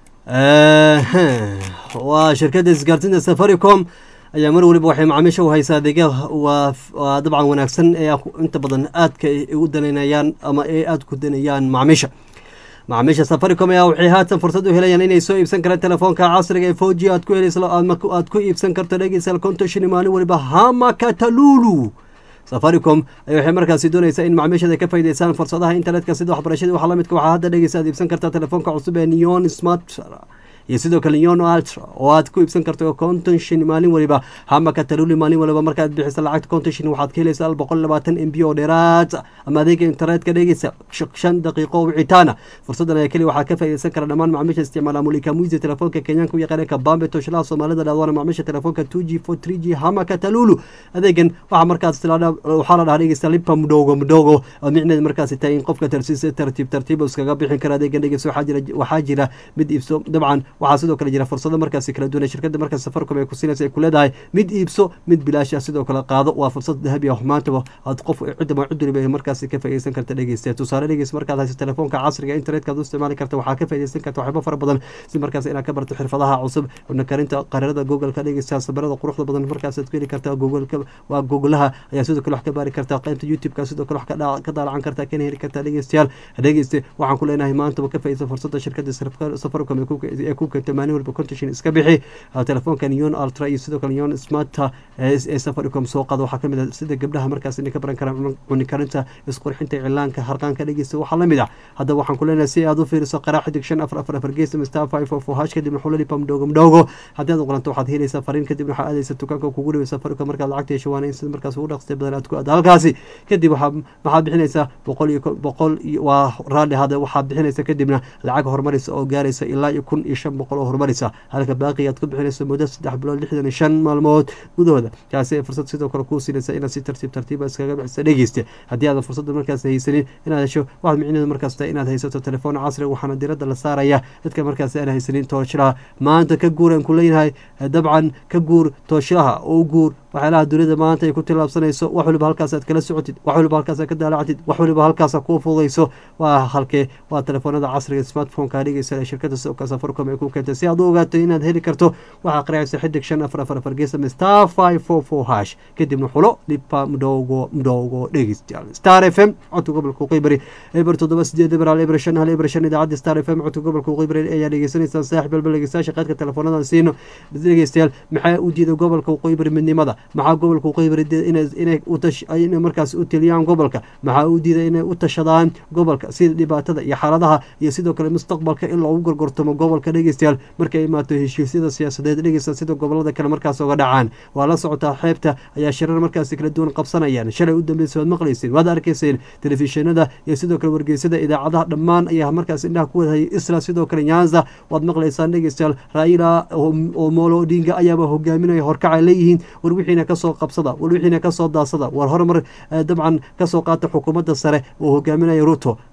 Speaker 1: Ee, waa shirkadda isgaarsiinta safaricom ayaa mar waliba waxay macaamiisha u haysaa adeegya waa waa dabcan wanaagsan ee ku- inta badan aadka ay u danaynayaan ama ay aad ku danayaan macaamiisha macaamiisha safaricom ayaa waxay haatan fursad u helayaan inay soo iibsan karaan telefoonka casriga ee four g aad ku helayso aad marka- aad ku iibsan karto dhegeysa konton shilin maalin waliba hama katalulu safaricom ay waxay markaasi doonaysaa in macaamiishada ay ka faa'iidaystaan fursadaha internetka sida waxbarashada waxaa la midka waxaa hadda dhegeysa aad iibsan kartaa telefoonka cusub ee neon smart iyo sidoo kale neon ultra oo aad ku iibsan karto konton shin maalin waliba hama kataluli maalin waliba markaad bixiso lacagta konton shin waxaad ka helaysaa boqol labaatan m b oo dheeraad ama adeega internetka dhegeysa sh- shan daqiiqo wicitaana fursadan ayaa keliya waxaa ka faa'iidaysan kara dhammaan macaamiisha isticmaala mulika muisi telefoonka kenyaanka u yaqaana kabambe toshlaha soomaalida dhaadwana macaamiisha telefoonka two g four three g hama katalulu adeegan waxaa markaas tilaadha waxaa la dhahaa dhegeysta lipa mudhogo mudhogo oo micneed markaasi tahay in qofka tarsiisa tartiib tartiib uu iskaga bixin kara adeegan dhegeysta waxaa jira waxaa jira mid iibso dabcan waxaa sidoo kale jira fursado markaasi kala duwan ee shirkadda markaas safaricom ay ku siinaysa ay ku leedahay mid iibso mid bilaash ah sidoo kale qaado waa fursad dahabi ah maantaba aad qof cidda cid waliba ay markaasi ka faa'iidaysan karta dhegeysta tusaale dhegeys markaad hayso telefoonka casriga internetka aad u isticmaali karta waxaa ka faa'iidaysan karta waxyaabo fara badan si markaas inaad ka barto xirfadaha cusub cunno karinta qariirada google-ka dhegeysta sabarada quruxda badan markaas aad ku heli kartaa google-ka waa googlaha ayaa sidoo kale wax ka baari kartaa qaybta youtube-ka sidoo kale wax ka dhaa- ka daalacan kartaa kana heli kartaa dhegeystayaal dhegeyste waxaan ku leenahay maantaba ka faa'iidaysa fursada shirkadda Safar- safaricom ee ku- ee ku keentay maalin walba contishin iska bixi Ah, telefoonka neon ultra iyo sidoo kale neon smart ah, ee ee safaricom soo qaada waxaa kamid ah sida gabdhaha markaas inay ka baran karaan cun- cuni karinta isqurxinta cilaanka harqaanka dhegeysta waxaa lamid ah haddaba waxaan ku leenahay si aad u fiiriso qaraa xidig shan afar afar afar gees star five four four hash kadibna xulalipa mdhogo mdhogo haddii aad uqoranto waxaad helaysaa fariin kadibna waxaad aadaysa dukaanka kugu dhaway safaricom markaad lacagta hesho waana in sida markaas ugu dhaqstay badan aad ku aada halkaasi kadib waxaa maxaad bixinaysaa boqol iyo ko- boqol iyo waa raalli hada waxaad bixinaysa kadibna lacag horumaraysa oo gaaraysa ilaa iyo kun iyo shan boqol oo horumaraysa halka baaqi aad ku bixinayso muddo saddex bilood lixdan iyo shan maalmood gudahooda taasi ay fursad sidoo kale kuu siinaysa inaad si tartiib tartiiba iskaga bixisa dhegeysta haddii aadan fursadda markaas haysanin inaad hesho waxaad micnaheedu markaas tahay inaad haysato telefoon casri waxaana diradda la saaraya dadka markaas aan haysanin tooshilaha maanta ka guuraan ku leeyahay dabcan ka guur tooshilaha oo guur waxyaalaha dunida maanta ay ku tillaabsanayso wax waliba halkaas aad kala socotid wax waliba halkaas aad ka daalacatid wax waliba halkaas aad kuu fududayso waa halkee waa telefoonada casriga smartphone-ka dhegeysa ee shirkadda soka safaricom ay ku keentay si aad u ogaato inaad heli karto waxaa qaraacaysa xidig shan afar afar afar gees ama star five four four hash kadibna xulo lipa mdhogo mdhogo dhegeystayaal star f m codka gobolka qeybari eber toddoba sideed eber hal eber shan hal eber shan idaacadda star f m codka gobolka qeybari ayaa dhegeysanaysaan saaxib balbal dhegeystayaasha qaadka teleefoonadan siino dhegeystayaal maxaa u diiday gobolka qeybari midnimada maxaa gobolka qeybari inay inay markaas u teliyaan gobolka maxaa u diiday inay u tashadaan gobolka sida dhibaatada iyo xaaladaha iyo sidoo kale mustaqbalka in loogu gorgortamo gobolka dhegeystayaal markay imaato heshiisyada siyaasadeed dhegeysta sida gobolada kale markaas oga dhacaan waa la socotaa xeebta ayaa shirar markaasi kala duwan qabsanayaan shalay u dambeysay waad maqlayseen waad arkayseen telefishinada iyo sidoo kale wargeysada idaacadaha dhammaan ayaa markaas indhaha ku wadahayay isla sidoo kale nyanza waad maqlaysaan dhegeystayaal raila omolo odinga ayaaba hogaaminaya horkacay leeyihiin war wixiina kasoo qabsada war wixiina kasoo daasada war horumar dabcan kasoo qaata xukuumadda sare oo hogaaminaya ruto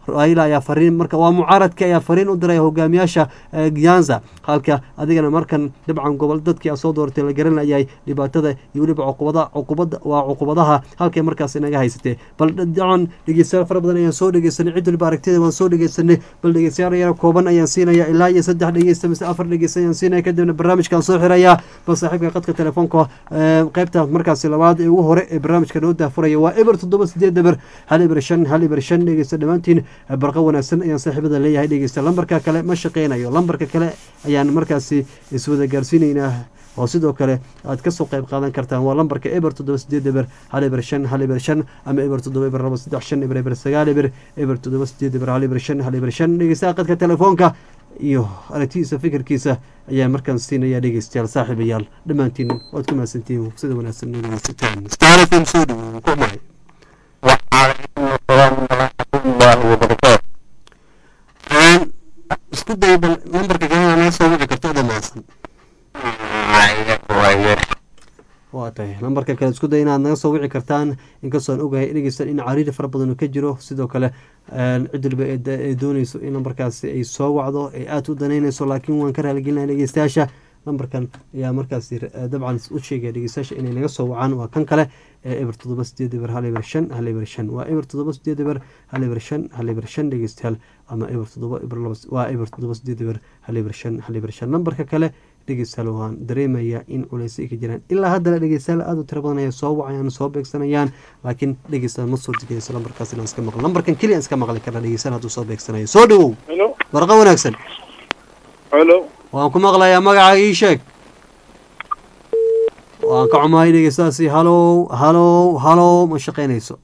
Speaker 1: raila ayaa fariin marka waa mucaaradka ayaa fariin u diray hogaamiyaasha gyanza halka adigana markan dabcan gobol dadkii a soo dooratay la garanayay dhibaatada iyo weliba cuqubada cuqubada waa cuqubadaha halkay markaas inaga haysatee bal dacan dhegeystayaal fara badan ayaan soo dhegeysanay cid waliba aragtida waan soo dhegeysanay bal dhegeystayaal yara kooban ayaan siinaya ilaa iyo saddex dhegeysta mise afar dhegeysta ayaan siinaya kadibna barnaamijkaan soo xiraya bal saaxiibka qadka telefoonka qaybta markaasi labaad ee ugu hore ee barnaamijka noo daafuraya waa eber toddoba sideed eber hal eber shan hal eber shan dhegeysta dhammaantiin barqa wanaagsan ayaan saaxiibada leeyahay dhegeysta lambarka kale ma shaqeynayo lambarka kale ayaan markaasi iswada gaarsiinaynaa oo sidoo kale aad kasoo qayb qaadan kartaan waa lambarka eber toddoba sideed eber hal eber shan hal eber shan ama eber toddoba eber laba saddex shan eber eber sagaal eber eber toddoba sideed eber hal eber shan hal eber shan dhegeystaha qadka telefoonka iyo aragtidiisa fikirkiisa ayaa markaan siinaya dhegeystayaal saaxiibayaal dhammaantiin waad ku mahadsantihiin sida wanaagsan noo dhegeysataan star f m soo dhawo ku mahay isku day bal lambarka kalena naga soo wici karto dhammaansan waa tahay lambarka kale isku day inaad naga soo wici kartaan inkastoo aan ogahay dhegeystan in cariiri fara badan uu ka jiro sidoo kale cid waliba ay dooneyso in lambarkaasi ay soo wacdo ay aada u danaynayso laakiin waan ka raaligelinaya dhegeystayaasha lambarkan ayaa markaasi dabcan u sheegaya dhegeystayaasha inay naga soo wacaan waa kan kale ee eber toddoba sideed eber hal eber shan hal eber shan waa eber toddoba sideed eber hal eber shan hal eber shan dhegeystayaal ama eber toddoba eber laba waa eber toddoba sideed eber hal eber shan hal eber shan lambarka kale dhegeystayaal waan dareemayaa in culeys ay ka jiraan ilaa haddana dhegeystayaal aada u tiro badan ayay soo wacayaan soo beegsanayaan laakiin dhegeystayaal ma soo degeyso lambarkaas inaan iska maqlo lambarkan keliya iska maqli karna dhegeystayaal hadduu soo beegsanayo soo dhawow warqa wanaagsan
Speaker 14: helo
Speaker 1: waan ku maqlayaa magacaaga ii sheeg waan ka xumahay dhegeystaasi halow halow halow ma shaqeynayso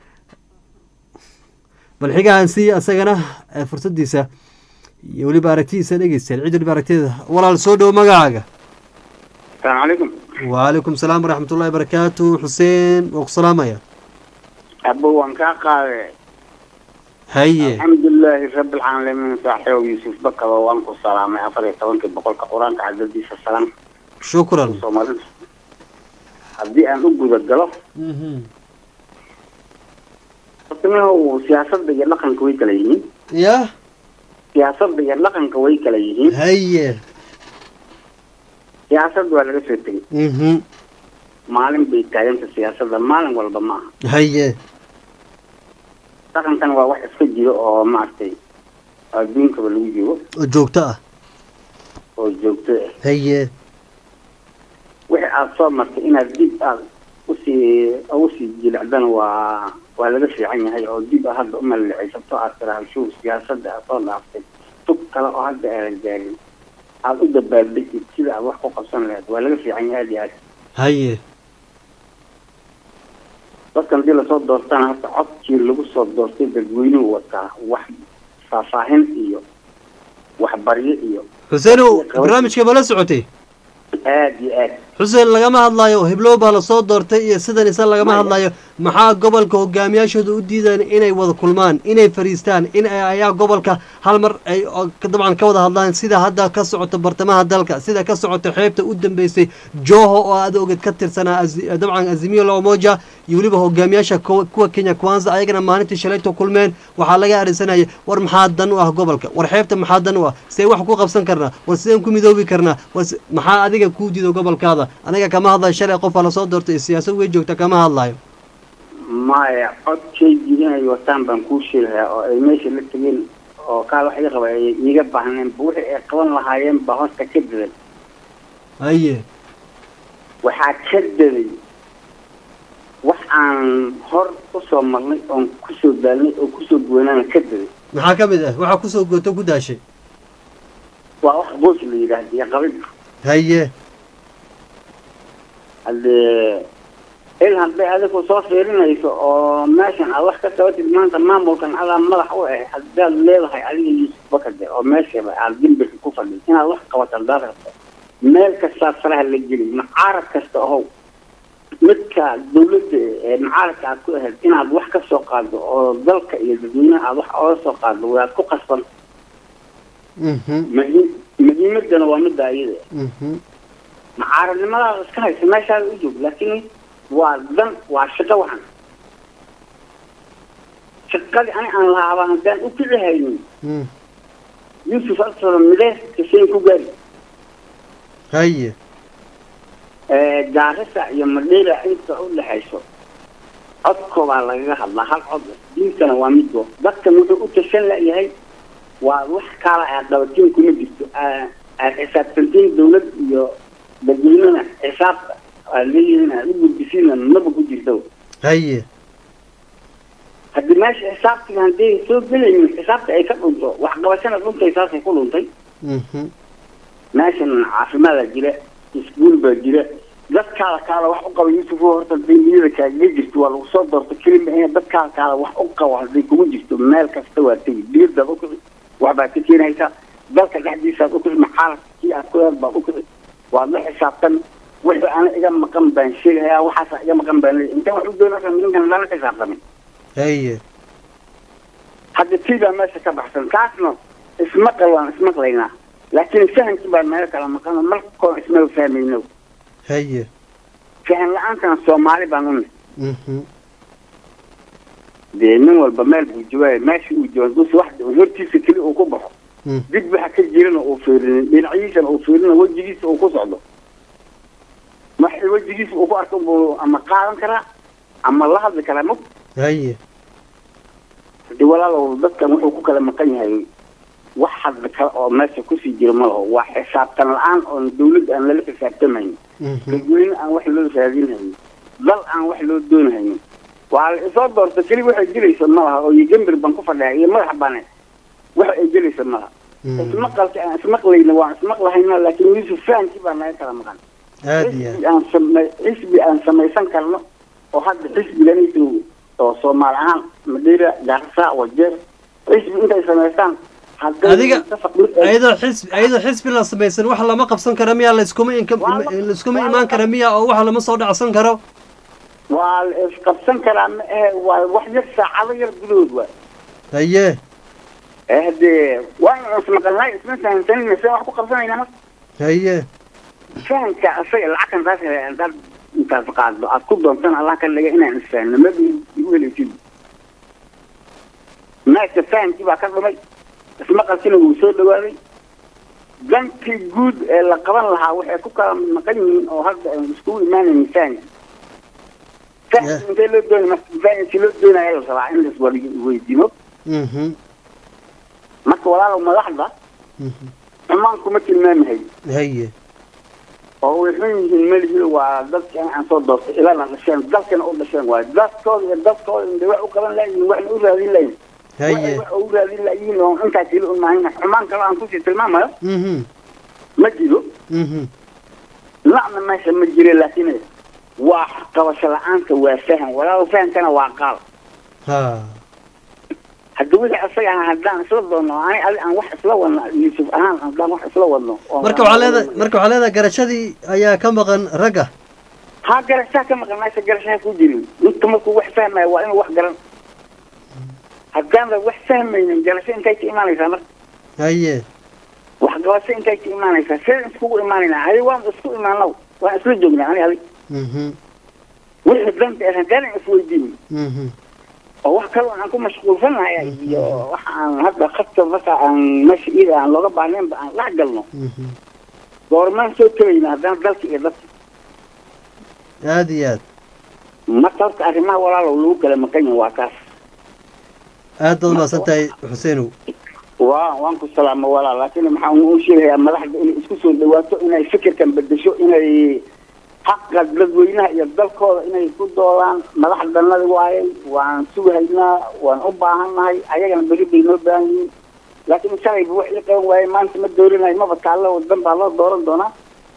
Speaker 1: bal xigaan sii asagana fursadiisa iyo weliba aragtidiisa dhegeystayaal cid waliba aragtida walaal soo dhowo magacaaga
Speaker 14: asalaamu calaykum
Speaker 1: wacalaykum salaam waraxmatullahi barakaatu xuseen waa ku salaamaya
Speaker 14: abo waan kaa qaade
Speaker 1: haye
Speaker 14: alxamdulilaahi rabbilcaalamiin saaxiibow yuusuf bakaba waan ku salaamay afar iyo tobankii boqolka qur-aanka cadadiisa salam
Speaker 1: shukran
Speaker 14: soomaalida haddii aan u guda galo hortamahu siyaasadda iyo dhaqanka way kala yihiin
Speaker 1: ya
Speaker 14: siyaasadda iyo dhaqanka way kala yihiin
Speaker 1: haye
Speaker 14: siyaasadda waa laga soo tegey
Speaker 1: mhm
Speaker 14: maalin bay taaganta siyaasadda maalin walba ma aha
Speaker 1: haye
Speaker 14: dhaqankan waa wax iska jiro oo maaragtay adduunkaba lagu joogo
Speaker 1: oo joogto ah
Speaker 14: oo joogto ah
Speaker 1: haye
Speaker 14: wixii aada soo martay inaad dib aad usii usii jilicdana waa waa laga fiican yahay oo dib a hadda umalicaysato aad tiraha shuur siyaasadda aad soo dhaaftay tug kale oo hadda aadan gaarin aada u dabaaldegtid sida aad wax ku qabsan lahayd waa laga fiican yahay aada iyo aad
Speaker 1: haye
Speaker 14: dadkan hadii lasoo doortana hata codkii lagu soo doortay dadweynuhu wataa wax faahfaahin iyo waxbaryo iyo
Speaker 1: xuseenow barnaamijka ma la socotay
Speaker 14: aada iyo aad
Speaker 1: xuseen lagama hadlaayo heblow baa lasoo doortay iyo sidan isa lagama hadlayo maxaa gobolka hogaamiyaashooda u diidaan inay wada kulmaan inay fariistaan in ayaa gobolka hal mar ay dabcan ka wada hadlaan sida hadda ka socoto bartamaha dalka sida ka socoto xeebta u dambeysay joho oo aad oged ka tirsanaa dabcan azimiyo lamoja iyo weliba hogaamiyaasha kuwa kenya kwanza ayagana maalintii shalayto kulmeen waxaa laga arinsanaya war maxaa dan u ah gobolka war xeebta maxaa dan u ah see wax ku qabsan karnaa war sideen ku midoobi karnaa war maxaa adiga kuu diido gobolkaada aniga kama hadlayo shalay qofaa lasoo doortay iyo siyaasad wey joogta kama hadlayo
Speaker 14: maya codkay inay wataan baan kuu sheegayaa oo ay meesha la tegeen oo kaal wax iga qaba ay iiga baahneen ba wixii ay qaban lahaayeen baa hoosta ka daday
Speaker 1: haye
Speaker 14: waxaa ka daday wax aan hor usoo marnay oon kusoo daalnay oo kusoo goynaana ka daday
Speaker 1: maxaa ka mid ah waxaa kusoo gooto ku daashay
Speaker 14: waa wax boos la yidhaahda iyo qabid
Speaker 1: haye
Speaker 14: haddee il hadday adigu soo fiirinayso oo meeshan aad wax ka qabatid maanta maamulkan adaa madax u ah haddaad leedahay adiga yuusuf bakade oo meeshaba aad dimbirka ku fadhiid inaad wax qabato haddaad rabto meel kastaad faraha la geli mucaarad kasta ahow midka dawladda ee mucaaradka aad ku ahayd inaad wax ka soo qaado oo dalka iyo dadweynaha aad wax ooga soo qaado waad ku qasban muhiim muhiimadana waa midda ayada mucaaradnimadaada iska haysa meeshaada u joog laakiin waa dan waa shaqo waxan shaqadii ani aan lahaaba haddaan u kici haynin
Speaker 1: Mm.
Speaker 14: yusuf asalo midee kaseen ku gaari
Speaker 1: haye
Speaker 14: gaarisa iyo madheera inta u dhexayso codkoobaa lagaga hadlaa hal cod diintana waa mid go dadkan wuxuu u tashan layahay waa wax kaala aad qabatiin kuma jirto Aa- aad xisaabtantiin dawlad iyo dadweynena xisaabta aad leeyihiin aad u gudbisiina maba ku jirto
Speaker 1: haye
Speaker 14: haddii meesha xisaabtiga haddii soo gelaynin xisaabta ay ka dhunto waxqabashana dhuntay saasay ku dhuntay
Speaker 1: Mhm.
Speaker 14: meeshan caafimaada jira iskuul baa jira dadkaada kaala wax u qaba yusuf oo horta hadday niyada kaaga jirto waa lagu soo doorta kelima in dadkaada kaala wax u qabo hadday kugu jirto meel kasta waa tegi diyadaad ukici waxbaad ka keenaysaa dalka dhexdiisaad ukici maxaaladkii aad ku eed baad ukici waad la xisaabtan wixii ana iga maqan baan sheegayaa waxaasa iga maqan baan leeyahay intaan wax u doonaysa ninkan lala xisaabtamin
Speaker 1: haye
Speaker 14: hadda tii baa meesha ka baxsan taasna ismaqal waan ismaqlaynaa laakiin fahamkii baa meel kala maqan markoon ismaba fahmayno
Speaker 1: haye
Speaker 14: fahan la-aantana soomaali baan u nahay
Speaker 1: Mhm.
Speaker 14: dee nin walba meel buu joogaaya meesha uu jooga dus wax hortiisa keli uu ku baxo
Speaker 1: Mm.
Speaker 14: dib waxa ka jirana uu fiirinin dhinaciisana uu fiirina wejigiisa uu ku socdo wax wejigiisa uu ku arko buu ama qaadan karaa ama la hadli karaa mug
Speaker 1: haye
Speaker 14: hadii walaalow dadkan wuxuu ku kala maqan yahay wax hadda kale oo meesha kusii jira ma laho waa xisaabtan la-aan oon dawladda aan lala xisaabtamayn
Speaker 1: Mhm.
Speaker 14: dadweyne aan wax loo raadinhayn dal aan wax loo doonhayn waa la isoo doorta keli waxay gelaysa ma laha oo iyo gambir baan ku fadhiya iyo madax bane wax ay gelaysa ma laha ismaqalka aan ismaqlayna waan ismaqlahayna laakiin yusuf fahamkii baa naga kala maqan
Speaker 1: aad iyo
Speaker 14: xisbi aan samay xisbi aan samaysan karno oo hadda xisbiganiisu oo soomaali ahaan madheera gaarisa wajeer xisbi intay samaystaan hadday
Speaker 1: adiga
Speaker 14: mutafaq mid ay-
Speaker 1: ayadoo xisbi ayadoo xisbi la samaysan wax lama qabsan kara miya laiskuma inka laiskuma imaan kara miya oo wax lama soo dhacsan karo
Speaker 14: waa la isqabsan karaa ma ahe waa wax yar saacado yar gudahood waa
Speaker 1: haye
Speaker 14: ee hadee waan ismaqalnay isma fahamsanina seen wax ku qabsanayna marka
Speaker 1: haye
Speaker 14: fahamka asaga lacagtan taas hadaad intaas qaaddo aad ku doontan allah ka dhiga inaan isfahanno maba igu helaysid meesha fahamkii baa ka dhumay ismaqalkina wuu soo dhawaaday dantii guud ee la qaban lahaa waxay ku kala maqan yihiin oo hadda aan iskugu imaanaynin fahamki fahamki intee loo doonay marka fahamkii loo doonaya la rabaa in las weydiimo
Speaker 1: Mhm.
Speaker 14: marka walaalow madaxda xumaan kuma tilmaamahay
Speaker 1: haye
Speaker 14: oo way xun yihiin melihi waa dadka aan soo doortay ilana dhasheen dalkana u dhasheen waayo dadkooda iyo dadkooda inde wax u qaban layihin waxna u raadin layihin
Speaker 1: haye
Speaker 14: wax u raadin layihin oo intaa keli u maahin xumaan kale aan kusii tilmaamayo
Speaker 1: Mhm.
Speaker 14: ma jiro
Speaker 1: Mhm.
Speaker 14: lacna meesha ma jire laakiin waa qabasho la-aanta waa faham walaalo fahamkana waa qaal
Speaker 1: ha
Speaker 14: haddi wixii asaga ah haddaan isla doonno ani adi aan wax isla wadno yuusuf ahaan haddaan wax isla wadno oo-
Speaker 1: marka waxaa leedahay marka waxaa leedahay garashadii ayaa ka maqan ragga
Speaker 14: haa garashaa ka maqan meesha garashaha ku jirin ninka markuu wax fahmaya waa inuu wax garan haddaanba wax fahmaynin garasho intay ka imaanaysaa marka
Speaker 1: haye
Speaker 14: waxqabasho intay ka imaanaysaa see iskugu imaanaynaa adi waan isku imaanow waan isla joognaa ani adi
Speaker 1: Mhm.
Speaker 14: wixii danta ah haddaanan isweydiin
Speaker 1: Mhm.
Speaker 14: oo wax kaloo aan ku mashquulsanahay iyo waxa aan hadda khadka marka aan meesha iyada aan looga baahnaynba aan dhex galno
Speaker 1: Mhm.
Speaker 14: goormaan soo tegaynaa haddana dalka iyo dadka
Speaker 1: aad iyo aad
Speaker 14: marka horta arrimaha walaalow lagu kala maqan yahay waa kaas
Speaker 1: aad baad umahadsan tahay xuseenow
Speaker 14: waa waan ku salaamo walaal laakiin maxaan u sheegayaa madaxda inay isku soo dhawaato inay fikirkan bedesho inay xaqa dadweynaha iyo dalkooda inay ku doodaan madaxdanadi waaye waan sugahaynaa waan u baahannahay ayagana beri bay noo baahan yihiin laakiin shalayba wax ii qaban waaye maanta ma doorinayo maba taallo wadan baa loo dooran doonaa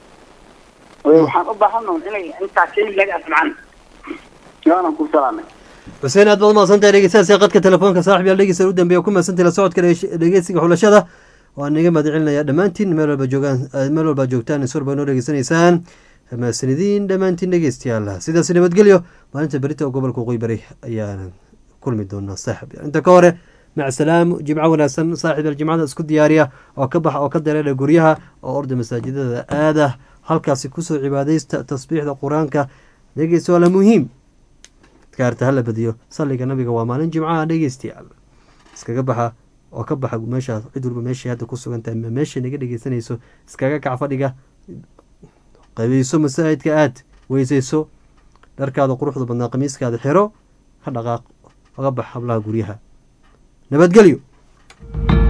Speaker 14: Ee, waxaan u baahannahay inay intaa keli laga asmacaan waanan ku salaamay
Speaker 1: xuseen aad baad umahadsan tahay dhegeystayaasha qadka telefoonka saaxib yaal dhegeysta u dambeeya ku mahadsantahay la socodka dhege- dhegeysiga xulashada waan naga mahadcelinaya dhammaantiin meel walba joogaan eh, meel walba joogtaan is walba noo dhegeysanaysaan mahadsanidin dhammaantiin dhegeystayaal sidaas nabadgelyo maalinta berita oo gobolka waqooyi bari ayaan kulmi doonaa saaxib yaal inta ka hore mac salaam jimco wanaagsan saaxib yaal jimcada isku diyaariya oo ka baxa oo ka dareera guryaha oo orda masaajidada aada halkaasi kusoo cibaadaysta tasbiixda qur-aanka dhegeysta waa la muhiim adkaarta hala badiyo salliga nabiga waa maalin jimcaha dhegeystayaal iskaga baxa oo ka baxa meeshaas cid walba meeshay hadda ku sugan tahay meeshay naga dhegeysanayso iskaga kac fadhiga qabayso masaajidka aad weysayso dharkaada quruxda badnaa qamiiskaada xiro ka dhaqaaq oga bax hablaha guryaha nabadgelyo